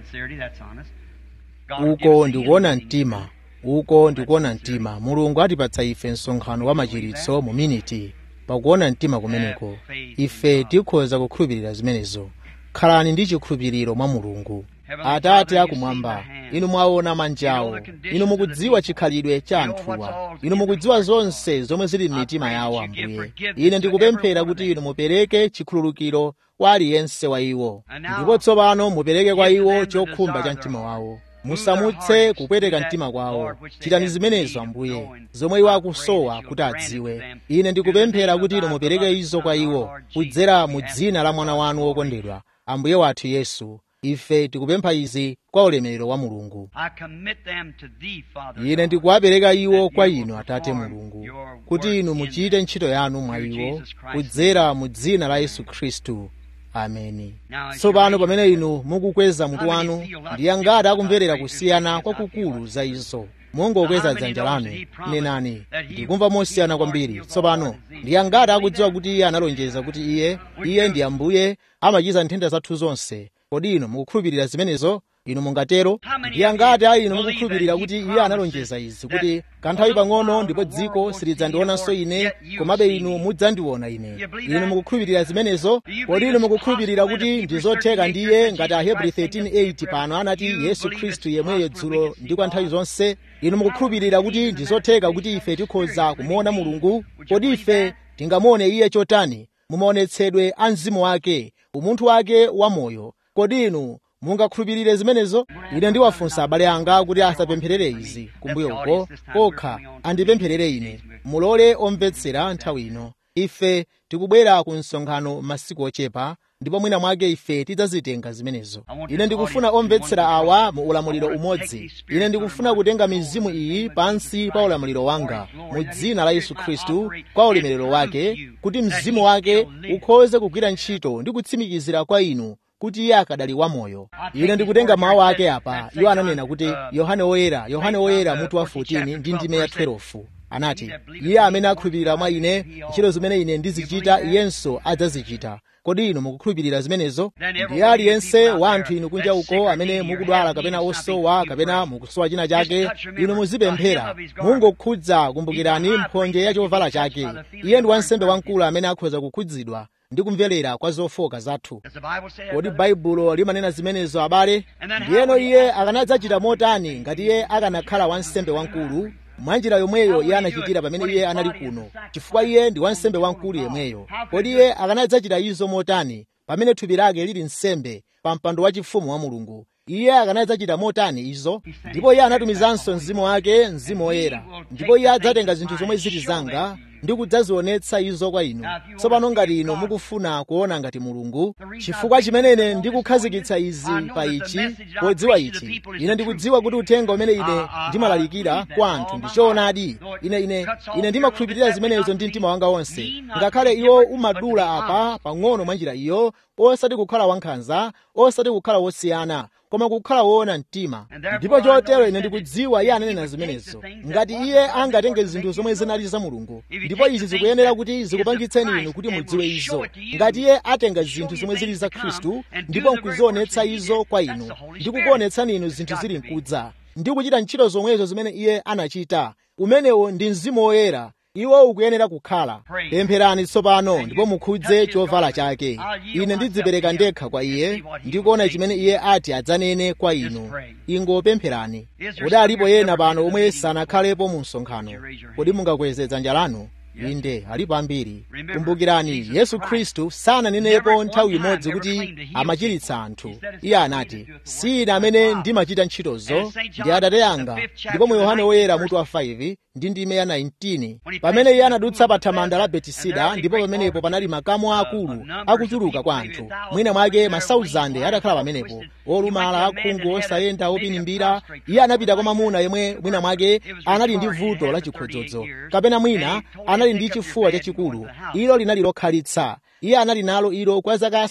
uko ndikuona mtima uko ndikuona mtima mulungu atipatsa ife msonkhano wa machiritso mu miniti pakuona mtima kumeneko ife tikhoza kukhulupirira zimenezo khalani ndi chikhulupiriro mwa mulungu atate akumwamba inu mwaona manjawo inu mukudziwa chikhalidwe cha anthuwa inu mukudziwa zonse zomwe zili m'mitima yawo ambuye ine ndikupemphera kuti inu mupereke chikhululukiro kwa aliyense wa iwo ndipo tsopano mupereke kwa iwo chokhumba cha mtima wawo musamutse kupweteka mtima kwawo chitani zimenezo ambuye zomwe iwo akusowa kuti adziwe ine ndikupemphera kuti inu mupereke izo kwa iwo kudzera mu dzina la mwana wanu wokondedwa ambuye wathu yesu ife tikupempha izi kwa ulemerero wa mulungu ine ndikuwapereka iwo kwa inu atate mulungu kuti inu muchite ntchito yanu mwa iwo kudzera mu dzina la yesu khristu ameni tsopano pamene inu mukukweza mutu wanu ndiye ngati akumverera kusiyana kwakukulu za izo mungokweza dzanja lanu nenani ndikumva mosiyana kwambiri tsopano ndiye ngati akudziwa kuti iye analonjeza kuti iye iye ndi ambuye amachiza nthenda zathu zonse kodi inu mukukhulupirira zimenezo inu mungatero ndiye ngati a inu mukukhulupirira kuti iye analonjeza izi kuti kanthawi pang'ono ndipo dziko silidzandionanso ine komabe inu mudzandiona ine inu mukukhulupirira zimenezo kodi inu mukukhulupirira kuti ndi zotheka ndiye ngati ahebri 13:8 pano anati yesu khristu yemweyo dzulo ndi kwa nthawi zonse inu mukukhulupirira kuti ndi zotheka kuti ife tikhoza kumuona mulungu kodi ife tingamuone iye chotani mumaonetsedwe a mzimu wake umunthu wake wamoyo kodi inu mungakhulupirire zimenezo ine ndiwafunsa abale anga kuti asapempherere izi kumbuyo uko kokha andipempherere ine mulole omvetsera nthawi ino ife tikubwera ku msonkhano masiku ochepa ndipo mwina mwake ife tidzazitenga zimenezo ine ndikufuna omvetsera awa mu ulamuliro umodzi ine ndikufuna kutenga mizimu iyi pansi pa ulamuliro wanga mu dzina la yesu khristu kwa ulemerero wake kuti mzimu wake ukhoze kugwira ntchito ndi kutsimikizira kwa inu kuti iye akadali wamoyo ine ndikutenga mawu ake apa iwo ananena kuti yohane woyera yohane woyera mutu wa 14 ndi ndime ya 12 anati iye amene akhulupirira mwa ine ntchito zimene ine ndizichita iyenso adzazichita kodi inu mukukhulupirira zimenezo ndiye aliyense wa anthu inu kunja uko amene mukudwala kapena osowa kapena mukusowa china chake inu muzipemphera mungokhudza kumbukirani mphonje ya chovala chake iye ndi wansembe wamkulu amene akhoza kukhudzidwa ndi kumverera kwa zofoka zathu Does the Bible say that? kodi brother? baibulo limanena zimenezo abale ndiyeno iye akanadzachita motani ngati iye akanakhala wansembe wamkulu mwanjira yomweyo iye anachitira pamene iye anali kuno chifukwa iye ndi wansembe wamkulu yemweyo kodi iye akanadzachita izo motani pamene thupi lake lili nsembe pa mpando wachifumu wa mulungu iye akanadzachita motani izo ndipo iye anatumizanso mzimu wake mzimu woyera ndipo iye adzatenga zinthu zomwe zili zanga ndi kudzazionetsa izo kwa inu tsopano ngati inu mukufuna kuona ngati mulungu chifukwa chimene ndikukhazikitsa izi pa ichi podziwa ichi ine ndikudziwa kuti uthenga umene ine ndimalalikira kwa anthu ndi choonadi ine ine ine ndimakhulupirira zimenezo ndi mtima wanga wonse ngakhale iwo umadula apa pang'ono mwa njira iyo osati kukhala wankhanza osati kukhala wosiyana koma kukhala woona mtima ndipo chotero ine ndikudziwa iye ananena zimenezo ngati iye angatenge zinthu zomwe zinali za mulungu ndipo izi zikuyenera kuti zikupangitseni inu kuti mudziwe izo ngati iye atenga zinthu zomwe zili za khristu ndipo nkuzionetsa izo kwa inu ndi kukuonetsani inu zinthu zili mkudza ndi kuchita ntchito zomwezo zimene iye anachita umenewo ndi mzimu woyera iwo ukuyenera kukhala pempherani tsopano ndipo mukhudze chovala chake ine ndidzipereka ndekha kwa iye ndikuona chimene iye ati adzanene kwa inu ingopempherani kodi alipo yena pano omwe sanakhalepo mu msonkhano kodi mungakweze dzanja lanu inde alipo ambiri kumbukirani yesu khristu sananenepo nthawi imodzi kuti amachiritsa anthu iye anati si ine amene ndimachita ntchitozo ndi atate anga ndipo mu yohane woyera mutu wa 5 ndi ndime ya 19 pamene iye anadutsa pa thamanda la betisida ndipo pamenepo panali makamu akulu akuchuluka kwa anthu mwina mwake masauzande atakhala pamenepo olumala akhungu osayenda opinimbira iye anapita kwa mamuna yemwe mwina mwake anali ndi vuto la chikhodzodzo kapena mwina anali ndi chifuwa chachikulu ilo linali lokhalitsa iye anali nalo ilo kwa zaka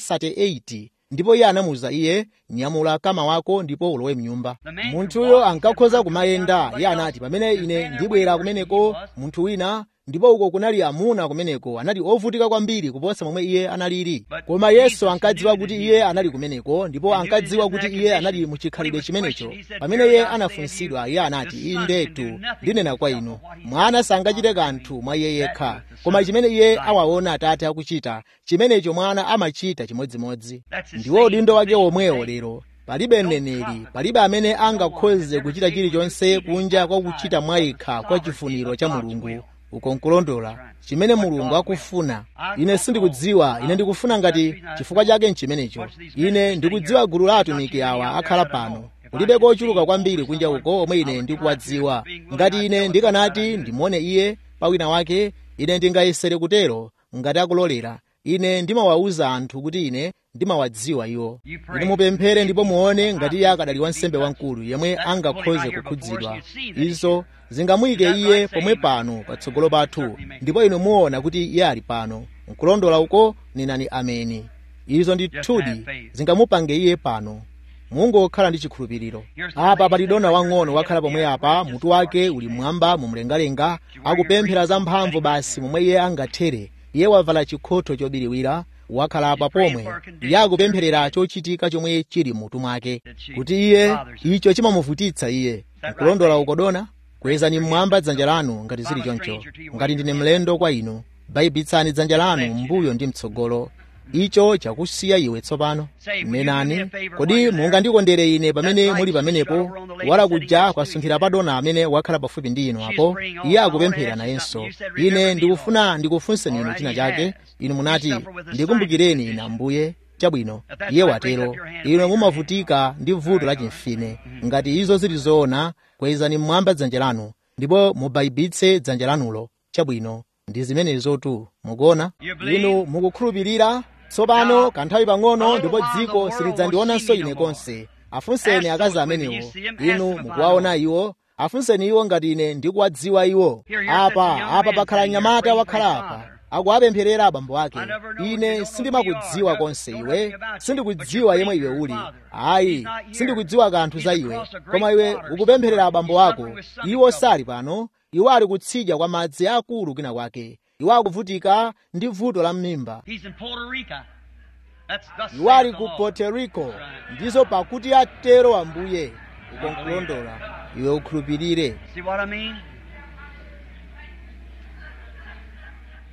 38 ndipo iye anamuwuza iye nyamula kama wako ndipo ulowe mnyumba munthuyo ankakhoza kumayenda iye anati pamene ine ndibwera kumeneko munthu wina ndipo uko kunali amuna kumeneko anali ovutika kwambiri kuposa momwe iye analili koma yesu ankadziwa kuti iye anali kumeneko ndipo ankadziwa kuti iye anali muchikhalidwe chimenecho pamene iye anafunsidwa iye anati indetu ndinena kwa inu mwana sangachite kanthu mwa iye yekha koma chimene iye awaona atate akuchita chimenecho mwana amachita chimodzimodzi ndiwo udindo wake omwewo lero palibe mneneri palibe amene angakhoze kuchita chilichonse kunja kwa kuchita mwayikha kwa chifuniro cha mulungu uko nkulondola chimene mulungu akufuna ine sindikudziwa ine ndikufuna ngati chifukwa chake nchimenecho ine ndikudziwa gulu la atumiki awa akhala pano kulibe kochuluka kwambiri kunja uko omwe ine ndikuwadziwa ngati ine ndikanati ndimuone iye pawina wake ine ndingayesere kutero ngati akulolera ine ndimawawuza anthu kuti ine ndimawadziwa iwo ine mupemphere ndipo muone ngati iye akadali wansembe wamkulu yemwe angakhoze kukhudzidwa izo zingamuyike iye pomwe pano patsogolo pathu ndipo inu muona kuti iye ali pano nkulondola uko ninani ameni izo ndithudi zingamupange iye pano mungokhala ndi chikhulupiriro apa pali dona wang'ono wakhala pomwe apa mutu wake uli mmwamba mumlengalenga akupemphera za mphamvu basi momwe iye angathere iye wavala chikhotho chobiriwira wakhala apa pomwe iye akupempherera chochitika chomwe chili mutu mwake kuti iye icho chimamuvutitsa iye nkulondola ukodona kwezani mmwamba dzanja lanu ngati zili choncho ngati ndine mlendo kwa inu bayibitsani dzanja lanu mbuyo ndi mtsogolo icho chakusiya iwe tsopano menani kodi mungandikondere ine pamene muli pamenepo wala kuja kwasunthira padona amene wakhala pafupi ndi inu apo iye akupemphera nayenso ine ndikufuna ndikufunseni inu china chake inu munati ndikumbukireni ine ambuye chabwino iye watero inu mumavutika ndi vuto la chimfine ngati izo zili zoona kwezani mmwamba dzanja lanu ndipo mubayibitse dzanja lanulo chabwino ndi zimenezotu mukuona inu mukukhulupirira tsopano kanthawi pang'ono ndipo dziko silidzandionanso ine konse afunseni akazi amenewo inu mukuwaona iwo afunseni iwo ngati ine ndikuwadziwa iwo apa apa pakhala mnyamata wakhala apa akuwapempherera abambo ake ine sindimakudziwa konse iwe sindikudziwa yemwe iwe uli ayi sindikudziwa kanthu za iwe koma iwe ukupempherera abambo ako iwo sali pano iwo ali kutsidya kwa madzi akulu kwina kwake iwo akuvutika ndi vuto la m'mimba iwo ali ku puerto rico ndizo pakuti atero ambuye uko nkulondola iwe ukhulupirire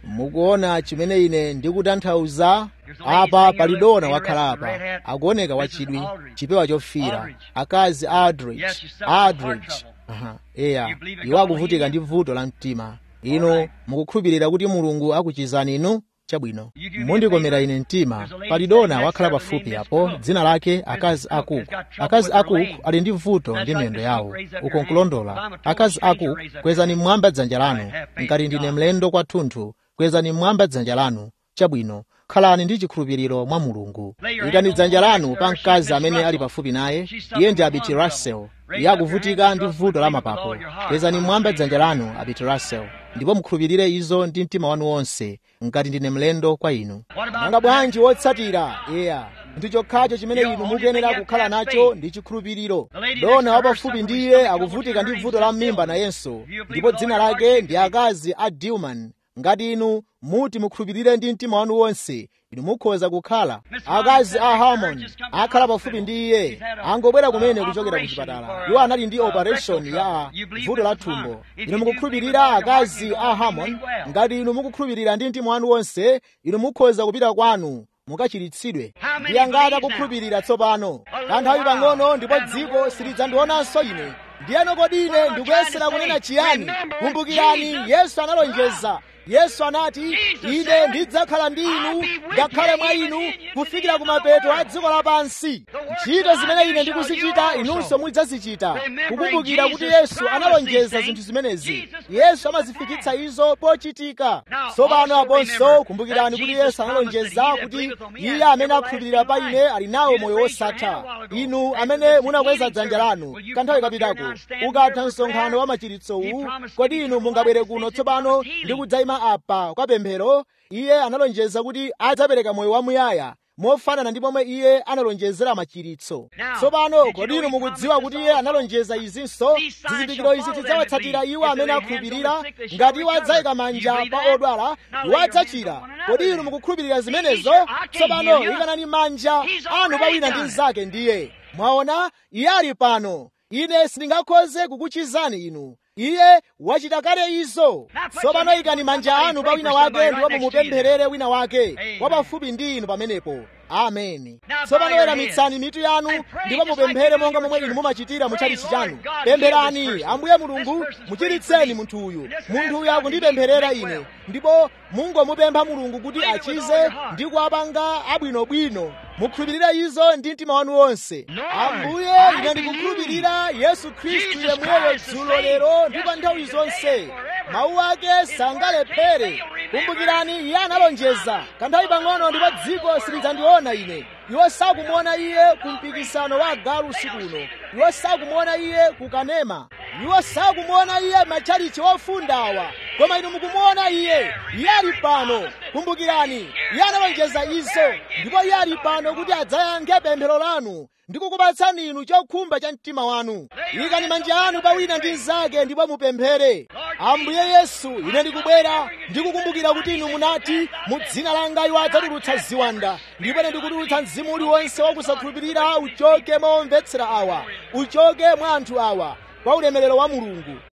mukuona chimene ine ndikutanthauza apa pali dona wakhala apa akuoneka wachidwi chipewa chofira akazi aldrich aldrich aha eya iwo akuvutika ndi vuto la mtima ino mukukhulupirira kuti mulungu akuchizani inu chabwino mundikomera ine mtima pali dona wakhala pafupi apo dzina lake akazi akuku akazi akuku ali ndi vuto ndi miyendo yawo uko nkulondola akazi akuku kwezani mmwamba dzanja lanu ngati ndine mlendo kwathunthu kwezani mmwamba dzanja lanu chabwino khalani ndi chikhulupiriro mwa mulungu ikani dzanja lanu pa mkazi amene ali pafupi naye iye ndi abiti russell iye akuvutika ndi vuto la mapapo kwezani mmwamba dzanja lanu abiti russell ndipo mukhulupirire izo ndi mtima wanu wonse ngati ndine mlendo kwa inu nanga bwanji wotsatira eya ndi chokhacho chimene inu mukuyenera kukhala nacho ndi chikhulupiriro dona wapafupi ndi iye akuvutika ndi vuto la m'mimba nayenso ndipo dzina lake ndi akazi a dilman ngati inu muti mukhulupirire ndi mtima wanu wonse inu mukhoza kukhala akazi a harmon akhala pafupi ndi iye angobwera kumene kuchokera ku chipatala iwo anali ndi operation ya vuto la thumbo inu mukukhulupirira akazi a harmon ngati inu mukukhulupirira ndi mtima wanu wonse inu mukhoza kupita kwanu mukachiritsidwe ndi angati akukhulupirira tsopano kanthawi pang'ono ndipo dziko silidzandionanso ine ndiyeno kodi ine ndikuyesera kunena chiyani kumbukirani yesu analonjeza yesu anati ine ndidzakhala ndi inu ngakhale mwa inu kufikira kumapeto a dziko lapansi ntchito zimene ine ndikuzichita inunso mudzazichita kukumbukira kuti yesu analonjeza zinthu zimenezi yesu amazifikitsa izo pochitika tsopano aponso kumbukirani kuti yesu analonjeza kuti iye amene akhulupirira pa ine ali nawo moyo wosatha inu amene munakweza dzanja lanu kanthawi kapitako ukatha msonkhano wa machiritsowu kodi inu mungabwere kuno tsopano ndi kudzayima apa kwa pemphero iye analonjeza kuti adzapereka moyo wamuyaya mofanana ndi momwe iye analonjezera machiritso tsopano kodi inu mukudziwa kuti iye analonjeza izinso zizindikiro izi tidzawatsatira iwo amene akhulupirira ngati iwo adzayika manja pa odwala iwo adzachira kodi inu mukukhulupirira zimenezo tsopano ikanani manja anu pa wina ndi mnzake ndiye mwaona iye ali pano ine sindingakhoze kukuchizani inu iye wachita kale izo tsopano ikani manja anu pa wina wake ndipo mumupempherere wina wake wapafupi ndi inu pamenepo ameni tsopano weramitsani mitu yanu ndipo mupemphere monga momwe inu mumachitira muchalichi chanu pempherani ambuye mulungu muchiritseni munthu uyu munthu uyu akundipempherera ine ndipo mungomupempha mulungu kuti achize ndi kuwapanga abwinobwino mukhulupirire izo ndi mtima wanu wonse ambuye ine ndikukhulupirira yesu khristu yemweyo dzulo lero ndi pa nthawi zonse mawu ake sangalephere kumbukirani iye analonjeza kanthawi pang'ono ndipo dziko silidzandiona ine iwo sakumuona iye ku mpikisano wa agalu usiku uno iwo sakumuona iye ku kanema iwo sakumuona iye machalichi ofundawa koma inu mukumuona iye iye ali pano kumbukirani iye analonjeza izo ndipo iye ali pano kuti adzayankhe pemphero lanu ndikukupatsani inu chokhumba cha mtima wanu ikani manja anu pa wina ndi mnzake ndipo mupemphere ambuye yesu ine ndikubwera ndikukumbukira kuti inu munati mu dzina langa iwo adzatulutsa ziwanda ndipo ine ndikutulutsa mzimu uliwonse wakusakhulupirira uchoke momvetsera awa uchoke mwa anthu awa kwa ulemerero wa mulungu